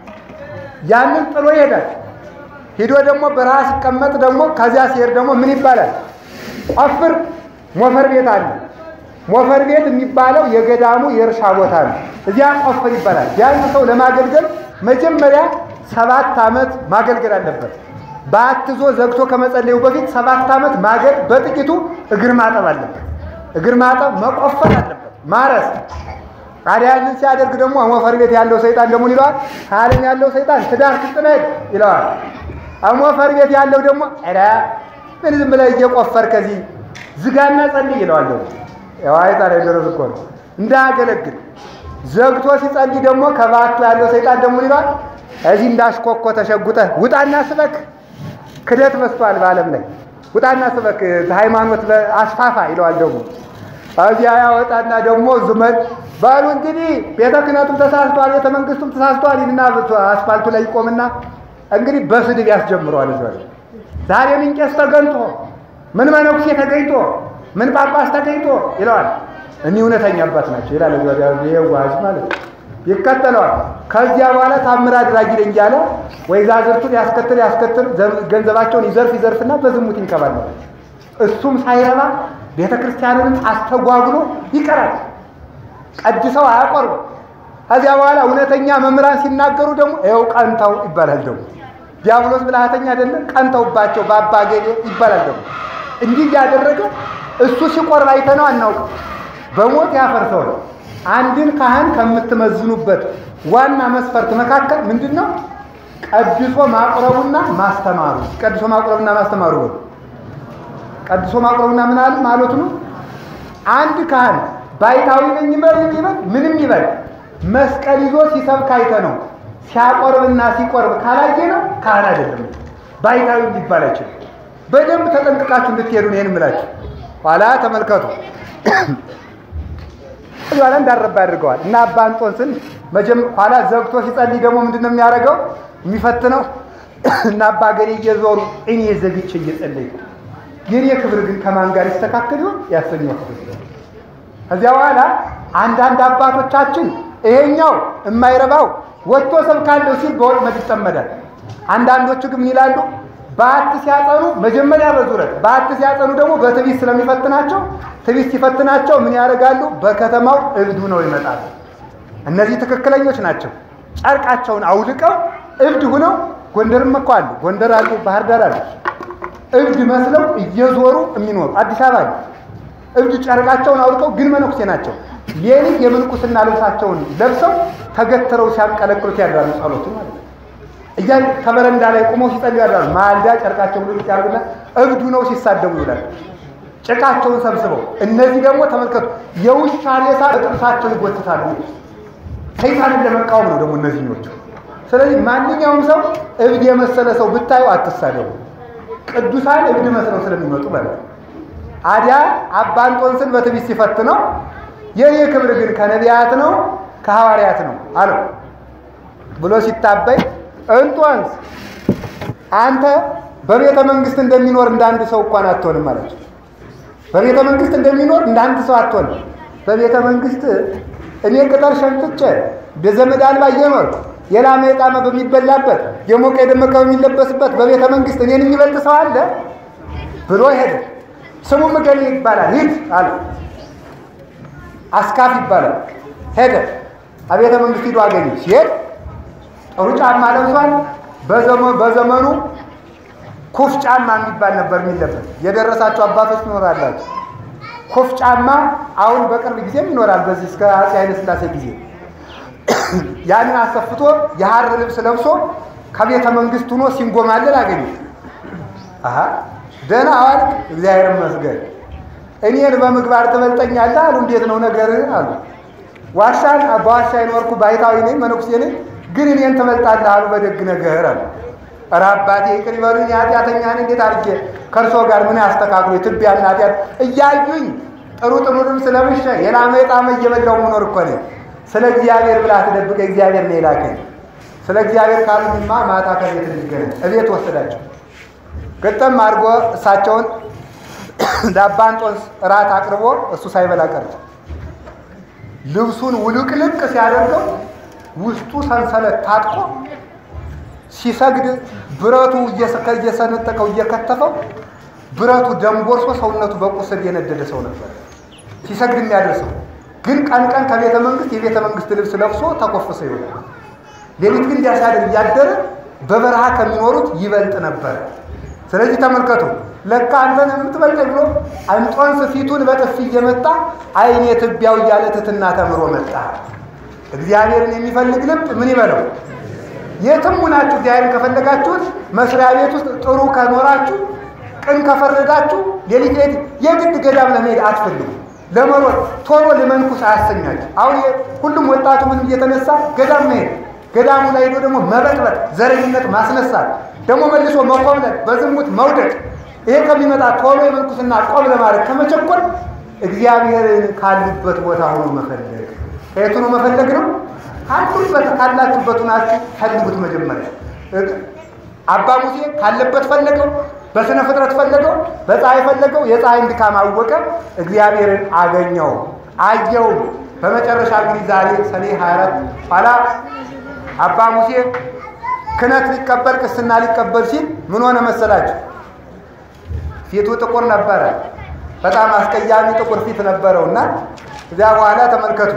ያንን ጥሎ ይሄዳል። ሂዶ ደግሞ በረሃ ሲቀመጥ ደግሞ ከዚያ ሲሄድ ደግሞ ምን ይባላል? ቆፍር ሞፈር ቤት አለ። ሞፈር ቤት የሚባለው የገዳሙ የእርሻ ቦታ ነው። እዚያ ቆፍር ይባላል። ቢያንስ ሰው ለማገልገል መጀመሪያ ሰባት ዓመት ማገልገል አለበት። በአትዞ ዘግቶ ከመጸለዩ በፊት ሰባት ዓመት ማገድ በጥቂቱ እግር ማጠብ አለበት። እግር ማጠብ መቆፈር አለበት፣ ማረስ። ታዲያ ያንን ሲያደርግ ደግሞ ሞፈር ቤት ያለው ሰይጣን ደግሞ ይለዋል፣ ከዓለም ያለው ሰይጣን ትዳር ትጥመድ ይለዋል። ሞፈር ቤት ያለው ደግሞ ኧረ ምን ዝም ብለህ እየቆፈር ከዚህ ዝጋና ጸልይ ይለዋል። ደግሞ ያው አይጣ ላይ ደረስ እኮ ነው እንዳያገለግል ዘግቶ ሲጸልይ ደግሞ ከባቱ ያለው ሰይጣን ደግሞ ይለዋል፣ እዚህ እንዳሽኮኮ ተሸጉጠህ ውጣና ስበክ ክደት በዝቷል በዓለም ላይ ውጣና ስበክ ሃይማኖት አስፋፋ ይለዋል። ደግሞ እዚያ ያወጣና ደግሞ ዙመን ባሉ እንግዲህ ቤተ ክህነቱም ተሳስቷል፣ ቤተ መንግስቱም ተሳስቷል ይልና አስፋልቱ ላይ ይቆምና እንግዲህ በስድብ ያስጀምረዋል። እዚያ ዛሬ ምን ቄስ ተገኝቶ ምን መነኩሴ ተገኝቶ ምን ጳጳስ ተገኝቶ ይለዋል። እኒህ እውነተኛ አባት ናቸው ይላል። ይሄ ዋዝ ማለት ነው። ይከተለዋል። ከዚያ በኋላ ታምር አድራጊ ነኝ እያለ ወይዛዝርቱን ያስከትል ያስከትል ገንዘባቸውን ይዘርፍ ይዘርፍና በዝሙት ይንከባለል። እሱም ሳይረባ ቤተ ክርስቲያንንም አስተጓጉሎ ይቀራል። ቀድሰው አያቆርቡ። ከዚያ በኋላ እውነተኛ መምህራን ሲናገሩ ደግሞ ይኸው ቀንተው ይባላል። ደግሞ ዲያብሎስ ብልሃተኛ አይደለም ቀንተውባቸው በአባ ገሌ ይባላል። ደግሞ እንዲህ እያደረገ እሱ ሲቆርብ አይተነው አናውቅም። በሞት ያፈርሰው ነው። አንድን ካህን ከምትመዝኑበት ዋና መስፈርት መካከል ምንድን ነው? ቀድሶ ማቁረቡና ማስተማሩ። ቀድሶ ማቁረቡና ማስተማሩ ነው። ቀድሶ ማቅረቡና ምን አለ ማለቱ ነው። አንድ ካህን ባይታዊ ነኝ ይበል ይበል ምንም ይበል መስቀል ይዞ ሲሰብክ አይተ ነው ሲያቆርብና ሲቆርብ ካላየ ነው ካህን አይደለም። ባይታዊ ሊባል አይችልም። በደንብ ተጠንቅቃችሁ እንድትሄዱ ነው ይሄን የምላችሁ። ኋላ ተመልከቱ። ኋላ እንዳረባ ያድርገዋል እና አባ እንጦንስን መጀም ኋላ ዘግቶ ሲጸልይ ደግሞ ምንድን ነው የሚያደርገው የሚፈትነው እና አባ ገሌ እየዞሩ እኔ ዘግቼ እየጸለይኩ የኔ ክብር ግን ከማን ጋር ይስተካከል ይሆን ያሰኘው ክብር ከዚያ በኋላ አንዳንድ አባቶቻችን ይሄኛው የማይረባው ወጥቶ ሰብካለሁ ሲል በወጥመድ ይጠመዳል። አንዳንዶቹ ግን ምን ይላሉ? በዓት ሲያጠኑ መጀመሪያ በዙረት በዓት ሲያጠኑ ደግሞ በትዕቢት ስለሚፈትናቸው ትዕቢት ሲፈትናቸው ምን ያደርጋሉ? በከተማው እብድ ሆነው ይመጣሉ። እነዚህ ትክክለኞች ናቸው። ጨርቃቸውን አውልቀው እብድ ሁነው ጎንደርም እኮ አሉ፣ ጎንደር አሉ፣ ባህር ዳር አሉ። እብድ መስለው እየዞሩ የሚኖሩ አዲስ አበባ አሉ። እብድ ጨርቃቸውን አውልቀው ግን መነኩሴ ናቸው። ሌሊት የምንኩስና ልብሳቸውን ለብሰው ተገትረው ሲያንቀለቅሉት ያድራሉ። ጸሎቱ ማለት ነው። እያ ከበረንዳ ላይ ቆመው ሲጸልዩ ያድራሉ። ማልዳ ጨርቃቸውን ልብስ ያርጉና እብዱ ነው ሲሳደቡ ይውላል። ጭቃቸውን ሰብስበው እነዚህ ደግሞ ተመልከቱ፣ የውሻ ሬሳ በጥርሳቸው ይጎትታሉ። ሰይጣንን ለመቃወም ነው ደግሞ እነዚህኞቹ። ስለዚህ ማንኛውም ሰው እብድ የመሰለ ሰው ብታዩ አትሳደቡ። ቅዱሳን እብድ መስለው ስለሚመጡ ማለት ነው። አዲያ አባ እንጦንስን በትዕቢት ሲፈትነው የኔ ክብር ግን ከነቢያት ነው ከሐዋርያት ነው አለው ብሎ ሲታበይ እንጦንስ አንተ በቤተ መንግስት እንደሚኖር እንዳንድ ሰው እንኳን አትሆንም ማለት ነው። በቤተ መንግስት እንደሚኖር እንዳንድ ሰው አትሆንም። በቤተ መንግስት እኔ ቅጠር ሸምጥቼ በዘመድ አልባ እየኖርኩ የላመ የጣመ በሚበላበት የሞቀ የደመቀ በሚለበስበት በቤተ መንግስት እኔን የሚበልጥ ሰው አለ ብሎ ሄደ። ስሙም እገሌ ይባላል ሂድ አለ። አስካፍ ይባላል። ሄደ አቤተ መንግስት ሂዶ አገኘ። ሲሄድ ጥሩ ጫማ ለብሷል። በዘመኑ ኩፍ ጫማ የሚባል ነበር የሚለበት። የደረሳቸው አባቶች ይኖራላቸው። ኩፍ ጫማ አሁን በቅርብ ጊዜም ይኖራል። በዚህ እስከ አፄ ኃይለ ሥላሴ ጊዜ ያንን አሰፍቶ የሐር ልብስ ለብሶ ከቤተ መንግስት ሆኖ ሲንጎማለል አገኘ። አሀ ደህና አዋልክ፣ እግዚአብሔር ይመስገን። እኔን በምግባር ትበልጠኛለህ አሉ። እንዴት ነው ነገር አሉ። ዋሻን በዋሻ ይኖርኩ ባይታዊ ነኝ መነኩሴ ነኝ፣ ግን እኔን ትበልጣለህ አሉ በደግ ነገር አሉ። ኧረ አባቴ ይቅር ይበሉኝ፣ ኃጢአተኛ ነኝ። እንዴት አድርጌ ከእርሶ ጋር ምን ያስተካክሉ? የትቢያን ኃጢአት እያዩኝ ጥሩ ጥሩ ልብስ ለብሼ የላመ የጣመ እየበላሁ መኖር እኮ ነኝ። ስለ እግዚአብሔር ብላ ትደብቀ እግዚአብሔር ነው የላከኝ። ስለ እግዚአብሔር ካሉኝማ ማታ ከቤት እንገናኝ። እቤት ወሰዳቸው። ግጥም አድርጎ እሳቸውን ለአባ እንጦንስ እራት አቅርቦ እሱ ሳይበላ ቀረ። ልብሱን ውልቅልቅ ሲያደርገው ውስጡ ሰንሰለት ታጥቆ ሲሰግድ ብረቱ እየሰነጠቀው እየከተፈው ብረቱ ደንቦርሶ ሰውነቱ በቁስል የነደደ ሰው ነበር ሲሰግድ የሚያደርሰው። ግን ቀን ቀን ከቤተ መንግስት የቤተ መንግስት ልብስ ለብሶ ተኮፍሶ ይሆናል። ሌሊት ግን እንዲያሳድር እያደረ በበረሃ ከሚኖሩት ይበልጥ ነበር። ስለዚህ ተመልከቱ፣ ለካ አንተን የምትበልጠኝ ብሎ እንጦንስ ፊቱን በጥፊ እየመታ አይኔ ትቢያው እያለ ትትና ተምሮ መጣ። እግዚአብሔርን የሚፈልግ ልብ ምን ይበለው? የትም ሁናችሁ እግዚአብሔርን ከፈለጋችሁት መስሪያ ቤት ውስጥ ጥሩ ከኖራችሁ፣ ቅን ከፈረዳችሁ፣ ሌሊት ሌሊት የግድ ገዳም ለመሄድ አትፈልጉ። ለመሮጥ ቶሎ ልመንኩስ አያሰኛችሁ። አሁን ሁሉም ወጣቱ ምን እየተነሳ ገዳም መሄድ ገዳሙ ላይ ሄዶ ደግሞ መበጥበጥ፣ ዘረኝነት ማስነሳት፣ ደግሞ መልሶ መኮብለል፣ በዝሙት መውደቅ። ይሄ ከሚመጣ ቶሎ የመንኩስና ቆብ ለማድረግ ከመቸኮል እግዚአብሔርን ካሉበት ቦታ ሆኖ መፈለግ። ከየት ሆኖ መፈለግ ነው? ካሉበት ካላችሁበት ሆናችሁ ፈልጉት። መጀመሪያ አባ ሙሴ ካለበት ፈለገው፣ በስነ ፍጥረት ፈለገው፣ በፀሐይ ፈለገው። የፀሐይን ድካም አወቀ፣ እግዚአብሔርን አገኘው፣ አየው። በመጨረሻ እንግዲህ ዛሬ ሰኔ 24 ኋላ አባ ሙሴ ክህነት ሊቀበል ቅስና ሊቀበል ሲል ምን ሆነ መሰላችሁ? ፊቱ ጥቁር ነበረ። በጣም አስቀያሚ ጥቁር ፊት ነበረው እና እዚያ በኋላ ተመልከቱ፣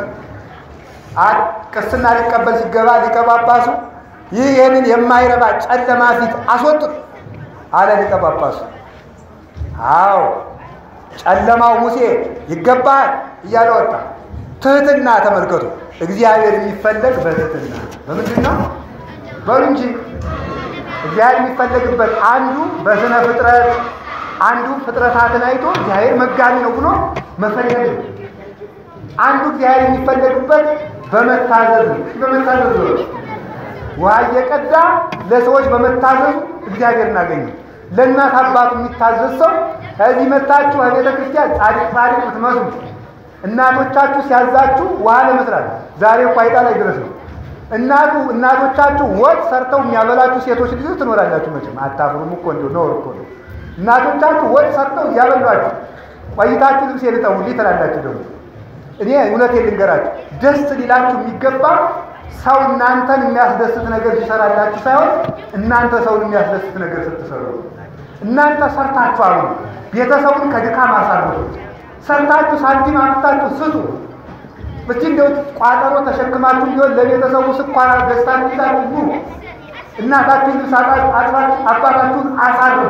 ቅስና ሊቀበል ሲገባ ሊቀ ጳጳሱ ይህ ይህንን የማይረባ ጨለማ ፊት አስወጡት አለ ሊቀ ጳጳሱ። አዎ ጨለማው ሙሴ ይገባል እያለ ወጣ። ትህትና ተመልከቱ። እግዚአብሔር የሚፈለግ በትህትና በምንድን ነው? በሉ እንጂ እግዚአብሔር የሚፈለግበት አንዱ በስነ ፍጥረት አንዱ ፍጥረታትን አይቶ እግዚአብሔር መጋቢ ነው ብሎ መፈለግ ነው። አንዱ እግዚአብሔር የሚፈለግበት በመታዘዝ ነው። በመታዘዝ ነው። ውሃ እየቀዳ ለሰዎች በመታዘዙ እግዚአብሔር እናገኘ። ለእናት አባቱ የሚታዘዝ ሰው ከዚህ መታችሁ ከቤተ ክርስቲያን ጻድቅ ጻድቅ ብትመስሉ እናቶቻችሁ ሲያዛችሁ ውሃ ለመስራት ዛሬ እኮ አይጣ ላይ ድረስ ነው። እናቱ እናቶቻችሁ ወጥ ሰርተው የሚያበላችሁ ሴቶች ልጆች ትኖራላችሁ። መቼም አታፍሩም እኮ እንደው ነውር እኮ ነው። እናቶቻችሁ ወጥ ሰርተው እያበሏችሁ ቆይታችሁ ልብስ ልጠቡልኝ ትላላችሁ። ደግሞ እኔ እውነቴን ልንገራችሁ ደስ ሊላችሁ የሚገባ ሰው እናንተን የሚያስደስት ነገር ሲሰራላችሁ ሳይሆን እናንተ ሰውን የሚያስደስት ነገር ስትሰሩ። እናንተ ሰርታችሁ አሉ ቤተሰቡን ከድካም አሳርፉ። ሰርታችሁ ሳንቲም አምጥታችሁ ስጡ። እስቲ እንደው ቋጠሮ ተሸክማችሁ ቢሆን ለቤተሰቡ ስኳር ገዝታችሁ ይዛችሁ ኑ። እናታችሁን ልብስ አጥባችሁ አባታችሁን አሳርፉ።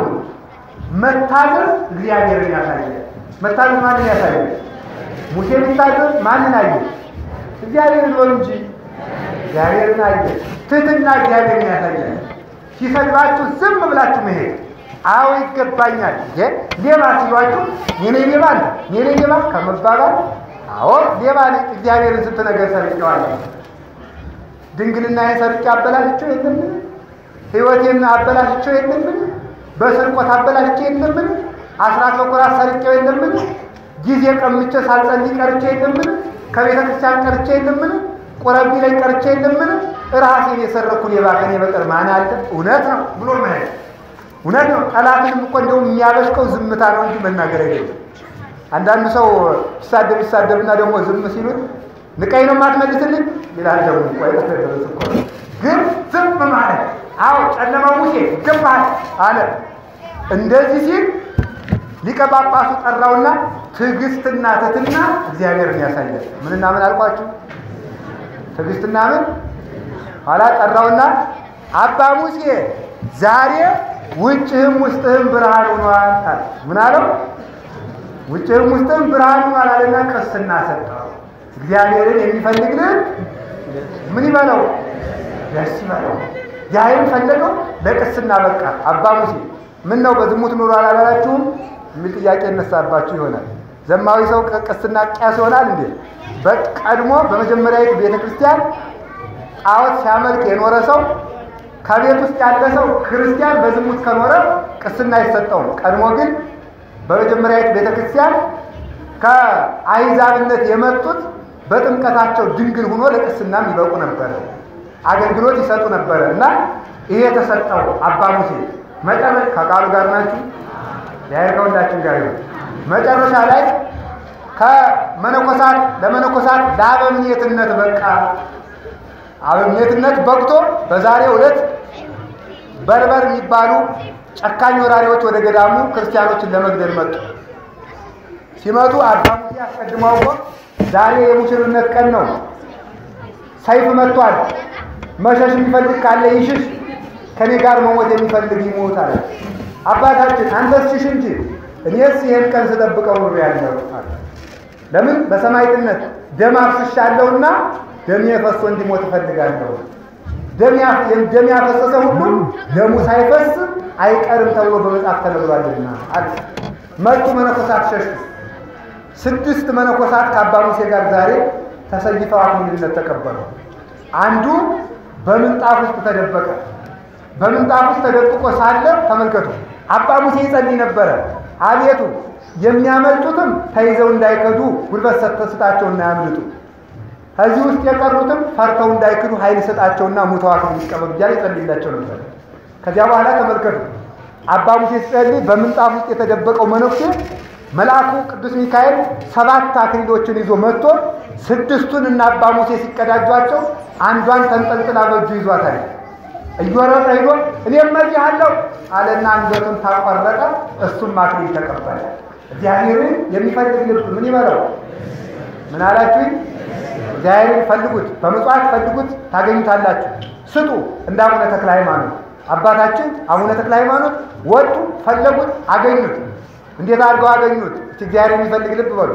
መታዘዝ እግዚአብሔርን ያሳያል። መታዘዝ ማንን ያሳያል? ሙሴ ቢታዘዝ ማንን አየ? እግዚአብሔርን ነው እንጂ እግዚአብሔርን አየ። ትህትና እግዚአብሔርን ያሳያል። ሲሰድባችሁ ዝም ብላችሁ መሄድ አዎ ይገባኛል። ሌባ ሲሏችሁ የኔ ሌባ አንተ የኔ ሌባ ከመባባል አዎ ሌባ ነኝ፣ እግዚአብሔርን ስንት ነገር ሰርቄዋለሁ። ድንግልናዬን ሰርቄ አበላሽቼው የለምን? ሕይወቴን አበላሽቼው የለምን? በስርቆት አበላሽቼ የለምን? አስራት በኩራት ሰርቄው የለምን? ጊዜ ቀምቼ ሳልጸልይ ቀርቼ የለምን? ከቤተ ክርስቲያን ቀርቼ የለምን? ቆረቢ ላይ ቀርቼ የለምን? ራሴን የሰረኩ ሌባ ከኔ በቀር ማን አለ? እውነት ነው ብሎ መሄድ እውነት ነው። ጠላትንም እኮ እንደውም የሚያበሽቀው ዝምታ ነው እንጂ መናገር አይደለም። አንዳንዱ ሰው ይሳደብ ይሳደብና ደግሞ ዝም ሲሉት ንቀኝ ነው የማትመልስልኝ ይላል። ደግሞ እኮ አይተደረስ እኮ ግን ዝም ማለት አዎ፣ ጨለማ ሙሴ ይገባሃል አለ። እንደዚህ ሲል ሊቀ ጳጳሱ ጠራውና ትዕግስትና ትሕትና እግዚአብሔርን ያሳያል። ምንና ምን አልኳችሁ? ትዕግስትና ምን ኋላ ጠራውና አባ ሙሴ ዛሬ ውጭህም ውስጥህም ብርሃን ሆኗል አለ። ምን አለው? ውጭህም ውስጥህም ብርሃን ሆኗል አለና ቅስና ሰጠው። እግዚአብሔርን የሚፈልግ ልብ ምን ይበለው? ደስ ይበለው። ያይን ፈለገው ለቅስና በቃ። አባ ሙሴ ምን ነው በዝሙት ኑሮ አላላችሁም የሚል ጥያቄ ይነሳባችሁ ይሆናል። ዘማዊ ሰው ቅስና ቂያስ ይሆናል እንዴ? በቀድሞ በመጀመሪያዊቱ ቤተ ክርስቲያን ጣዖት ሲያመልክ የኖረ ሰው ከቤት ውስጥ ያለ ሰው ክርስቲያን በዝሙት ከኖረ ቅስና አይሰጠውም። ቀድሞ ግን በመጀመሪያዊቱ ቤተ ክርስቲያን ከአይዛብነት የመጡት በጥምቀታቸው ድንግል ሆኖ ለቅስናም ይበቁ ነበረ፣ አገልግሎት ይሰጡ ነበረ እና ይሄ የተሰጠው አባ ሙሴ መጨረሻ ከቃሉ ጋር ናችሁ ያይ ከሁላችን ጋር ይሁን። መጨረሻ ላይ ከመነኮሳት ለመነኮሳት ለአበምኔትነት በቃ አበምኔትነት በቅቶ በዛሬው ዕለት በርበር የሚባሉ ጨካኝ ወራሪዎች ወደ ገዳሙ ክርስቲያኖችን ለመግደል መጡ። ሲመጡ አባ ሙሴ አስቀድመው አውቆ ዛሬ የሙሽርነት ቀን ነው፣ ሰይፍ መጥቷል፣ መሸሽ የሚፈልግ ካለ ይሽሽ፣ ከኔ ጋር መሞት የሚፈልግ ይሞት አለ። አባታችን አንተስ ሽሽ እንጂ እኔስ ይህን ቀን ስጠብቀው ኑሮ ያለው አለ። ለምን በሰማዕትነት ደም አፍስሻለሁና ደሜ ፈሶ እንዲሞት እፈልጋለሁ። ደም ያፈሰሰ ሁሉ ደሙ ሳይፈስ አይቀርም ተብሎ በመጽሐፍ ተነግሯልና አለ። መጡ መነኮሳት ሸሹ። ስድስት መነኮሳት ከአባ ሙሴ ጋር ዛሬ ተሰይፈው አክሊልነት ተቀበሉ። አንዱ በምንጣፍ ውስጥ ተደበቀ። በምንጣፍ ውስጥ ተደብቆ ሳለ ተመልከቱ፣ አባ ሙሴ ይጸልይ ነበረ። አቤቱ የሚያመልጡትም ተይዘው እንዳይከዱ ጉልበት ስጣቸው እንዳያምልጡ፣ ከዚህ ውስጥ የቀሩትም ፈርተው እንዳይክዱ ኃይል ስጣቸውና ሙተው አክሊል ይቀበሉ እያለ ይጸልይላቸው ነበር። ከዚያ በኋላ ተመልከቱ፣ አባ ሙሴ ሲጸልይ በምንጣፍ ውስጥ የተደበቀው መነኩሴ መልአኩ ቅዱስ ሚካኤል ሰባት አክሊሎችን ይዞ መጥቶ ስድስቱን እና አባ ሙሴ ሲቀዳጇቸው አንዷን ተንጠልጥላ በእጁ ይዟታል። እየወረደ ሄዶ እኔም መዚህ አለው አለና አንገቱን ታቆረጠ። እሱም አክሊል ተቀበለ። እግዚአብሔርን የሚፈልግ ልብ ምን ይበለው? ምን አላችሁኝ? እግዚአብሔርን ፈልጉት፣ በምጽዋት ፈልጉት ታገኙታላችሁ። ስጡ እንደ አቡነ ተክለ ሃይማኖት አባታችን አቡነ ተክለ ሃይማኖት ወጡ፣ ፈለጉት፣ አገኙት። እንዴት አድርገው አገኙት? እስቲ እግዚአብሔር የሚፈልግ ልብ በሉ።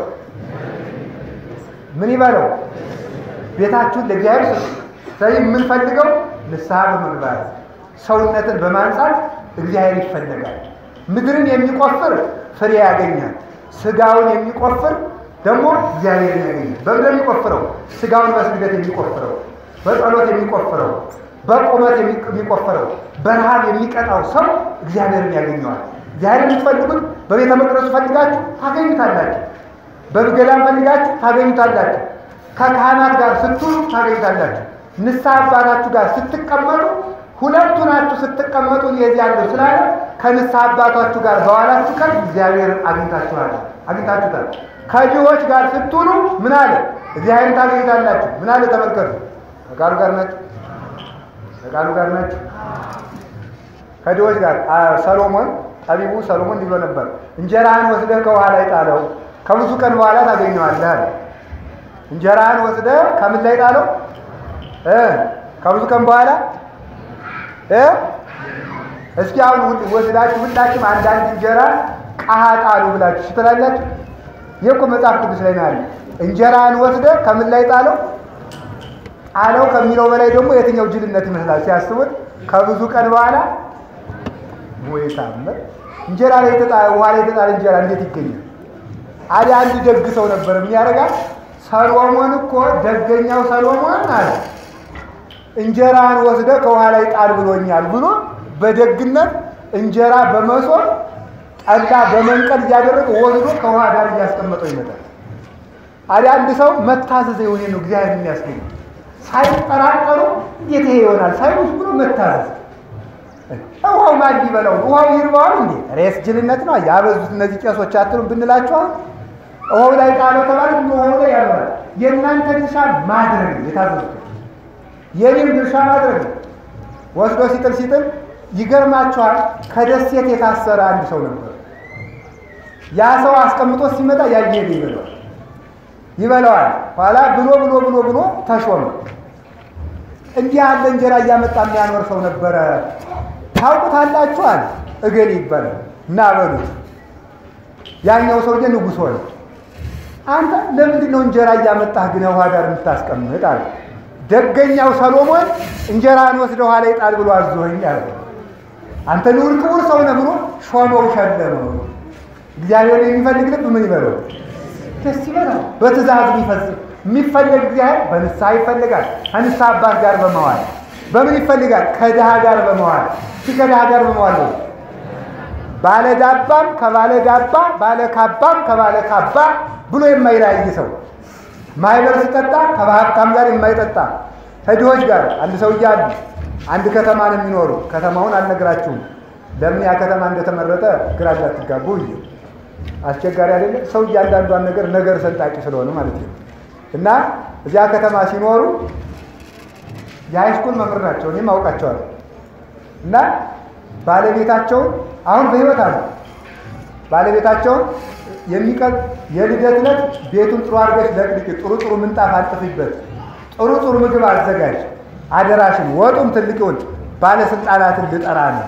ምን ይበለው? ቤታችሁን ለእግዚአብሔር ስጡ። ስለዚህ የምንፈልገው ንስሐ በመግባት ሰውነትን በማንጻት እግዚአብሔር ይፈለጋል። ምድርን የሚቆፍር ፍሬ ያገኛል። ስጋውን የሚቆፍር ደግሞ እግዚአብሔርን ያገኛል። በምን የሚቆፍረው? ስጋውን በስግደት የሚቆፍረው፣ በጸሎት የሚቆፍረው፣ በቁመት የሚቆፍረው፣ በረሃብ የሚቀጣው ሰው እግዚአብሔርን ያገኘዋል። እግዚአብሔር የምትፈልጉት በቤተ መቅደሱ ፈልጋችሁ ታገኙታላችሁ። በገዳም ፈልጋችሁ ታገኙታላችሁ። ከካህናት ጋር ስትውሉ ታገኙታላችሁ። ንስሐ አባታችሁ ጋር ስትቀመጡ ሁለቱ ናችሁ ስትቀመጡ የዚህ ያለው ስላለ ከንስሐ አባታችሁ ጋር በኋላችሁ ቀን እግዚአብሔር አግኝታችኋል አግኝታችሁታል። ከድሆች ጋር ስትውሉ ምን አለ እግዚአብሔርን ታገኙታላችሁ። ምን አለ ተመልከቱ። ከቃሉ ጋር ናችሁ፣ ከቃሉ ጋር ናችሁ። ከድሆች ጋር ሰሎሞን ጠቢቡ ሰሎሞን እንዲህ ብሎ ነበር፣ እንጀራህን ወስደህ ከውሃ ላይ ጣለው፣ ከብዙ ቀን በኋላ ታገኘዋለህ አለ። እንጀራህን ወስደህ ከምን ላይ ጣለው? ከብዙ ቀን በኋላ እስኪ አሁን ወስዳችሁ ሁላችሁም አንዳንድ እንጀራ ቃሃ ጣሉ ብላችሁ ስትላላችሁ ይህ እኮ መጽሐፍ ቅዱስ ላይ ነው ያለ። እንጀራን ወስደ ከምን ላይ ጣለው? ጣለው ከሚለው በላይ ደግሞ የትኛው ጅልነት ይመስላል ሲያስቡት። ከብዙ ቀን በኋላ ወይ ታምር እንጀራ ላይ ተጣለ፣ ውሃ ላይ ተጣለ እንጀራ እንዴት ይገኛል? አዲ አንድ ደግ ሰው ነበር የሚያደርጋት። ሰሎሞን እኮ ደገኛው ሰሎሞን አለ እንጀራን ወስደ ከውሃ ላይ ጣል ብሎኛል ብሎ በደግነት እንጀራ በመሶብ ጠላ በመንቀል እያደረገ ወስዶ ከውሃ ዳር እያስቀመጠው ይመጣል። አዲያ አንድ ሰው መታዘዝ የሆነ ነው እግዚአብሔር የሚያስገኝ ሳይጠራጠሩ እንዴት ይሄ ይሆናል ሳይሉስ ብሎ መታዘዝ። ውሃው ማን ሊበላው ውሃው ይርባዋል እንዴ? ሬስ ጅልነት ነው ያበዙት እነዚህ ቄሶች አትሉም ብንላቸዋል። ውሃው ላይ ጣለው ተባለ ብሎ ውሃው ላይ ያልሆናል። የእናንተ ድርሻ ማድረግ የታዘዙት የኔም ድርሻ ማድረግ ነው። ወስዶ ሲጥል ሲጥል ይገርማችኋል። ከደሴት የታሰረ አንድ ሰው ነበር። ያ ሰው አስቀምጦ ሲመጣ ያየሄድ ይበለዋል ይበለዋል። ኋላ ብሎ ብሎ ብሎ ብሎ ተሾመ። እንዲህ ያለ እንጀራ እያመጣ የሚያኖር ሰው ነበረ። ታውቁታላችኋል። እገሌ ይባላል እና በሉት። ያኛው ሰውዬ ንጉሥ ሆነ። አንተ ለምንድን ነው እንጀራ እያመጣህ ግን ውሃ ዳር የምታስቀምጥ አለ። ደገኛው ሰሎሞን እንጀራን ወስደ ውሃ ላይ ጣል ብሎ አዞኸኝ አለ። አንተ ልዑል ክቡር ሰው ነህ ብሎ ሾመው ሸለመው። እግዚአብሔር የሚፈልግ ልብ ምን ይበለው? ደስ ይበላል። በትእዛዝ የሚፈጽም የሚፈለግ እግዚአብሔር በንስሐ ይፈልጋል። ከንስሐ አባት ጋር በመዋል በምን ይፈልጋል? ከድሃ ጋር በመዋል ሲ ከድሃ ጋር በመዋል ነው። ባለ ዳባም ከባለ ዳባ፣ ባለ ካባም ከባለ ካባ ብሎ የማይለያይ ሰው ማህበር ሲጠጣ ከሀብታም ጋር የማይጠጣ ከድሆች ጋር አንድ ሰው እያሉ አንድ ከተማ ነው የሚኖሩ። ከተማውን አልነግራችሁም። ለምን ያ ከተማ እንደተመረጠ ግራ እንዳትጋቡ እ አስቸጋሪ አይደለም። ሰው እያንዳንዷን ነገር ነገር ሰንጣቂ ስለሆነ ማለት ነው። እና እዚያ ከተማ ሲኖሩ የሃይስኩል መምህር ናቸው። እኔም አውቃቸዋለሁ። እና ባለቤታቸውን አሁን በህይወት አሉ። ባለቤታቸውን የሚቀጥ የልደት ዕለት ቤቱን ጥሩ አድርገሽ ለቅልቂ፣ ጥሩ ጥሩ ምንጣፍ አጥፊበት፣ ጥሩ ጥሩ ምግብ አዘጋጅ፣ አደራሽን ወጡም ትልቅውን ባለስልጣናትን ልጠራ ነው።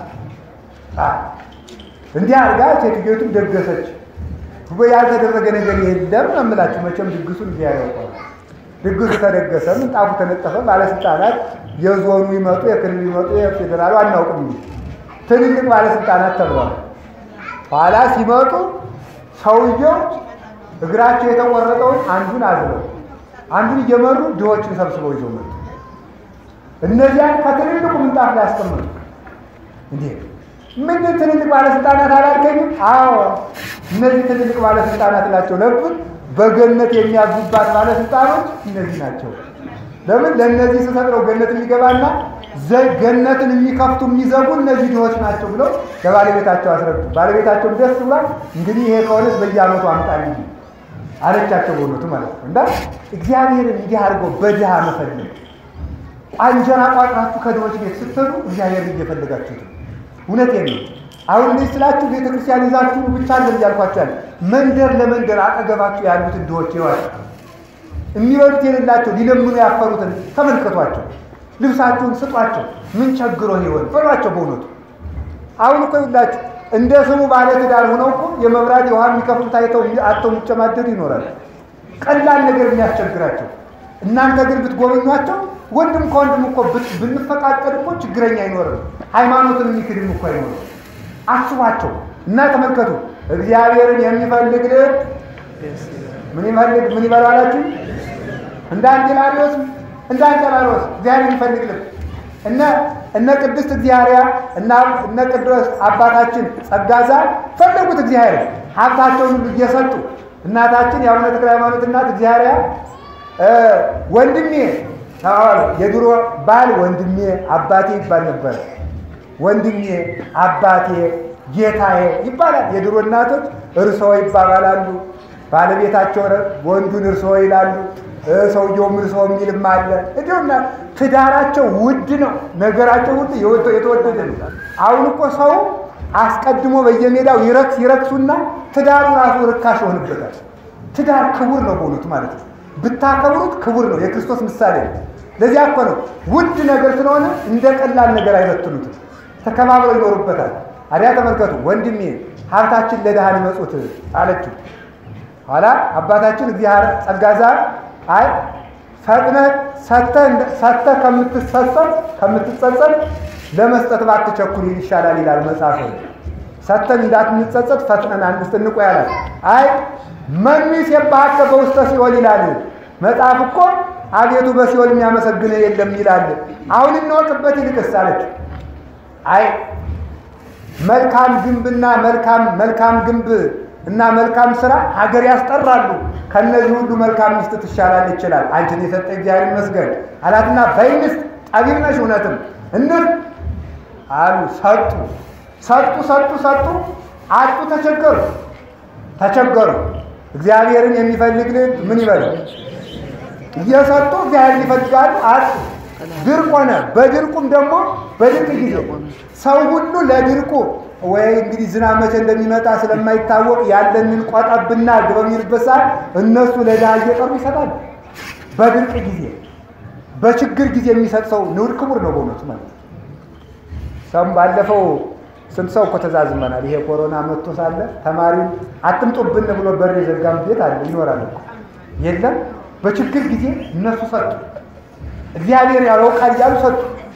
እንዲህ አድርጋ ሴትዮቱም ደገሰች። ያልተደረገ ነገር የለም ነው የምላችሁ። መቼም ድግሱን እዚያ ያውቀዋል። ድግሱ ተደገሰ፣ ምንጣፉ ተነጠፈ። ባለስልጣናት የዞኑ ይመጡ፣ የክልል ይመጡ፣ የፌዴራሉ አናውቅም እንጂ ትልልቅ ባለስልጣናት ተብለዋል። ኋላ ሲመጡ ሰውየው እግራቸው የተቆረጠውን አንዱን አዝለው አንዱን እየመሩ ድሆችን ሰብስበው ይዘው መጡ። እነዚያን ከትልልቁ ምንጣፍ ላይ አስቀመጡ። እንዴ ምንድን ትልልቅ ባለስልጣናት አላልከኝም? አዎ እነዚህ ትልልቅ ባለስልጣናት ናቸው። ለምን በገነት የሚያዙባት ባለስልጣኖች እነዚህ ናቸው። ለምን ለእነዚህ ስሰጥረው ገነት የሚገባና ገነትን የሚከፍቱ የሚዘጉ እነዚህ ድሆች ናቸው ብለው ለባለቤታቸው አስረዱ። ባለቤታቸውም ደስ ብሏል። እንግዲህ ይሄ ከሆነስ በየዓመቱ አምጣል እንጂ አለቻቸው። በእውነቱ ማለት ነው። እና እግዚአብሔርን እንዲህ አድርገው በድሃ መፈለግ እንጀራ ቋጥራችሁ ከድሆች ቤት ስትሄዱ እግዚአብሔርን እየፈለጋችሁት ነው። እውነቴን ነው። አሁን እንደዚህ ስላችሁ ቤተ ክርስቲያን ይዛችሁ ብቻ አለን እያልኳችሁ ያለ መንደር ለመንደር አጠገባችሁ ያሉትን ድሆች ይዋል የሚበሉት የሌላቸው ሊለምኑ ያፈሩትን ተመልከቷቸው። ልብሳችሁን ስጧቸው። ምን ቸግሮ ይሆን በሏቸው። በእውነቱ አሁን እኮ ይላችሁ እንደ ስሙ ባለ ትዳር ሆነው እኮ የመብራት የውሃ የሚከፍሉት አይተው አጥተው የሚጨማደዱ ይኖራል። ቀላል ነገር የሚያስቸግራቸው እናንተ ግን ብትጎበኟቸው ወንድም ከወንድም እኮ ብንፈቃቀድ እኮ ችግረኛ አይኖርም። ሃይማኖትን የሚክድም እኮ አይኖርም። አስቧቸው። እና ተመልከቱ እግዚአብሔርን የሚፈልግ ልብ ምን ይፈልግ ምን ይበለው አላችሁ? እንደ አንጌላሪዎስ እንደ አንጌላሪዎስ እግዚአብሔር የሚፈልግ ልብ እነ እነ ቅድስት እግዚአብሔር እና እነ ቅዱስ አባታችን ጸጋዛ ፈለጉት እግዚአብሔር ሀብታቸውን ሁሉ እየሰጡ እናታችን የአቡነ ተክለ ሃይማኖት እናት እግዚአብሔር ወንድሜ ተባባሉ። የድሮ ባል ወንድሜ አባቴ ይባል ነበር። ወንድሜ አባቴ ጌታዬ ይባላል። የድሮ እናቶች እርሶ ይባባላሉ። ባለቤታቸው ወንዱን እርሶ ይላሉ። ሰውየውም እርሶ የሚልም አለ። እንዲሁና ትዳራቸው ውድ ነው። ነገራቸው ውድ የተወደደ ነው። አሁን እኮ ሰው አስቀድሞ በየሜዳው ይረክስ ይረክሱና ትዳሩ ራሱ ርካሽ ይሆንበታል። ትዳር ክቡር ነው በእውነቱ ማለት ነው። ብታከብሩት ክቡር ነው። የክርስቶስ ምሳሌ ነው። ለዚያ እኮ ነው ውድ ነገር ስለሆነ እንደ ቀላል ነገር አይበትኑትም። ተከባብረው ይኖሩበታል። አዲያ ተመልከቱ፣ ወንድሜ ሀብታችን ለድሃ ሊመጹት አለችው። ኋላ አባታችን እግዚአብሔር ጸጋዛ አይ ፈጥነህ ሰጥተህ ከምትሰሰት ከምትጸጸት ለመስጠት ባትቸኩል ይሻላል ይላል መጽሐፍ። ሰጥተን እንዳትንጸጸት ፈጥነን አንስት እንቆ ያላል። አይ መኑስ የባሃከ በውስተ ሲኦል ይላል መጽሐፍ እኮ አቤቱ በሲኦል የሚያመሰግነ የለም ይላል። አሁን እንወቅበት ይልቅስ አለች። አይ መልካም ግንብና መልካም መልካም ግንብ እና መልካም ስራ ሀገር ያስጠራሉ። ከነዚህ ሁሉ መልካም ሚስት ትሻላል ይችላል። አንቺን የሰጠ እግዚአብሔር ይመስገን አላትና በይንስት ጠቢብ ነሽ እውነትም እንር አሉ። ሰጡ ሰጡ ሰጡ ሰጡ አጡ። ተቸገሩ ተቸገሩ። እግዚአብሔርን የሚፈልግ ልብ ምን ይበል? እየሰጡ እግዚአብሔርን ይፈልጋሉ። አጡ። ድርቅ ሆነ። በድርቁም ደግሞ በድርቅ ጊዜ ሰው ሁሉ ለድርቁ ወይ እንግዲህ ዝናብ መቼ እንደሚመጣ ስለማይታወቅ ያለንን ቆጠብና በሚልበት ሰዓት እነሱ ለድሃ እየጠሩ ይሰጣሉ። በድርቅ ጊዜ በችግር ጊዜ የሚሰጥ ሰው ንዑድ ክቡር ነው በእውነቱ ማለት ነው። ሰም ባለፈው ስንት ሰው እኮ ተዛዝመናል። ይሄ ኮሮና መጥቶ ሳለ ተማሪውን አትምጡብን ብሎ በር የዘጋም ቤት አለ ይኖራል እኮ የለም። በችግር ጊዜ እነሱ ሰጡ። እግዚአብሔር ያውቃል እያሉ ሰጡ።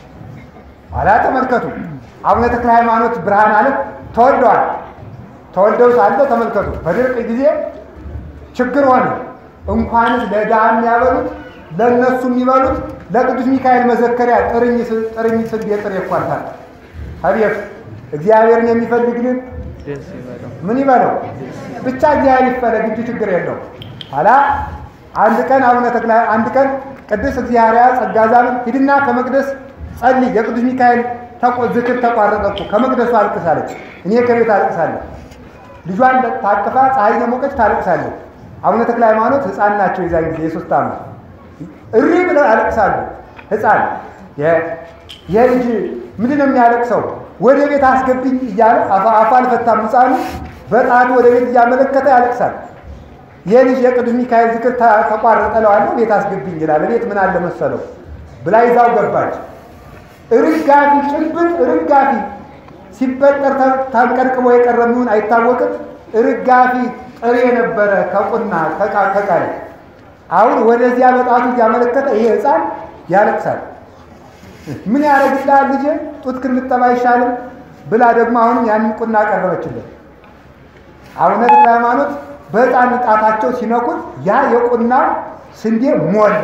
ኋላ ተመልከቱ አቡነ ተክለ ሃይማኖት ብርሃን ዓለም ተወልደዋል። ተወልደው ሳለ ተመልከቱ በድርቅ ጊዜ ችግር ሆነ። እንኳንስ ለድሃ የሚያበሉት ለእነሱ የሚበሉት ለቅዱስ ሚካኤል መዘከሪያ ጥርኝ ጥርኝ ስንዴ ጥሬ ይኳልታል። አቤት እግዚአብሔርን የሚፈልግ ልብ ምን ይበለው ብቻ እግዚአብሔር ይፈለግ እንጂ ችግር የለው። ኋላ አንድ ቀን አቡነ ተክለ አንድ ቀን ቅዱስ እግዚአብሔር ጸጋዛምን ሂድና ከመቅደስ ጸልይ የቅዱስ ሚካኤል ዝክር ተቋረጠ እኮ ከመቅደሱ አልቅሳለች። እኔ ከቤት አልቅሳለሁ። ልጇን ታቅፋ ፀሐይ የሞቀች ታለቅሳለች። አቡነ ተክለ ሃይማኖት ሕፃን ናቸው። የዛን ጊዜ የሶስት ዓመት እሪ ብለው ያለቅሳሉ። ሕፃን የልጅ ምንድን ነው የሚያለቅሰው? ወደ ቤት አስገብኝ እያለ አፋ አልፈታም። ሕፃኑ በጣቱ ወደ ቤት እያመለከተ ያለቅሳል። የልጅ የቅዱስ ሚካኤል ዝክር ተቋረጠ እለዋለሁ። ቤት አስገብኝ ይላል። ቤት ምን አለ መሰለው ብላ ይዛው ገባች። ርጋፊ ጭንብል ርጋፊ ሲበጠር ታንቀርቅቦ የቀረ የሚሆን አይታወቅም። ርጋፊ ጥሬ ነበረ ከቁና ከቃል አሁን ወደዚያ በጣቱ እያመለከተ ይሄ ሕፃን ያለቅሳል። ምን ያደርግልሃል ልጄ ጡት ክንጠባ አይሻልም ብላ ደግሞ አሁንም ያንን ቁና ቀረበችለት። አቡነ ተክለ ሃይማኖት በሕፃን ጣታቸው ሲነኩት ያ የቁና ስንዴ ሞላ።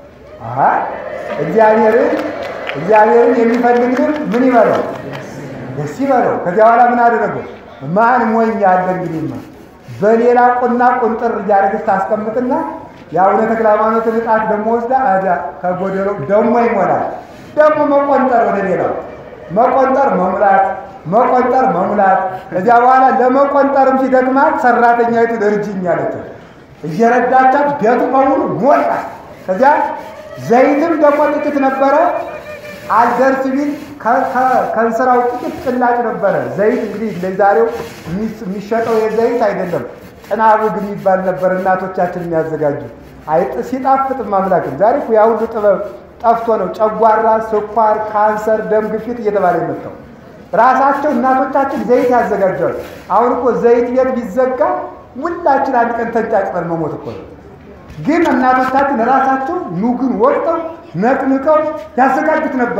እግዚአብሔርን እግዚአብሔርን የሚፈልግ ልብ ምን ይበለው? ደስ ይበለው። ከዚያ በኋላ ምን አደረገው? ማን ሞኝ ያለ እንግዲህማ በሌላ ቁና ቁንጥር እያደረገች ታስቀምጥና የአቡነ ተክለ ሃይማኖትን ዕጣት ደግሞ ወስዳ ከጎደሎ ደግሞ ይሞላል። ደግሞ መቆንጠር ወደ ሌላው መቆንጠር መሙላት መቆንጠር መሙላት። ከዚያ በኋላ ለመቆንጠርም ሲደግማት ሰራተኛይቱ እርጅኝ አለችው። እየረዳቻት ቤቱ በሙሉ ሞላ። ከዚያ ዘይትም ደግሞ ጥቂት ነበረ አልደርስ ቢል ከእንስራው ጥቂት ጭላጭ ነበረ። ዘይት እንግዲህ ለዛሬው የሚሸጠው የዘይት አይደለም፣ ጥናቡግ የሚባል ነበር እናቶቻችን የሚያዘጋጁ አይጥ ሲጣፍጥ ማምላክም። ዛሬ እኮ ያ ሁሉ ጥበብ ጠፍቶ ነው ጨጓራ፣ ስኳር፣ ካንሰር፣ ደም ግፊት እየተባለ የመጣው። ራሳቸው እናቶቻችን ዘይት ያዘጋጃሉ። አሁን እኮ ዘይት ቤት ቢዘጋ ሁላችን አንድ ቀን ተንጫጭተን መሞት እኮ ነው። ግን እናቶቻችን ራሳቸው ኑግን ወቅተው ነቅንቀው ያዘጋጁት ነበረ።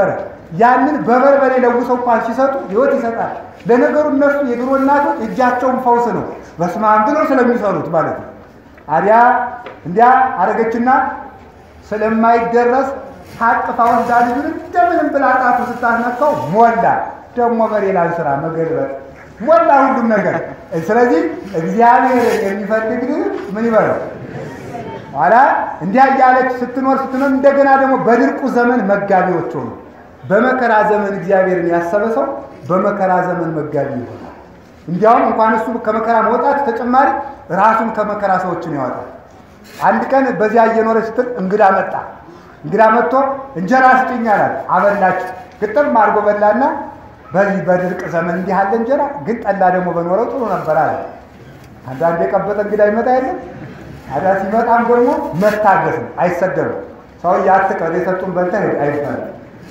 ያንን በበርበሬ ለውሰው እንኳን ሲሰጡ ህይወት ይሰጣል። ለነገሩ እነሱ የድሮ እናቶች እጃቸውን ፈውስ ነው በስመ አብ ብለው ስለሚሰሩት ማለት ነው። አዲያ እንዲያ አረገችና ስለማይደረስ ታቅፋ ወስዳ ልጁን እንደምንም ብላ ጣቱ ስታስነካው ሞላ። ደግሞ በሌላን ስራ መገልበጥ ሞላ ሁሉም ነገር። ስለዚህ እግዚአብሔር የሚፈልግ ምን ይበለው ኋላ እንዲያ እያለች ስትኖር ስትኖር እንደገና ደግሞ በድርቁ ዘመን መጋቢዎች ሆኑ። በመከራ ዘመን እግዚአብሔርን ያሰበ ሰው በመከራ ዘመን መጋቢ ይሆናል። እንዲያውም እንኳን እሱ ከመከራ መውጣት ተጨማሪ ራሱን ከመከራ ሰዎችን ያወጣል። አንድ ቀን በዚያ እየኖረ ስትል እንግዳ መጣ። እንግዳ መጥቶ እንጀራ ስጭኝ አላት። አበላች። ግጥም አድርጎ በላና በዚህ በድርቅ ዘመን እንዲህ ያለ እንጀራ ግን ጠላ ደግሞ በኖረው ጥሩ ነበር አለ። አንዳንድ የቀበጠ እንግዳ ይመጣ የለም አዳ ሲመጣም ደግሞ መታገስ ነው፣ አይሰደብም። ሰውዬ አትቀር የሰጡን በልተህ ሂድ አይባልም።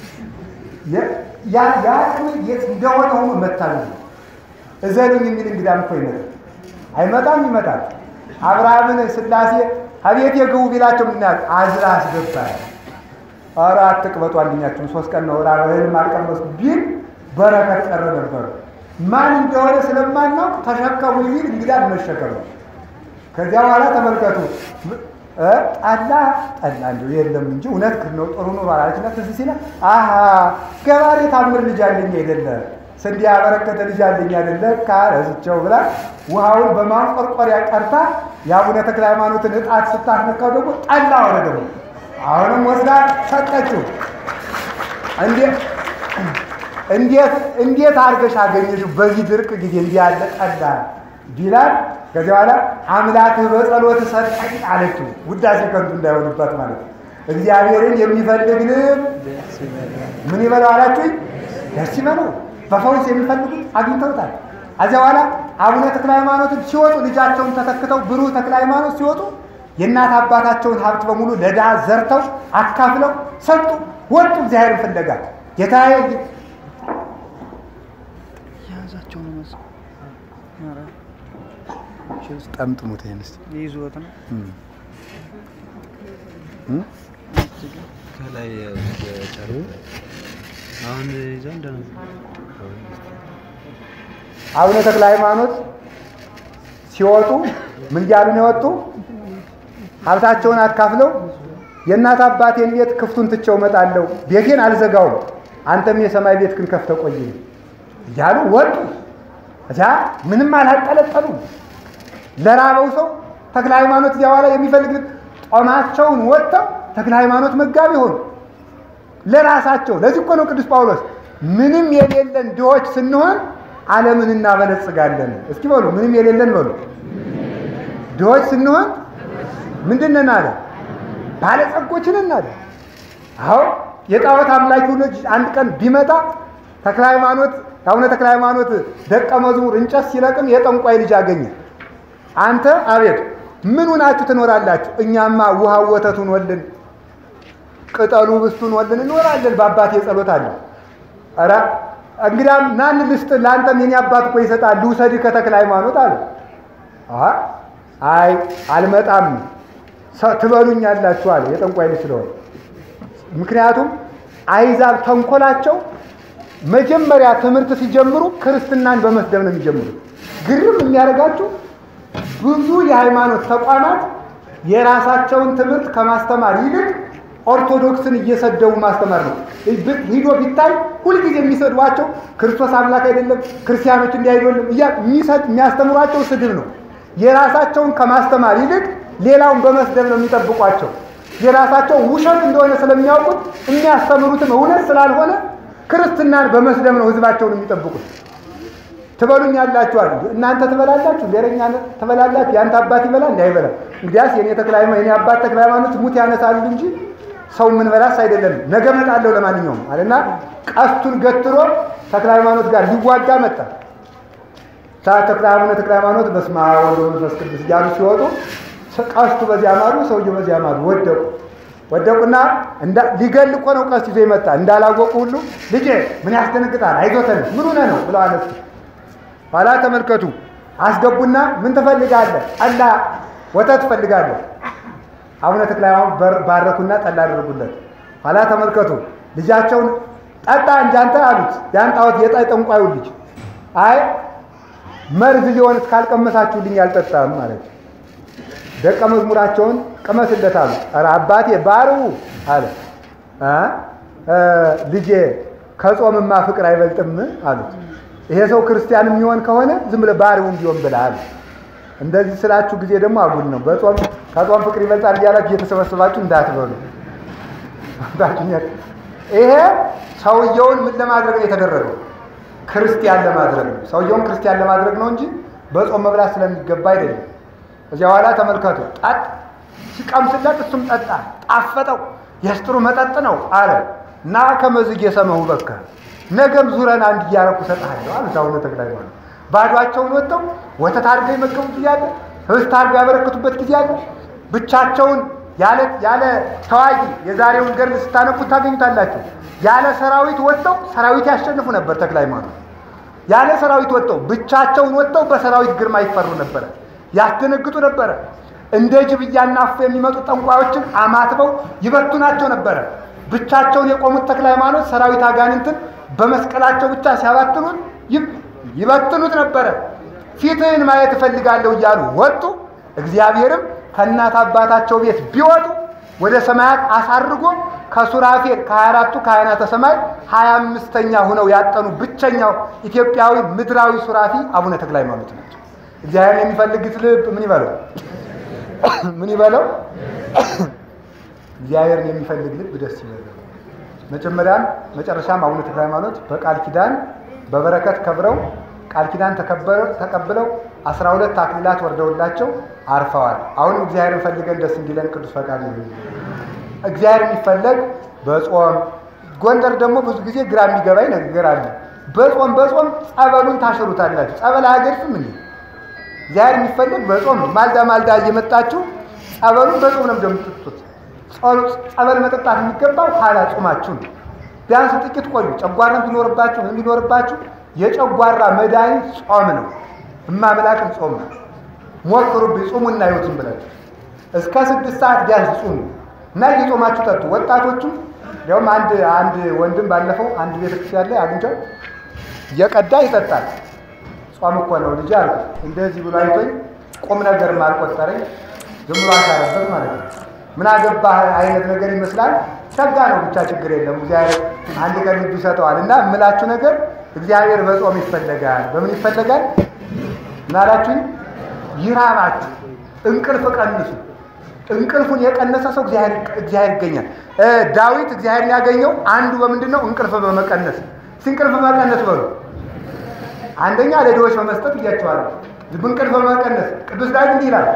የአቅም የት እንደሆነ ሆኖ መታገስ ነው። እዘኑኝ የሚል እንግዳም እኮ ይመጣል። አይመጣም? ይመጣል። አብርሃምን ስላሴ አቤት የግቡ ቢላቸው ምናል አዝራ አስገባል። ኧረ አትቅበጡ አንደኛችሁም ሶስት ቀን ነው ራብ እህልም አልቀመሱ ቢል በረከት ቀረ ነበሩ። ማን እንደሆነ ስለማናውቅ ተሸከሙ ይል እንግዳ መሸከም ነው። ከዚያ በኋላ ተመልከቱ ጠላ ጠላ እንደው የለም እንጂ እውነት ነው ጥሩ ኑሮ አላለችና ትዝ ሲለ አሀ ገባሬ ታምር ልጅ አለኝ አይደለ ስንዴ ያበረከተ ልጅ አለኝ አይደለ ካረስቸው ብላ ውሃውን በማንቆርቆሪያ ቀርታ የአቡነ ተክለ ሃይማኖትን እጣት ስታስነካው ደግሞ ጠላ ሆነ። ደግሞ አሁንም ወስዳ ሰጠችው። እንዴት እንዴት አድርገሽ አገኘሽው በዚህ ድርቅ ጊዜ እንዲህ ያለ ጠላ ቢላል ከዚህ በኋላ አምላክህ በጸሎት ሰጠኝ አለችው። ውዳሴ ከንቱ እንዳይሆንባት ማለት ነው። እግዚአብሔርን የሚፈልግ ልብ ምን ይበለው አላችሁኝ? ደስ ይበለው። በፈውስ የሚፈልጉት አግኝተውታል። ከዚያ በኋላ አቡነ ተክለ ሃይማኖትን ሲወጡ ልጃቸውን ተተክተው ብሩህ ተክለ ሃይማኖት ሲወጡ የእናት አባታቸውን ሀብት በሙሉ ለድሃ ዘርተው አካፍለው ሰጡ፣ ወጡ እግዚአብሔርን ፍለጋ ጌታዬ ጠምጥሙት ይሄን እስኪ ይዞት ነው ከላይ ጨሩ አሁን ይዘው እንደ አቡነ ተክለ ሃይማኖት ሲወጡ ምን እያሉ ነው የወጡ? ሀብታቸውን አካፍለው የእናት አባቴን ቤት ክፍቱን ትቼው እመጣለሁ፣ ቤቴን አልዘጋውም፣ አንተም የሰማይ ቤት ግን ከፍተህ ቆይ እያሉ ወጡ። እዚያ ምንም አላጠለጠሉም። ለራበው ሰው ተክለ ሃይማኖት እዚያ በኋላ የሚፈልግ ጦማቸውን ወጥተው ተክለ ሃይማኖት መጋቢ ሆኑ። ለራሳቸው ለዚህ እኮ ነው ቅዱስ ጳውሎስ ምንም የሌለን ድሆች ስንሆን ዓለምን እናበለጽጋለን። እስኪ በሉ ምንም የሌለን በሉ። ድሆች ስንሆን ምንድን ነን አለ? ባለጸጎች ነን አለ። አዎ የጣዖት አምላኪው ልጅ አንድ ቀን ቢመጣ ተክለ ሃይማኖት አቡነ ተክለ ሃይማኖት ደቀ መዝሙር እንጨት ሲለቅም የጠንቋይ ልጅ አገኘ። አንተ አቤት ምን ሆናችሁ ትኖራላችሁ? እኛማ ውሃው ወተቱን ወልን ቅጠሉ ብስቱን ወልን እንኖራለን። በአባቴ ጸሎት አለ። ኧረ እንግዳም ናን ልስጥ ለአንተም የኔ አባት እኮ ይሰጣል ልውሰድህ ከተክለ ሃይማኖት አለ። አይ አልመጣም ትበሉኛላችሁ አለ የጠንቋይ ልጅ ስለሆነ። ምክንያቱም አይዛብ ተንኮላቸው መጀመሪያ ትምህርት ሲጀምሩ ክርስትናን በመስደብ ነው የሚጀምሩት። ግርም የሚያደርጋችሁ ብዙ የሃይማኖት ተቋማት የራሳቸውን ትምህርት ከማስተማር ይልቅ ኦርቶዶክስን እየሰደቡ ማስተማር ነው። ሂዶ ቢታይ ሁልጊዜ የሚሰድቧቸው ክርስቶስ አምላክ አይደለም፣ ክርስቲያኖች እንዲህ አይደለም እያ የሚያስተምሯቸው ስድብ ነው። የራሳቸውን ከማስተማር ይልቅ ሌላውን በመስደብ ነው የሚጠብቋቸው። የራሳቸው ውሸት እንደሆነ ስለሚያውቁት የሚያስተምሩትም እውነት ስላልሆነ ክርስትናን በመስደብ ነው ህዝባቸውን የሚጠብቁት። ትበሉኛላችሁ አሉ። እናንተ ትበላላችሁ፣ ሌረኛ ትበላላችሁ። ያንተ አባት ይበላል እንዲ አይበላም። እንግዲያስ የኔ ተክለ ሃይማኖት የኔ አባት ተክለ ሃይማኖት ሙት ያነሳሉ እንጂ ሰው ምን በላስ አይደለም። ነገ እመጣለሁ ለማንኛውም አለና ቀስቱን ገትሮ ተክለ ሃይማኖት ጋር ሊዋጋ መጣ። ተክለ ሃይማኖት ተክለ ሃይማኖት በስመ አብ ወወልድ ወመንፈስ ቅዱስ እያሉ ሲወጡ ቀስቱ በዚያ ማዱ፣ ሰውየው በዚያ ማዱ ወደቁ። ወደቁና ሊገል እኮ ነው ቀስት ይዞ ይመጣ እንዳላወቁ ሁሉ ልጄ ምን ያስደነግጣል? አይዞተን ምን ሆነ ነው ብለው አነሱ። ኋላ ተመልከቱ አስገቡና ምን ትፈልጋለህ? ጠላ ወተት ትፈልጋለህ? አቡነ ተክለ ሃይማኖት ባረኩና ጠላ አደረጉለት። ኋላ ተመልከቱ ልጃቸውን ጠጣ እንጂ አንተ አሉት። ያን ጣዖት የጣይ ጠንቋዩ ልጅ አይ መርዝ ሊሆን እስካልቀመሳችሁልኝ አልጠጣም ማለት ነው። ደቀ መዝሙራቸውን ቅመስለት አሉ። ኧረ አባቴ ባርው አለ እ ልጄ ከጾምማ ፍቅር አይበልጥም አሉት። ይሄ ሰው ክርስቲያን የሚሆን ከሆነ ዝም ብለህ ባሪውን ቢሆን ብለህ አሉ። እንደዚህ ስላችሁ ጊዜ ደግሞ አጉል ነው። በጾም ከጾም ፍቅር ይበልጣል እያላችሁ እየተሰበሰባችሁ እንዳትበሉ። ይሄ ሰውየውን ምን ለማድረግ ነው የተደረገው? ክርስቲያን ለማድረግ ነው። ሰውየውን ክርስቲያን ለማድረግ ነው እንጂ በጾም መብላት ስለሚገባ አይደለም። እዚያ በኋላ ተመልከቱ። ጠጥ ሲቀምስለት እሱም ጠጣ፣ ጣፈጠው። የስጥሩ መጠጥ ነው አለ እና ከመዝግ የሰመሁ በካ ነገም ዙረን አንድ እያረኩ እሰጥሃለሁ አሉት አቡነ ተክለ ሃይማኖት። ባዷቸውን ወጥተው ወተት አድርገው የመገቡት ጊዜ አለ፣ ህብስት አድርገው ያበረክቱበት ጊዜ አለ። ብቻቸውን ያለ ያለ ተዋጊ የዛሬውን ገድል ስታነቡት ታገኙታላችሁ። ያለ ሰራዊት ወጥተው ሰራዊት ያሸንፉ ነበር ተክለ ሃይማኖት። ያለ ሰራዊት ወጥተው ብቻቸውን ወጥተው በሰራዊት ግርማ ይፈሩ ነበረ፣ ያስደነግጡ ነበረ። እንደ ጅብ እያናፉ የሚመጡ ጠንቋዮችን አማትበው ይበቱናቸው ነበረ። ብቻቸውን የቆሙት ተክለ ሃይማኖት ሰራዊት አጋንንትን በመስቀላቸው ብቻ ሲያባትኑት ይበትኑት ነበረ። ፊትህን ማየት እፈልጋለሁ እያሉ ወጡ። እግዚአብሔርም ከእናት አባታቸው ቤት ቢወጡ ወደ ሰማያት አሳርጎ ከሱራፌል ከሀያ አራቱ ካህናተ ሰማይ ሀያ አምስተኛ ሁነው ያጠኑ ብቸኛው ኢትዮጵያዊ ምድራዊ ሱራፊ አቡነ ተክለ ሃይማኖት ናቸው። እግዚአብሔር የሚፈልግት ልብ ምን ይበለው ምን ይበለው? እግዚአብሔርን የሚፈልግ ልብ ደስ ይበለው። መጀመሪያም መጨረሻም አቡነ ተክለ ሃይማኖት በቃል ኪዳን በበረከት ከብረው ቃል ኪዳን ተቀብለው አስራ ሁለት አክሊላት ወርደውላቸው አርፈዋል። አሁንም እግዚአብሔርን ፈልገን ደስ እንዲለን ቅዱስ ፈቃድ ይሁን። እግዚአብሔር የሚፈለግ በጾም ጎንደር ደግሞ ብዙ ጊዜ ግራ የሚገባኝ ነገር አለ። በጾም በጾም ጸበሉን ታሽሩታላችሁ። ጸበል አያገድፍም እንዴ? እግዚአብሔር የሚፈለግ በጾም ነው። ማልዳ ማልዳ እየመጣችሁ ጸበሉን በጾም ነው እንደምትጡት። ጸበል መጠጣት የሚገባው ኋላ ጾማችሁ ነው። ቢያንስ ጥቂት ቆዩ። ጨጓራም ቢኖርባችሁ ምን ቢኖርባችሁ የጨጓራ መድኃኒት ጾም ነው። እማምላክም ጾም ነው። ሞክሩብኝ፣ ጹሙና ይወትም ብላችሁ እስከ ስድስት ሰዓት ቢያንስ ጹሙ እና እየጾማችሁ ጠጡ። ወጣቶቹም ያውም አንድ አንድ ወንድም ባለፈው አንድ ቤተክርስቲያን ላይ አግኝተው እየቀዳ ይጠጣል። ጾም እኮ ነው ልጅ አልኩ። እንደዚህ ብሎ አይቶኝ ቁም ነገርም አልቆጠረኝ ዝም ብሎ አሻረበት ማለት ነው። ምን አገባህ አይነት ነገር ይመስላል። ሸጋ ነው ብቻ ችግር የለም። እግዚአብሔር አንድ ቀን ልብ ይሰጠዋል። እና የምላችሁ ነገር እግዚአብሔር በጾም ይፈለጋል። በምን ይፈለጋል? ምን አላችሁኝ? ይራባችሁ፣ እንቅልፍ ቀንሱ። እንቅልፉን የቀነሰ ሰው እግዚአብሔር ይገኛል። ዳዊት እግዚአብሔርን ያገኘው አንዱ በምንድን ነው? እንቅልፍ በመቀነስ እንቅልፍ በመቀነስ በሉ አንደኛ ለድሆች በመስጠት እያቸዋለሁ። እንቅልፍ በመቀነስ ቅዱስ ዳዊት እንዲህ ይላል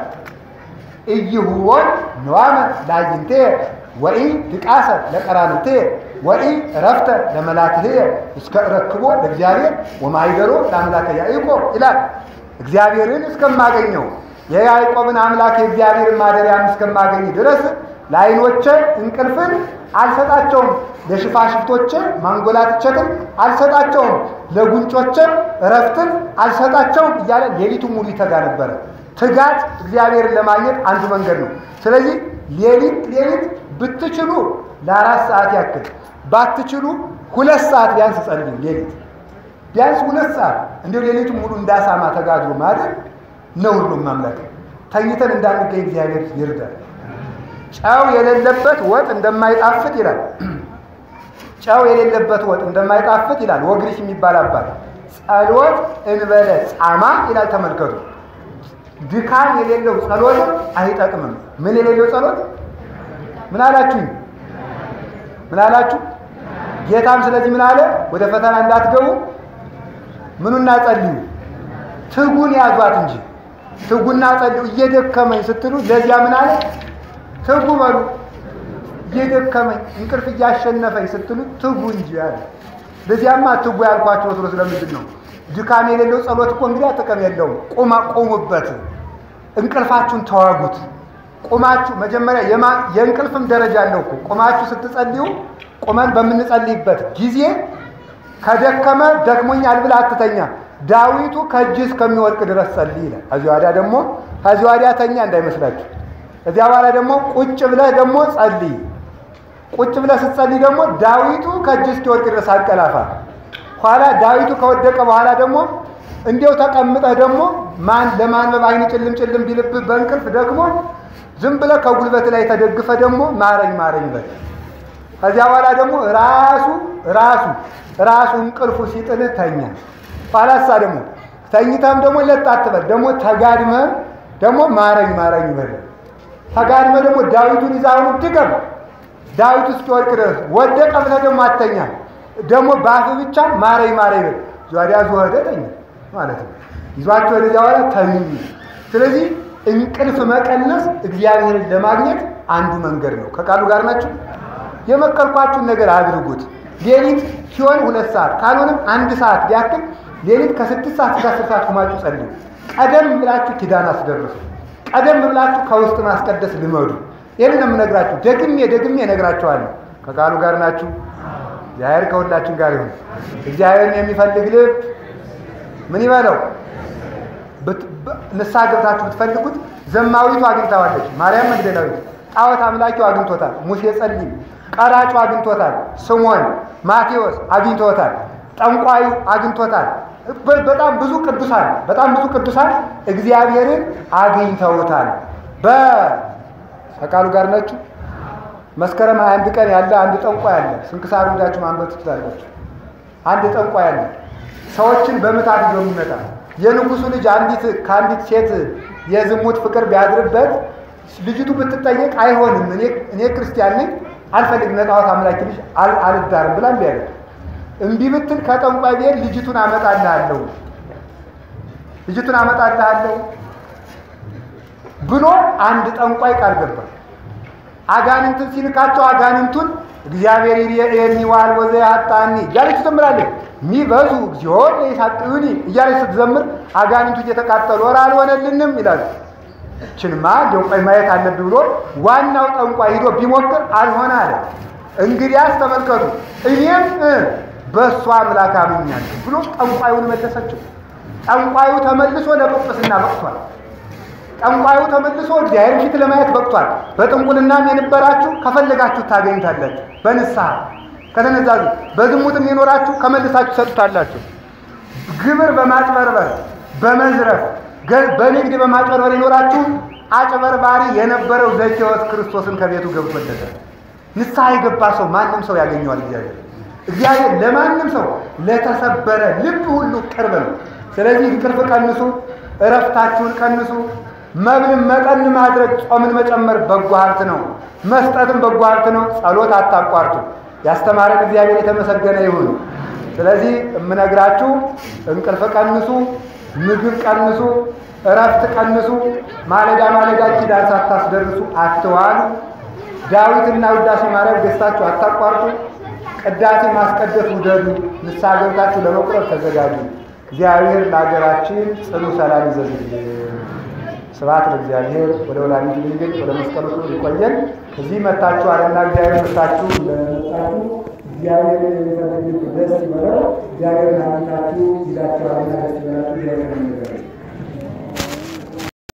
እይሁወን ነዋመ ላይንቴ ወኢ ድቃሰ ለቀራንቴ ወኢ እረፍተ ለመላትህ እስከ እረክቦ ለእግዚአብሔር ወማይደሮ ለአምላከ ያዕቆብ ይላል። እግዚአብሔርን እስከማገኘው የያዕቆብን አምላክ የእግዚአብሔርን ማደሪያም እስከማገኝ ድረስ ለዓይኖቼ እንቅልፍን አልሰጣቸውም፣ ለሽፋሽፍቶቼ ማንጎላትቸትን አልሰጣቸውም፣ ለጉንጮቼ እረፍትን አልሰጣቸውም እያለ ሌሊቱን ሙሉ ይተጋ ነበረ። ትጋት እግዚአብሔርን ለማግኘት አንዱ መንገድ ነው። ስለዚህ ሌሊት ሌሊት ብትችሉ ለአራት ሰዓት ያክል ባትችሉ ሁለት ሰዓት ቢያንስ ጸልዩ። ሌሊት ቢያንስ ሁለት ሰዓት እንዲሁ ሌሊቱ ሙሉ እንዳሳማ ተጋድሎ ማድረግ ነውር ነው። ማምለክ ተኝተን እንዳንገኝ እግዚአብሔር ይርዳል። ጨው የሌለበት ወጥ እንደማይጣፍጥ ይላል። ጨው የሌለበት ወጥ እንደማይጣፍጥ ይላል ወግሪሽ የሚባል አባት። ጸሎት እንበለ ጻማ ይላል። ተመልከቱ። ድካም የሌለው ጸሎት አይጠቅምም። ምን የሌለው ጸሎት? ምን አላችሁኝ? ምን አላችሁ? ጌታም ስለዚህ ምን አለ? ወደ ፈተና እንዳትገቡ ምኑና ጸልዩ፣ ትጉን ያዟት እንጂ ትጉና ጸልዩ። እየደከመኝ ስትሉ ለዚያ ምን አለ? ትጉ በሉ። እየደከመኝ እንቅልፍ እያሸነፈኝ ስትሉ ትጉ እንጂ አለ። ለዚያማ ትጉ ያልኳቸው ወትሮ ስለምንድን ነው? ድካም የሌለው ጸሎት እኮ እንግዲህ ጥቅም የለውም። ቁማ ቆሙበት፣ እንቅልፋችሁን ተዋጉት። ቁማችሁ መጀመሪያ የእንቅልፍም ደረጃ አለው እኮ ቁማችሁ ስትጸልዩ ቁመን በምንጸልይበት ጊዜ ከደከመ ደክሞኛል ብለህ አትተኛ። ዳዊቱ ከእጅ እስከሚወድቅ ድረስ ጸልይ ይላል። ከዚህ ወዲያ ደግሞ ከዚህ ወዲያ ተኛ እንዳይመስላችሁ። እዚያ በኋላ ደግሞ ቁጭ ብለህ ደግሞ ጸልይ። ቁጭ ብለህ ስትጸልይ ደግሞ ዳዊቱ ከእጅ እስኪወድቅ ድረስ አንቀላፋ። ኋላ ዳዊቱ ከወደቀ በኋላ ደግሞ እንዲያው ተቀምጠህ ደግሞ ማን ለማንበብ አይን ጭልም ጭልም ቢልብህ በእንቅልፍ ደግሞ ዝም ብለህ ከጉልበት ላይ ተደግፈ ደግሞ ማረኝ ማረኝ በል። ከዚያ በኋላ ደግሞ ራሱ ራሱ ራሱ እንቅልፉ ሲጥልህ ተኛ። ኋላሳ ደግሞ ተኝተህም ደግሞ ለጥ አትበል። ደግሞ ተጋድመህም ደግሞ ማረኝ ማረኝ በል። ተጋድመህ ደግሞ ዳዊቱን ይዛውን ድገም። ዳዊቱ እስኪወድቅ ድረስ ወደቀ ብለህ ደግሞ አተኛ። ደግሞ በአፍህ ብቻ ማረኝ ማረኝ በል። ዟዲያ ዙኸደ ተኛ ማለት ነው። ይዟቸው ወደዚያ በኋላ ተኙ። ስለዚህ እንቅልፍ መቀነስ እግዚአብሔርን ለማግኘት አንዱ መንገድ ነው። ከቃሉ ጋር ናቸው። የመከርኳችሁን ነገር አድርጉት። ሌሊት ሲሆን ሁለት ሰዓት ካልሆነም አንድ ሰዓት ቢያክል ሌሊት ከስድስት ሰዓት እስከ አስር ሰዓት ቁማችሁ ጸልዩ። ቀደም ብላችሁ ኪዳን አስደርሱ። ቀደም ብላችሁ ከውስጥ ማስቀደስ ልመዱ። ይህንን የምነግራችሁ ደግሜ ደግሜ እነግራችኋለሁ። ከቃሉ ጋር ናችሁ። እግዚአብሔር ከሁላችን ጋር ይሁን። እግዚአብሔርን የሚፈልግ ልብ ምን ይበለው? ንስሐ ገብታችሁ ብትፈልጉት ዘማዊቱ አግኝታዋለች። ማርያም መግደላዊት ጣዖት አምላኪው አግኝቶታል። ሙሴ ጸሊም ቀራጩ አግኝቶታል። ስሞን ማቴዎስ አግኝቶታል። ጠንቋዩ አግኝቶታል። በጣም ብዙ ቅዱሳን በጣም ብዙ ቅዱሳን እግዚአብሔርን አግኝተውታል። በቃሉ ጋር ናችሁ። መስከረም 21 ቀን ያለ አንድ ጠንቋይ አለ። ስንክሳሩ ሄዳችሁ ማንበብ ትችላላችሁ። አንድ ጠንቋይ አለ። ሰዎችን በምታት ይዞ የሚመጣ የንጉሱ ልጅ አንዲት ከአንዲት ሴት የዝሙት ፍቅር ቢያድርበት ልጅቱ ብትጠየቅ አይሆንም፣ እኔ ክርስቲያን ነኝ አልፈልግም፣ ለጣዖት አምላኪ ልጅ አልዳርም ብላ እምቢ አለች። እምቢ ብትል ከጠንቋይ ብሄድ ልጅቱን አመጣልሃለሁ ልጅቱን አመጣልሃለሁ ብሎ አንድ ጠንቋይ ቃል ገባ። አጋንንትን ሲልካቸው አጋንንቱን እግዚአብሔር የሚዋል ወዘ ያጣኒ እያለች ትዘምራለች። ሚበዙ እግዚኦ ለይሳቅዩኒ እያለች ስትዘምር አጋንንቱ እየተቃጠሉ ወር አልሆነልንም ይላሉ። ችንማ እንደው ቆይ ማየት አለብህ ብሎ ዋናው ጠንቋይ ሂዶ ቢሞክር አልሆነ አለ። እንግዲያስ ተመልከቱ እኔም በእሷ አምላክ አምኛለሁ ብሎ ጠንቋዩን መለሰችው። ጠንቋዩ ተመልሶ ለጵጵስና በቅቷል። ጠንቋዩ ተመልሶ እግዚአብሔር ፊት ለማየት በቅቷል። በጥንቁልናም የነበራችሁ ከፈለጋችሁ ታገኝታላችሁ። በንስሐ ከተነዛዙ በዝሙትም የኖራችሁ ከመልሳችሁ ሰጡታላችሁ። ግብር በማጭበርበር በመዝረፍ በንግድ በማጭበርበር የኖራችሁ አጭበርባሪ የነበረው ዘኬዎስ ክርስቶስን ከቤቱ ገብቶለታል። ንስሐ የገባ ሰው ማንም ሰው ያገኘዋል። እግዚአብሔር እግዚአብሔር ለማንም ሰው ለተሰበረ ልብ ሁሉ ቅርብ ነው። ስለዚህ እንቅልፍ ቀንሱ፣ እረፍታችሁን ቀንሱ። መብልን መጠን ማድረግ ጾምን መጨመር በጎ ሀብት ነው። መስጠትም በጎ ሀብት ነው። ጸሎት አታቋርጡ። ያስተማረን እግዚአብሔር የተመሰገነ ይሁን። ስለዚህ የምነግራችሁ እንቅልፍ ቀንሱ፣ ምግብ ቀንሱ፣ እረፍት ቀንሱ። ማለዳ ማለዳ ኪዳን ሳታስደርሱ አትዋሉ። ዳዊትና ውዳሴ ማርያም ገዝታችሁ አታቋርጡ። ቅዳሴ ማስቀደስ ውደዱ። ንስሐ ገብታችሁ ለመቁረብ ተዘጋጁ። እግዚአብሔር ለሀገራችን ጽኑ ሰላም ይዘዝልን። ስብሐት ለእግዚአብሔር። ወደ ወላዲቱ ድንግል ወደ መስቀሉ ክብር ይቆየን። እዚህ መታችሁ አለና እግዚአብሔር መታችሁ ለመጣችሁ እግዚአብሔር የሚፈልግ ደስ ይበለው። እግዚአብሔር ናታችሁ ይዛችኋልና ደስ ይበላችሁ። እግዚአብሔር